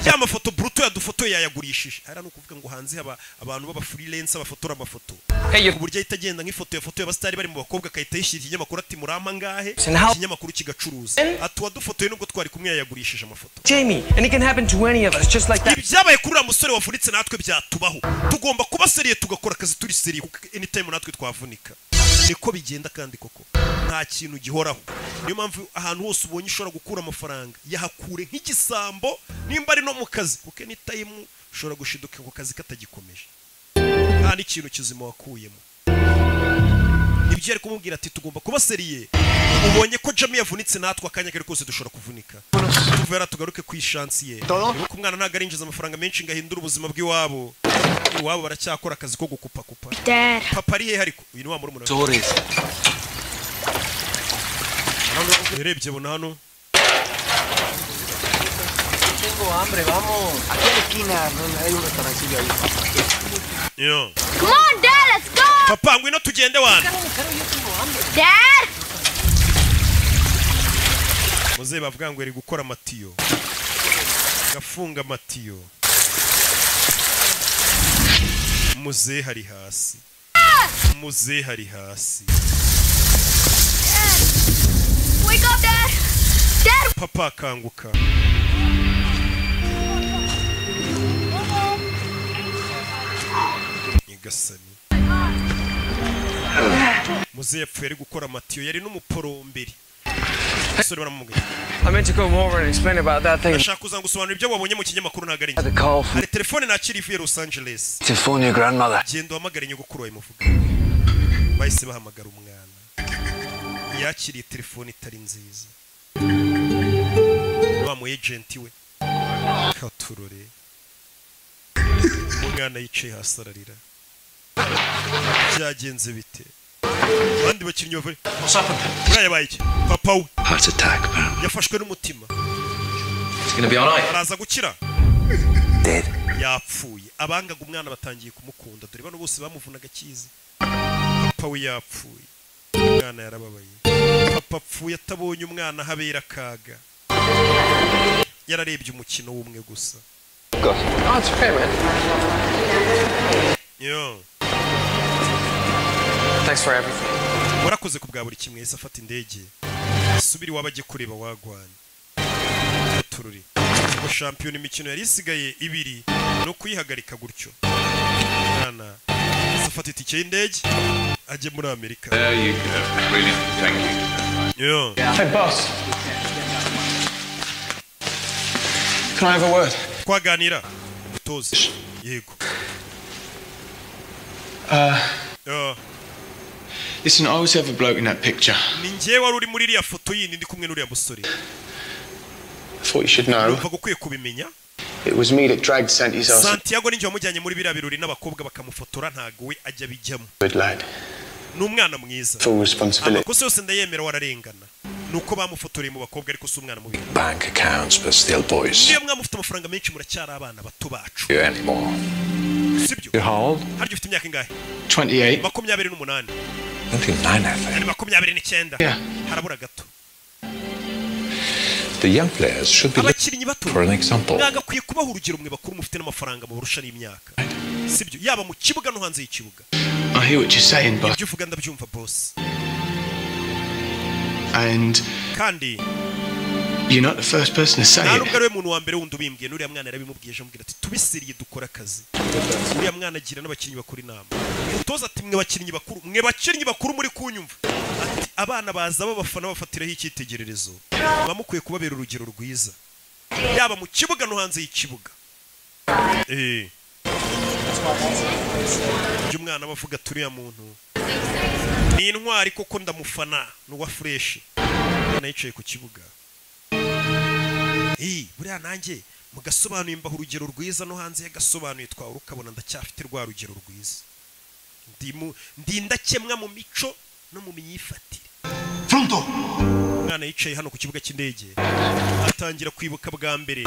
ya mafoto bruto yadufotoye yayagurishije hariya ni ukuvuga ngo hanze haba abantu b'abafreelance bafotora amafoto Hey, you. ku buryo ahita agenda nk'ifoto yafotoye abasitari bari mu bakobwa agahita yishyira ikinyamakuru ati murampa angahe And how- ikinyamakuru kigacuruza ati uwadufotoye nubwo twari kumwe yayagurishije amafoto Jamie, and it can happen to any of us, just like that. ibyabaye kuri uriya musore wavunitse natwe byatubaho tugomba kuba seriye tugakora akazi turi seriye kuko anytime natwe twavunika niko bigenda kandi koko nta kintu gihoraho niyo mpamvu ahantu hose ubonye ushobora gukura amafaranga yahakure nk'igisambo nimba ari no mu kazi kuko anytime ushobora gushiduka ku kazi katagikomeje nta n'ikintu kizima wakuyemo ibyo yari kumubwira ati tugomba kuba seriye ubonye ko jami yavunitse natwe akanya kari kose dushobora kuvunika tuvera tugaruke ku ishansi ye Nibuka umwana ntabwo arinjiza amafaranga menshi ngo ahindure ubuzima bw'iwabo iwabo baracyakora akazi ko gukupakupa Dad. papa ari hehe ariko uyu ni wa murumuna we Sorry. urebye bona hano yo Come on, Dad, let's go! papa ngwino tugende wana Dad! muze bavuga ngo yari gukora amatiyo gafunga amatiyo muze hari hasi muze hari hasi Wake up, Dad! Dad! papa akanguka nyagasani muze yapfuye ari gukora amatiyo yari n'umuporomberi basore baramubwira I meant to come over and explain about that thing. ndashaka kuza gusobanura ibyo wabonye mu kinyamakuru ntabwo ari The call njye. from hari telefone nakira ivuye los angeles To phone your grandmother. genda uhamagare nyogokuru wawe muvuga bahise bahamagara umwana yakiriye telefone itari nziza wa mu ejenti we katurore umwana yicaye hasi ararira byagenze bite abandi bakinnyi bavure uriya yabaye iki papa we Heart attack, man. yafashwe n'umutima It's gonna be alright. araza gukira yapfuye abangaga umwana batangiye kumukunda dore bano bose bamuvunaga akizi papa we yapfuye umwana yarababaye papa apfuye atabonye umwana habera akaga yararebye umukino w'umwe gusa Oh, it's okay, man. yo Thanks for everything. warakoze ku bwa buri kimwe yahise afata indege subira iwabo ajye kureba wagwanye tururi ngo shampiyona imikino yari isigaye ibiri ni ukuyihagarika gutyo mwana yahise afata itike y'indege ajye muri amerika There you go. Brilliant. Thank you. yo Hey, boss. Can I have a word? twaganira utoze yego Uh, yo listen, I was the other bloke in that picture. I ni njye wari uri muri iriya foto yindi ndi kumwe n'uriya musore thought you should know. numvaga ukwiye kubimenya It was me that dragged Santi's ass into santiago ninjye wamujyanye muri biriya birori n'abakobwa bakamufotora ntago we ajya abijyamo it, lad. ni umwana mwiza Full responsibility. amakosa yose ndayemera wararengana ni uko bamufotoreye mu bakobwa ariko si umwana mubi Bank accounts, but still boys. niyo mwaba mufite amafaranga menshi muracyari abana bato bacu You anymore. sibyo You're how old? harya ufite imyaka ingahe 28. makumyabiri n'umunani Not even nine, I think. ari makumyabiri n'icyenda Yeah. harabura gato The young players should be looked abakinnyi bato for an example. mwagakwiye kubaha urugero mwe bakuru mufite n'amafaranga mubarusha n'imyaka sibyo yaba mu kibuga no hanze y'ikibuga hear what you're saying, but ibyo uvuga ndabyumva boss and kandi you're not the first person to say nta it. nubwo ariwe muntu wa mbere wundi ubimbwiye n'uriya mwana yarabimubwiye ejo amubwira ati tubisiriye dukore akazi uriya mwana agira n'abakinnyi bakuru inama umutoza ati mwe bakinnyi bakuru mwe bakinnyi bakuru muri kunyumva ati abana baza babafana bafatiraho icyitegererezo muba mukwiye kubabera urugero rwiza yaba mu kibuga no hanze y'ikibuga eh ibyo umwana aba avuga ati uriya muntu ni intwari koko ndamufana ni uwa fureshi umwana yicaye ku kibuga iyi buriya nanjye mugasobanuye mbaha urugero rwiza no hanze yagasobanuye twawe ukabona ndacyafite rwa rugero rwiza Ndi mu- ndi ndakemwa mu mico no mu myifatire umwana yicaye hano ku kibuga cy'indege atangira kwibuka bwa mbere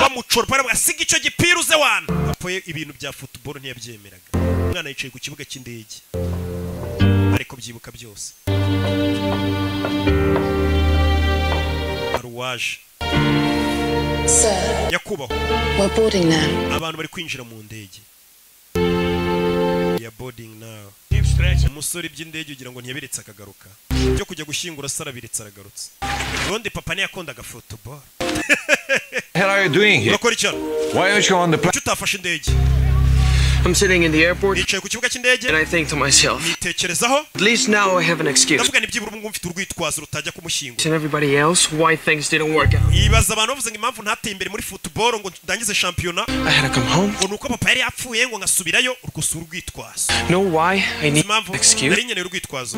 bamucora baravuga siga icyo gipira uze wana Papa ye ibintu bya futuboro ntiyabyemeraga umwana yicaye ku kibuga cy'indege ariko byibuka byose hari uwaje nyakubahwa We're boarding now. abantu bari kwinjira mu ndege ya boarding now umusore by'indege ugira ngo ntiyabiretse akagaruka byo kujya gushyingura se arabiretse aragarutse ubundi papa ntiyakundaga futuboro The hell are you doing here? urakora icyo Why aren't you on the plane? kuki utafashe indege I'm sitting in the airport nicaye ku kibuga cy'indege and I think to myself, nitekerezaho at least now I have an excuse. ndavuga ntibyibura ubu ngubu mfite urwitwazo rutajya kumushyingura And everybody else, why things didn't work out. ibaza abantu bavuze ngo impamvu ntateye imbere muri futuboro ngo ndangize shampiyona I had to come home. ngo ni uko papa yari yapfuye ngo nkasubirayo urwusu urwitwazo Know why I need impamvu an excuse? nari nkeneye urwitwazo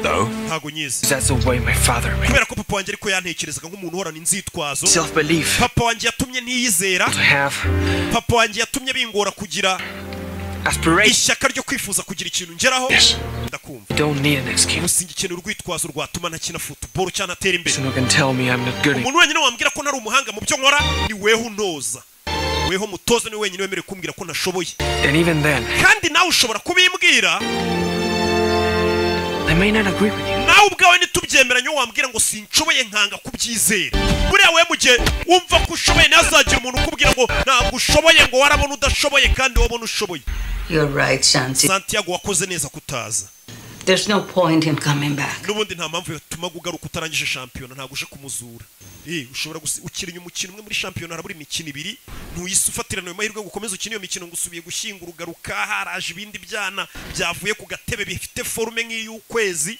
No. ntago nyizi That's the way my father made kubera ko papa wanjye ariko yantekerezaga nk'umuntu uhorana inzitwazo self belief papa wanjye yatumye ntiyizera to have papa wanjye yatumye bingora kugira aspirations. ishyaka ryo kwifuza kugira ikintu ngeraho Yes. ndakumva You don't need an excuse. musinga ikintu urwitwazo rwatuma ntakina futuboro cyangwa atera imbere Someone can tell me I'm not good enough. umuntu wenyine wambwira ko ntari umuhanga mu byo nkora ni weho untoza weho mutoza niwe wenyine wemerewe kumbwira ko ntashoboye And even then, kandi nawe ushobora kubimbwira I nawe ubwawe ntitubyemeranye wambwira ngo sinshoboye nkanga kubyizera buriya we mu gihe wumva ko ushoboye ntazagira umuntu ukubwira ngo ntabwo ushoboye ngo warabona udashoboye kandi wabona ushoboye You're right, Santi. santiago wakoze neza kutaza There's no point in coming back. n'ubundi nta mpamvu yatuma ugaruka utarangije shampiyona ntabwo uje kumuzura Eh, ushobora gusi- ukirinya umukino umwe muri shampiyona harabura imikino ibiri ntuyise ufatirana ayo mahirwe ngo ukomeze ukine iyo mikino ngo usubiye gushyingura ugaruka haraje ibindi byana byavuye ku gatebe bifite forume nk'iy'ukwezi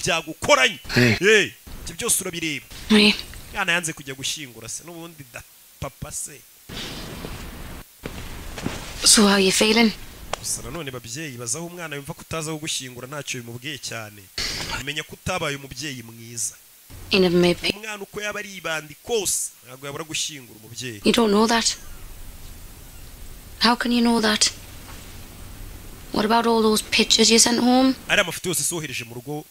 byagukoranye Hey. Eh, ibyo byose urabireba Oui. yana yanze kujya gushyingura se n'ubundi da papa se So how you feeling? gusa nanone babyeyi bazaho umwana yumva ko utaza aho gushyingura ntacyo bimubwiye cyane menya ko utabaye umubyeyi mwiza You never made peace. umwana uko yaba ari ibandi kose ntabwo yabura gushyingura umubyeyi You don't know that. How can you know that? What about all those pictures you sent home? ari amafoto yose sohereje mu rugo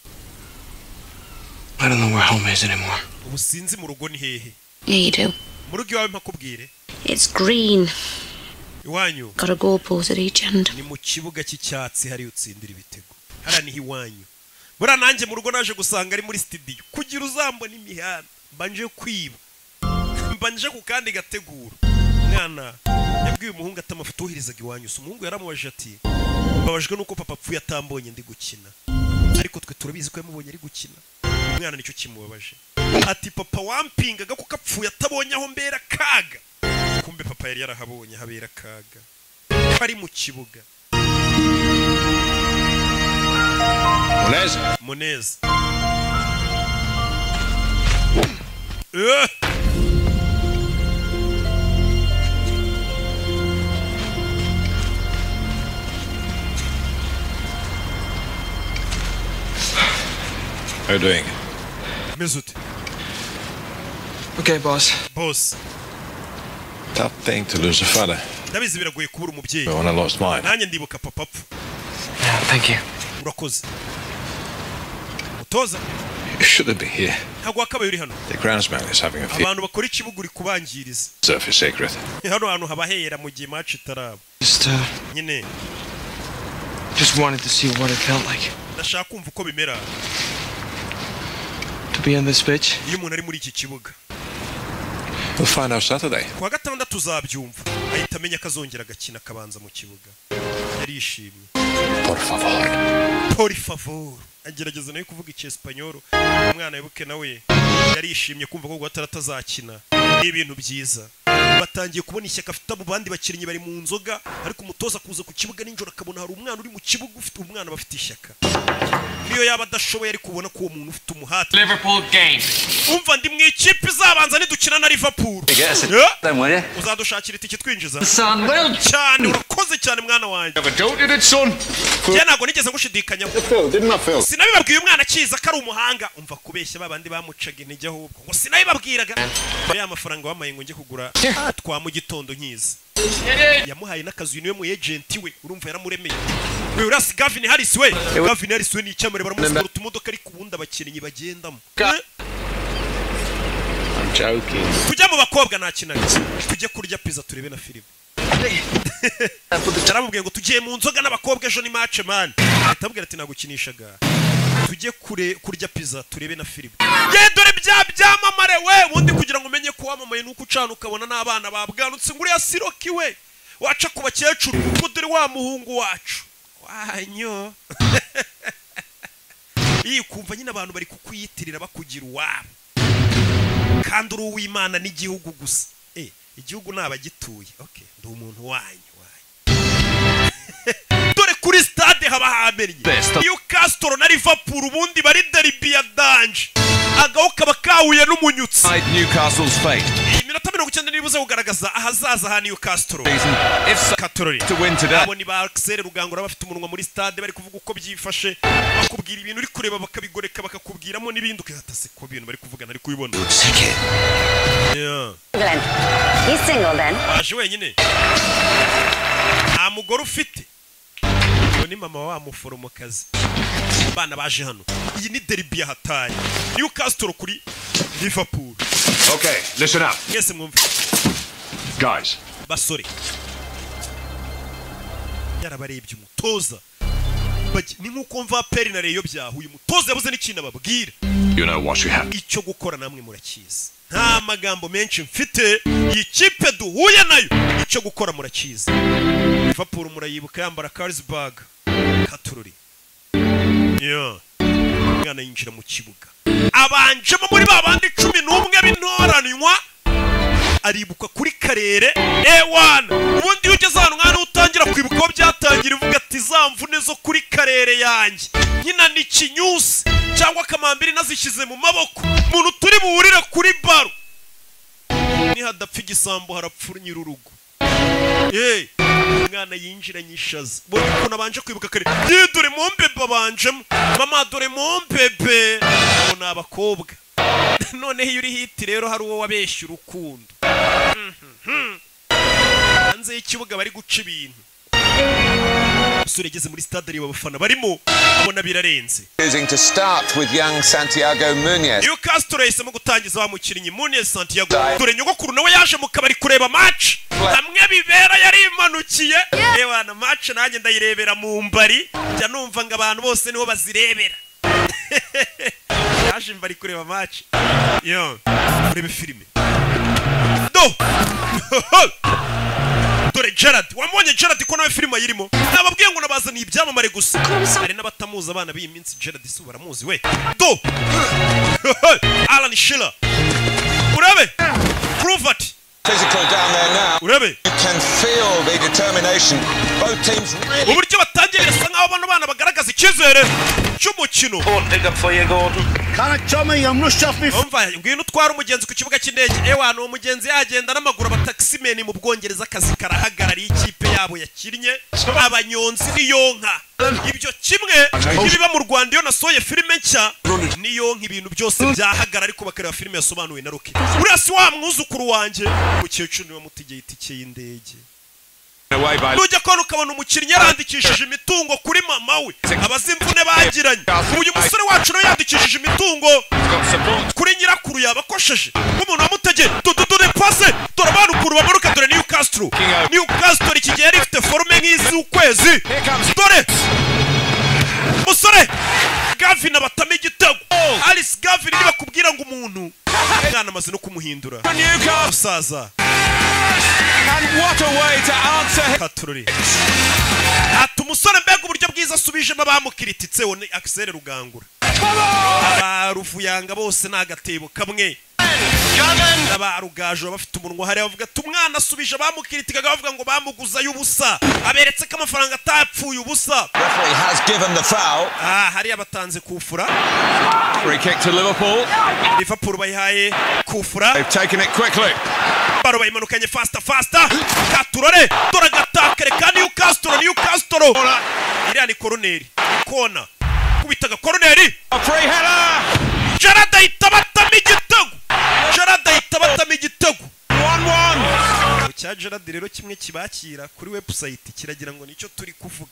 I don't know where home is anymore. ubu sinzi mu rugo ni hehe Yeah, you do. mu rugo iwawe mpakubwire It's green. iwanyu Got a goalpost at each end. ni mu kibuga cy'icyatsi hariya utsindira ibitego hariya niho iwanyu buriya nanjye mu rugo naje gusanga ari muri sitidiyo kugira uzambona imihanda mbanje kwiba mbanje ku kandi gategura mwana yabwiye umuhungu ati amafoto woherezaga iwanyu si umuhungu yaramubajije ati mbabajwe n'uko papa apfuye atambonye ndi gukina ariko twe turabizi ko yamubonye ari gukina umwana nicyo kimubabaje ati papa wampingaga kuko apfuye atabonye aho mbera kaga kumbe papa yari yarahabonye habera kaga bari mu kibuga Muneza. muneza Eh! How you doing? meze ute Okay, boss. bose Tough thing to lose a father. ndabizi biragoye kubura umubyeyi But when I lost mine, nanjye ndibuka papa apfa Thank you. urakoze mutoza you shouldn't be here. ntabwo wakabaye uri hano The groundsman is having a fit. abantu bakora ikibuga uri kubangiriza Turf is sacred. hano hantu haba hera mu gihe match itaraba Just, uh, nyine just wanted to see what it felt like ndashaka kumva uko bimera to be on this pitch. iyo umuntu ari muri iki kibuga We'll find out Saturday. ku wa gatandatu uzabyumva ahita amenya ko azongera agakina akabanza mu kibuga yarishimye Por favor. pori favor agerageza nawe kuvuga icyesipanyoro umwana wibuke nawe yarishimye kumva ko guhatara atazakina ni ibintu byiza batangiye kubona ishyaka afite abo bandi bakinnyi bari mu nzoga ariko umutoza kuza ku kibuga nijoro akabona hari umwana uri mu kibuga ufite umwana aba afite ishyaka niyo yaba adashoboye ariko ubona ko uwo muntu ufite umuhate Liverpool game. umva ndi mu ikipe izabanza nidukina na liverpool guess it- Yeah. Then will ya? uzadushakira itike twinjiza cyane urakoze cyane mwana wanjye njye ntabwo nigeze ngushidikanyaho sinabibabwiye umwana akiza ko ari umuhanga umva kubeshya ba bandi bamucaga intege ahubwo ngo sinabibabwiraga mbere y'amafaranga wamaye ngo njye kugura twa mu gitondo nkiza yamuhaye n'akazu niwe mu ejenti we urumva yaramuremeye we urasi gavin harris we gavin harris we ni icyamare baramusikora utumodoka ariko ubundi abakinnyi bagendamo I'm joking. tujya mu bakobwa ntakinaga tujye kurya pizza turebe na filime yaramubwiye ngo tugiye mu nzoga n'abakobwa ejo ni mace mani ahita amubwira ati nagukinishaga tujye kure kurya pizza turebe na filime ye dore bya byamamare we ubundi kugira ngo umenye ko wamamaye nuko ucana ukabona n'abana babwanutse ngo uriya siroki we waca ku bakecuru ngo dore wa muhungu wacu wanyo iyi kumva nyine abantu bari kukwiyitirira bakugira uwabo kandi uri uw'imana n'igihugu gusa Eh, igihugu ni abagituye okay ndi umuntu wanyu wanyu. dore kuri stade haba hamennye iyo kasitoro na liverpool ubundi bari deribi ya danje agaho kaba kahuye n'umunyutsi Decide Newcastle's fate iminota mirongo icyenda n'ibuze kugaragaza ahazaza ha niyo kasitoro season if so, katorore to win today. abo ni ba Axel Rugangura bafite umunwa muri stade bari kuvuga uko byifashe bakubwira ibintu uri kureba bakabigoreka bakakubwiramo n'ibindi ukazatase ku bintu bari kuvugana ariko ubibona Yeah. England. He's single then. waje wenyine nta mugore ufite uwo ni mama wa muforomokazi abana baje hano iyi ni deribi yahataye niyo kasitoro kuri liverpool Okay, listen up. mwese mwumve Guys, basore yarabarebye umutoza bajya ni nk'uko mva peri na reyo byahuye umutoza yabuze n'ikintu ababwira You know what you have. icyo gukora namwe murakizi nta magambo menshi mfite iyi kipe duhuye nayo icyo gukora murakizi liverpool murayibuka yambara karisbag katururi Yeah. umwana yinjira mu kibuga abanjemo muri ba bandi cumi n'umwe b'intoranywa aribuka kuri karere ewana ubundi iyo ugeze ahantu nk'ahantu utangira kwibuka aho byatangira uvuga ati za mvune zo kuri karere yanjye nyina ni kinyusi cyangwa akamambiri nazishyize mu maboko umuntu turi buwurire kuri baro nihadapfa igisambo harapfa nyirurugo Hey, umwana yinjiranye ishaza buri ukuntu abanje kwibuka kare "Ye, dore mumbebe abanjemo mama dore mumbebe ubu ni abakobwa noneho iyo uri hiti rero hari uwo wabeshya urukundo Mhm. hanze y'ikibuga bari guca ibintu umusore yageze muri stade areba abafana barimo abona birarenze Choosing to start with young Santiago Munoz. newcastle yahisemo gutangiza wa mukinnyi munez santiago dore nyogokuru nawe yaje mu kabari kureba match hamwe bibera yari imanukiye yewana match nanjye ndayirebera mu mbari njya numva ngo abantu bose niho bazirebera yaje mbari kureba match yo urebe filime do dore gerard wamubonye gerard ko nawe filime ayirimo nababwiye ngo nabazaniye ibyamamare gusa hari n'abatamuzi abana b'iyi minsi gerard si baramuzi we do alan shiller urebe cruvert Physical down there now. Urebe. You can feel the determination. Both teams really uburyo batangiye birasa nk'aho bano bana bagaragaza icyizere cy'umukino umva ngwino utwara umugenzi ku kibuga cy'indege ewana uwo mugenzi yagenda n'amaguru abatakisimeni mu bwongereza akazi karahagarariye ikipe yabo yakinnye abanyonzi n'iyonka ibyo kimwe n'ibiba mu rwanda iyo nasohoye filime nshya n'iyonka ibintu byose byahagarara ariko bakareba filime yasobanuwe na roke uriya si wa mwuzukuru wanjye umukecuru niwe mutegeye itike y'indege away by nujya kubona ukabona umukinnyi yarandikishije imitungo kuri mama we abazimvune bagiranye uyu musore wacu nawe yandikishije imitungo kuri nyirakuru yabakosheje nk'umuntu wamutegeye dore pase dore abana ukuntu bamanuka dore newcastle newcastle iki gihe yari ifite forume nk'iz'ukwezi dore musore gavin abatamo igitego alice gavin nibakubwira ngo umuntu umwana amaze no kumuhindura musaza And what a way to answer him. katururi ati umusore mbega uburyo bwiza asubijemo abamukirititse we ni akisere rugangura abaruvuyanga bose ni agatebo kamwe abarugaje bafite umunwa hariya bavuga ati umwana asubije abamukiritigaga bavuga ngo bamuguzayo ubusa aberetse ko amafaranga atapfuye ubusa Referee has given the foul. ah hariya batanze kufura Free kick to Liverpool. liverpool bayihaye kufura They've taken it quickly. baro bayimanukanye fasita fasita katurore dore agatakare ka newcastle newcastle iriya ni koroneri kona kubitaga koroneri A free header. gerard ahita abatamo igitego gerard ahita abatamo igitego 1-1. cya gerard rero kimwe kibakira kuri webusayiti kiragira ngo nicyo turi kuvuga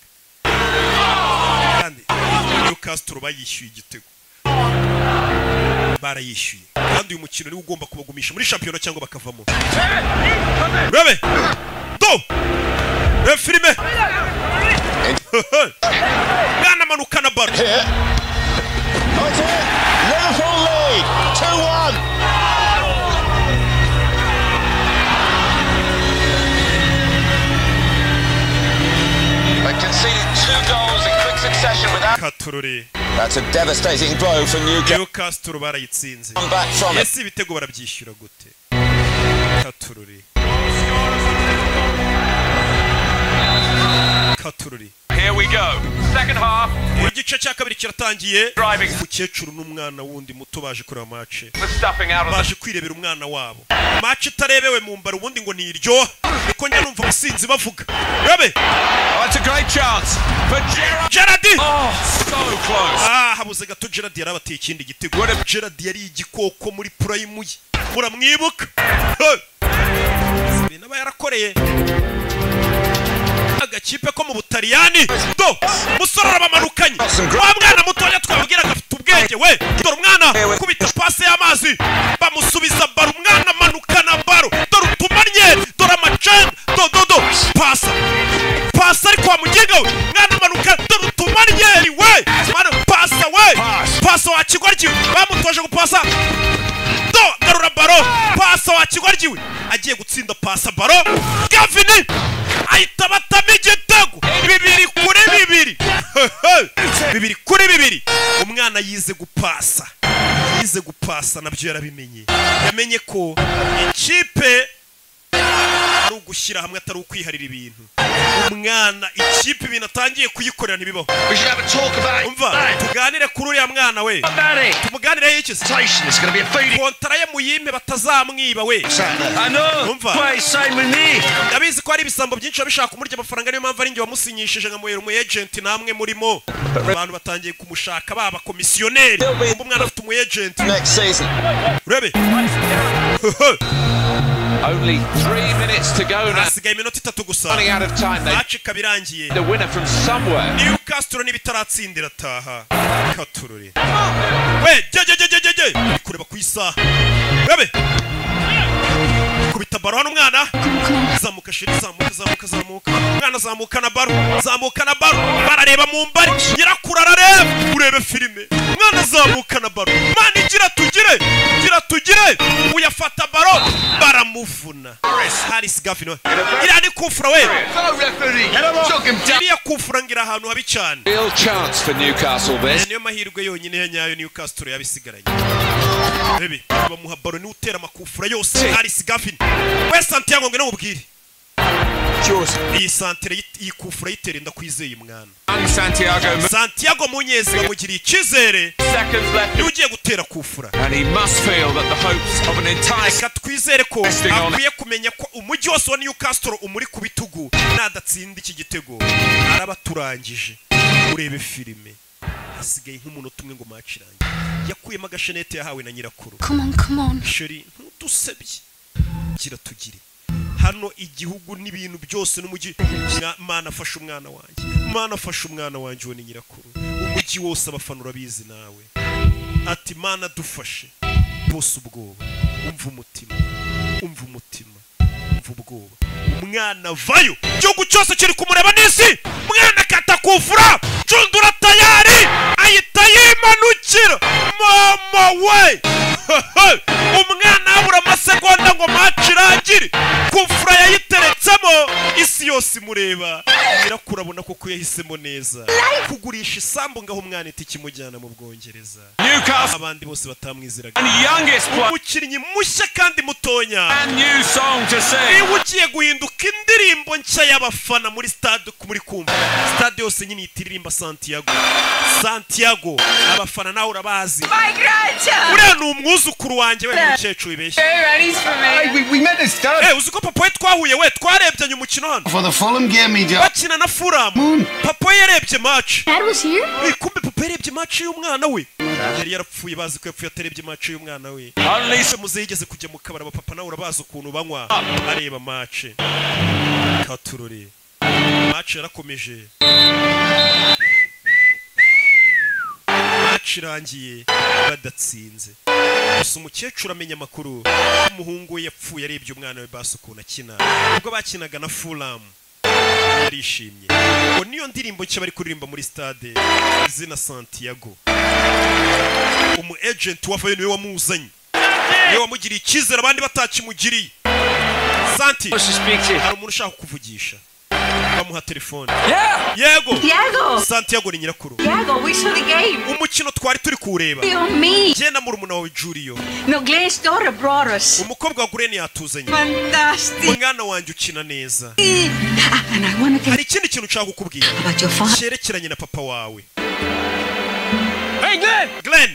kandi newcastle bayishyuye igitego barayishyuye kandi uyu mukino niwo ugomba kubagumisha muri shampiyona cyangwa bakavamo rebe do rebe filime mwana manukana baro That's it. Liverpool lead. 2-1. They conceded two goals in quick succession without... katurore That's a devastating blow for Newcastle. newcastle barayitsinze Come back from it. ese ibitego barabyishyura gute katurore katurore Here we go. Second half. buri gice cya kabiri kiratangiye Driving. umukecuru n'umwana wundi muto baje kureba mace The stuffing out of the baje kwirebera umwana wabo mace itarebewe mu mbaro ubundi ngo ntiryoha niko njya numva abasinzi bavuga rebe Oh, it's a great chance for Gerrard. gerardi Oh, so close. ah habuze gato gerard yari abateye ikindi gitego gerard yari igikoko muri purayimu ye muramwibuka Hey! n'aba yarakoreye agakipe ko mu butaliyani do umusore arabamanukanye wa mwana mutoya twabwiraga afite ubwenge we dore umwana kubita pasi y'amazi bamusubiza baro umwana amanukana baro dore utumanye dore amacen do do do pasa pasa ariko wa mugega we mwana amanuka dore utumanye wa kigoryi we agiye gutsinda pasa baro gavini ahita abatamo igitego bibiri kuri bibiri bibiri kuri bibiri umwana yize gupasa yize gupasa nabyo yarabimenye yamenye ko ikipe ari ugushyira hamwe atari ukwiharira ibintu umwana ikipe ibintu atangiye kuyikorera ntibibaho umva tuganire kuri uriya mwana we tumuganireho iki se kontara ye muyime batazamwiba we umva ndabizi ko hari ibisambo byinshi biba bishaka kumurya amafaranga niyo mpamvu ari njye wamusinyishije nkamuhera umu ejenti namwe murimo abantu batangiye kumushaka baba komisiyoneri umwana afite umu ejenti urebe Only three minutes to go now. hasigaye iminota itatu gusa Running out of time. They acika birangiye the winner from somewhere. newcastle n'ibitaratsindira taha katururi we jejejejejeje uri kureba ku isaha webe kubita baro hano umwana zamuka shiri zamuka zamuka zamuka umwana zamuka na baro zamuka na baro barareba mu mbari nyirakuru arareba urebe filime umwana zamuka na baro mana igira tugire gira tugire uyafata baro baramuvuna haris gavino iriya ni kufura we iriya kufura ngira ahantu habi cyane Real chance for Newcastle this. niyo mahirwe yonyine ya nyayo newcastle yabisigaranye bebe bamuha baro niwe utera amakufura yose haris gavino we santiago ngo namubwire iyi santere y'it- iyi kufura ayitera inda kwizeye umwana And Santiago. santiago munyezi bamugiriye icyizere Seconds left. niwe ugiye gutera kufura And he must feel that the hopes of an entire reka twizere ko Resting on. akwiye kumenya ko umujyi wose wa newcastle umuri ku bitugu nadatsinda iki gitego araba turangije urebe filime hasigaye nk'umunota umwe ngo match irangiye yakuyemo agashenete yahawe na nyirakuru Come on, come on. sheri ntudusebye gira tugire hano igihugu n'ibintu byose n'umujyi Mwa- mana afashe umwana wanjye mana afashe umwana wanjye uwo ni nyirakuru umujyi wose abafana urabizi nawe ati mana dufashe bose ubwoba umva umutima umva umutima umva ubwoba umwana vayo igihugu cyose kiri kumureba n'isi umwana akatakufura cundura tayari ahita yimanukira mama we umwana abura amasegonda ngo match irangire kufura yayiteretsemo isi yose imureba nyirakurabona koko yahisemo neza kugurisha isambu ngaho umwana iti ikimujyana mu bwongereza Newcastle abandi bose batamwiziraga and youngest player. umukinnyi mushya kandi mutonya Brand new song to sing. niba ugiye guhinduka indirimbo nshya y'abafana muri stade muri kumva stade yose nyine ihita iririmba santiago santiago abafana nawe urabazi My grandchild! uriya ni umwuzukuru wanjye we umukecuru bibeshya Everybody's for me. we, we met this dad. Eh, uzi ko papa we twahuye we twarebyanye umukino hano For the Fulham game, he just. bakina na furamu papa we yarebye match Dad was here? Eh, kumbe papa yarebye match y'umwana we yari yarapfuye bazi ko yapfuye atarebye match y'umwana we Only se muze yigeze kujya mu kabari abapapa nawe urabazi ukuntu banywa areba mace katurore mace yarakomeje mace irangiye badatsinze gusa umukecuru amenya amakuru umuhungu we yapfuye arebye umwana we basi ukuntu akina ubwo bakinaga na furamu yarishimye ngo niyo ndirimbo nshya bari kuririmba muri stade izina santiago umu ejenti wavayo niwe wamuzanye niwe wamugiriye icyizere abandi batakimugiriye santi Wants to speak to you. hari umuntu ushaka kukuvugisha bamuha telefone Yeah. yego Diego! santiago ni nyirakuru Diego, we saw the game. umukino twari turi kuwureba You and me. jye na murumuna wawe juriyo Miguel's daughter brought us. umukobwa wa gureni yatuzanye Fantastic. umwana wanjye ukina neza Ah, and I want to tell hari ikindi kintu nshaka kukubwira you about your father. cyerekeranye na papa wawe Hey, Glenn! glen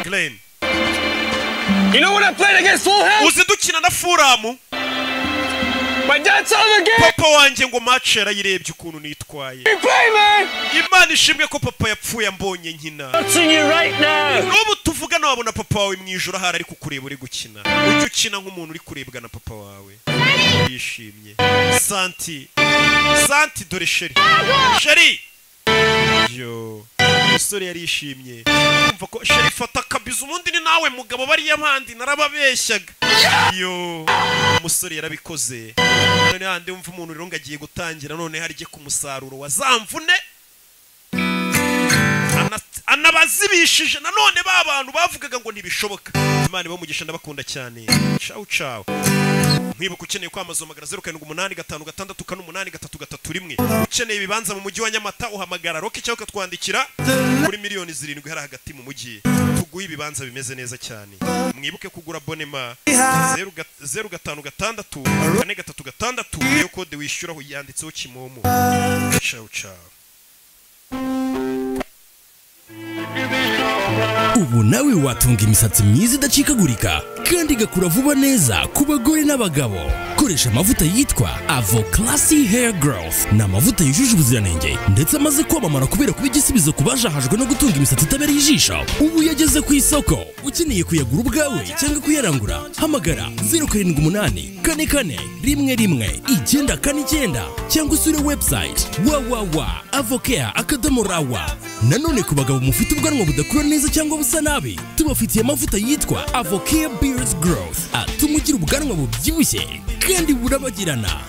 glen You know when I played against Fulham? uzi dukina na furamu My dad saw the game! papa wanjye ngo mace yarayirebye ukuntu nitwaye You play, man! imana ishimwe ko papa yapfuye ambonye nkina Watching you right now! n'ubu tuvugana wabona papa wawe mu ijoro ahari ari kukureba uri gukina ujye ukina nk'umuntu uri kurebwa na papa wawe yishimye santi santi dore sheri sheri yo umusore yarishimye kumva ko sheri fata kabiza ubundi ni nawe mugabo bariya bandi narababeshyaga yo umusore yarabikoze none handi wumva umuntu rero ngo agiye gutangira none harye ku musaruro wa za mvune ana- anabazibishije nanone ba bantu bavugaga ngo ntibishoboka imana ibamugisha ndabakunda cyane ciao ciao mwibuka ukeneye kwamazomagara zeru karindwi umunani gatanu gatandatu kane umunani gatatu gatatu rimwe ukeneye ibibanza mu mujyi wa nyamata uhamagara roki cyangwa ukatwandikira kuri miliyoni zirindwi hari hagati mu mujyi tuguhe ibibanza bimeze neza cyane mwibuke kugura bonema zeru ga- zeru gatanu gatandatu kane gatatu gatandatu niyo kode wishyuraho yanditseho kimomo ciao ciao ubu nawe watunga imisatsi myiza idacikagurika kandi igakura vuba neza ku bagore n'abagabo koresha amavuta yitwa avo classy hair growth ni amavuta yujuje ubuziranenge ndetse amaze kwamamara kubera kuba igisubizo ku bajahajwe no gutunga imisatsi itabereye ijisho ubu yageze ku isoko ukeneye kuyagura ubwawe cyangwa kuyarangura hamagara 078 kane kane rimwe rimwe icyenda kane icyenda cyangwa usure website www avocare akadomo rawa nanone ku bagabo mufite ubwanwa budakura neza cyangwa busa nabi tubafitiye amavuta yitwa avocare beards growth atuma ugira ubwanwa bubyibushye kandi burabagirana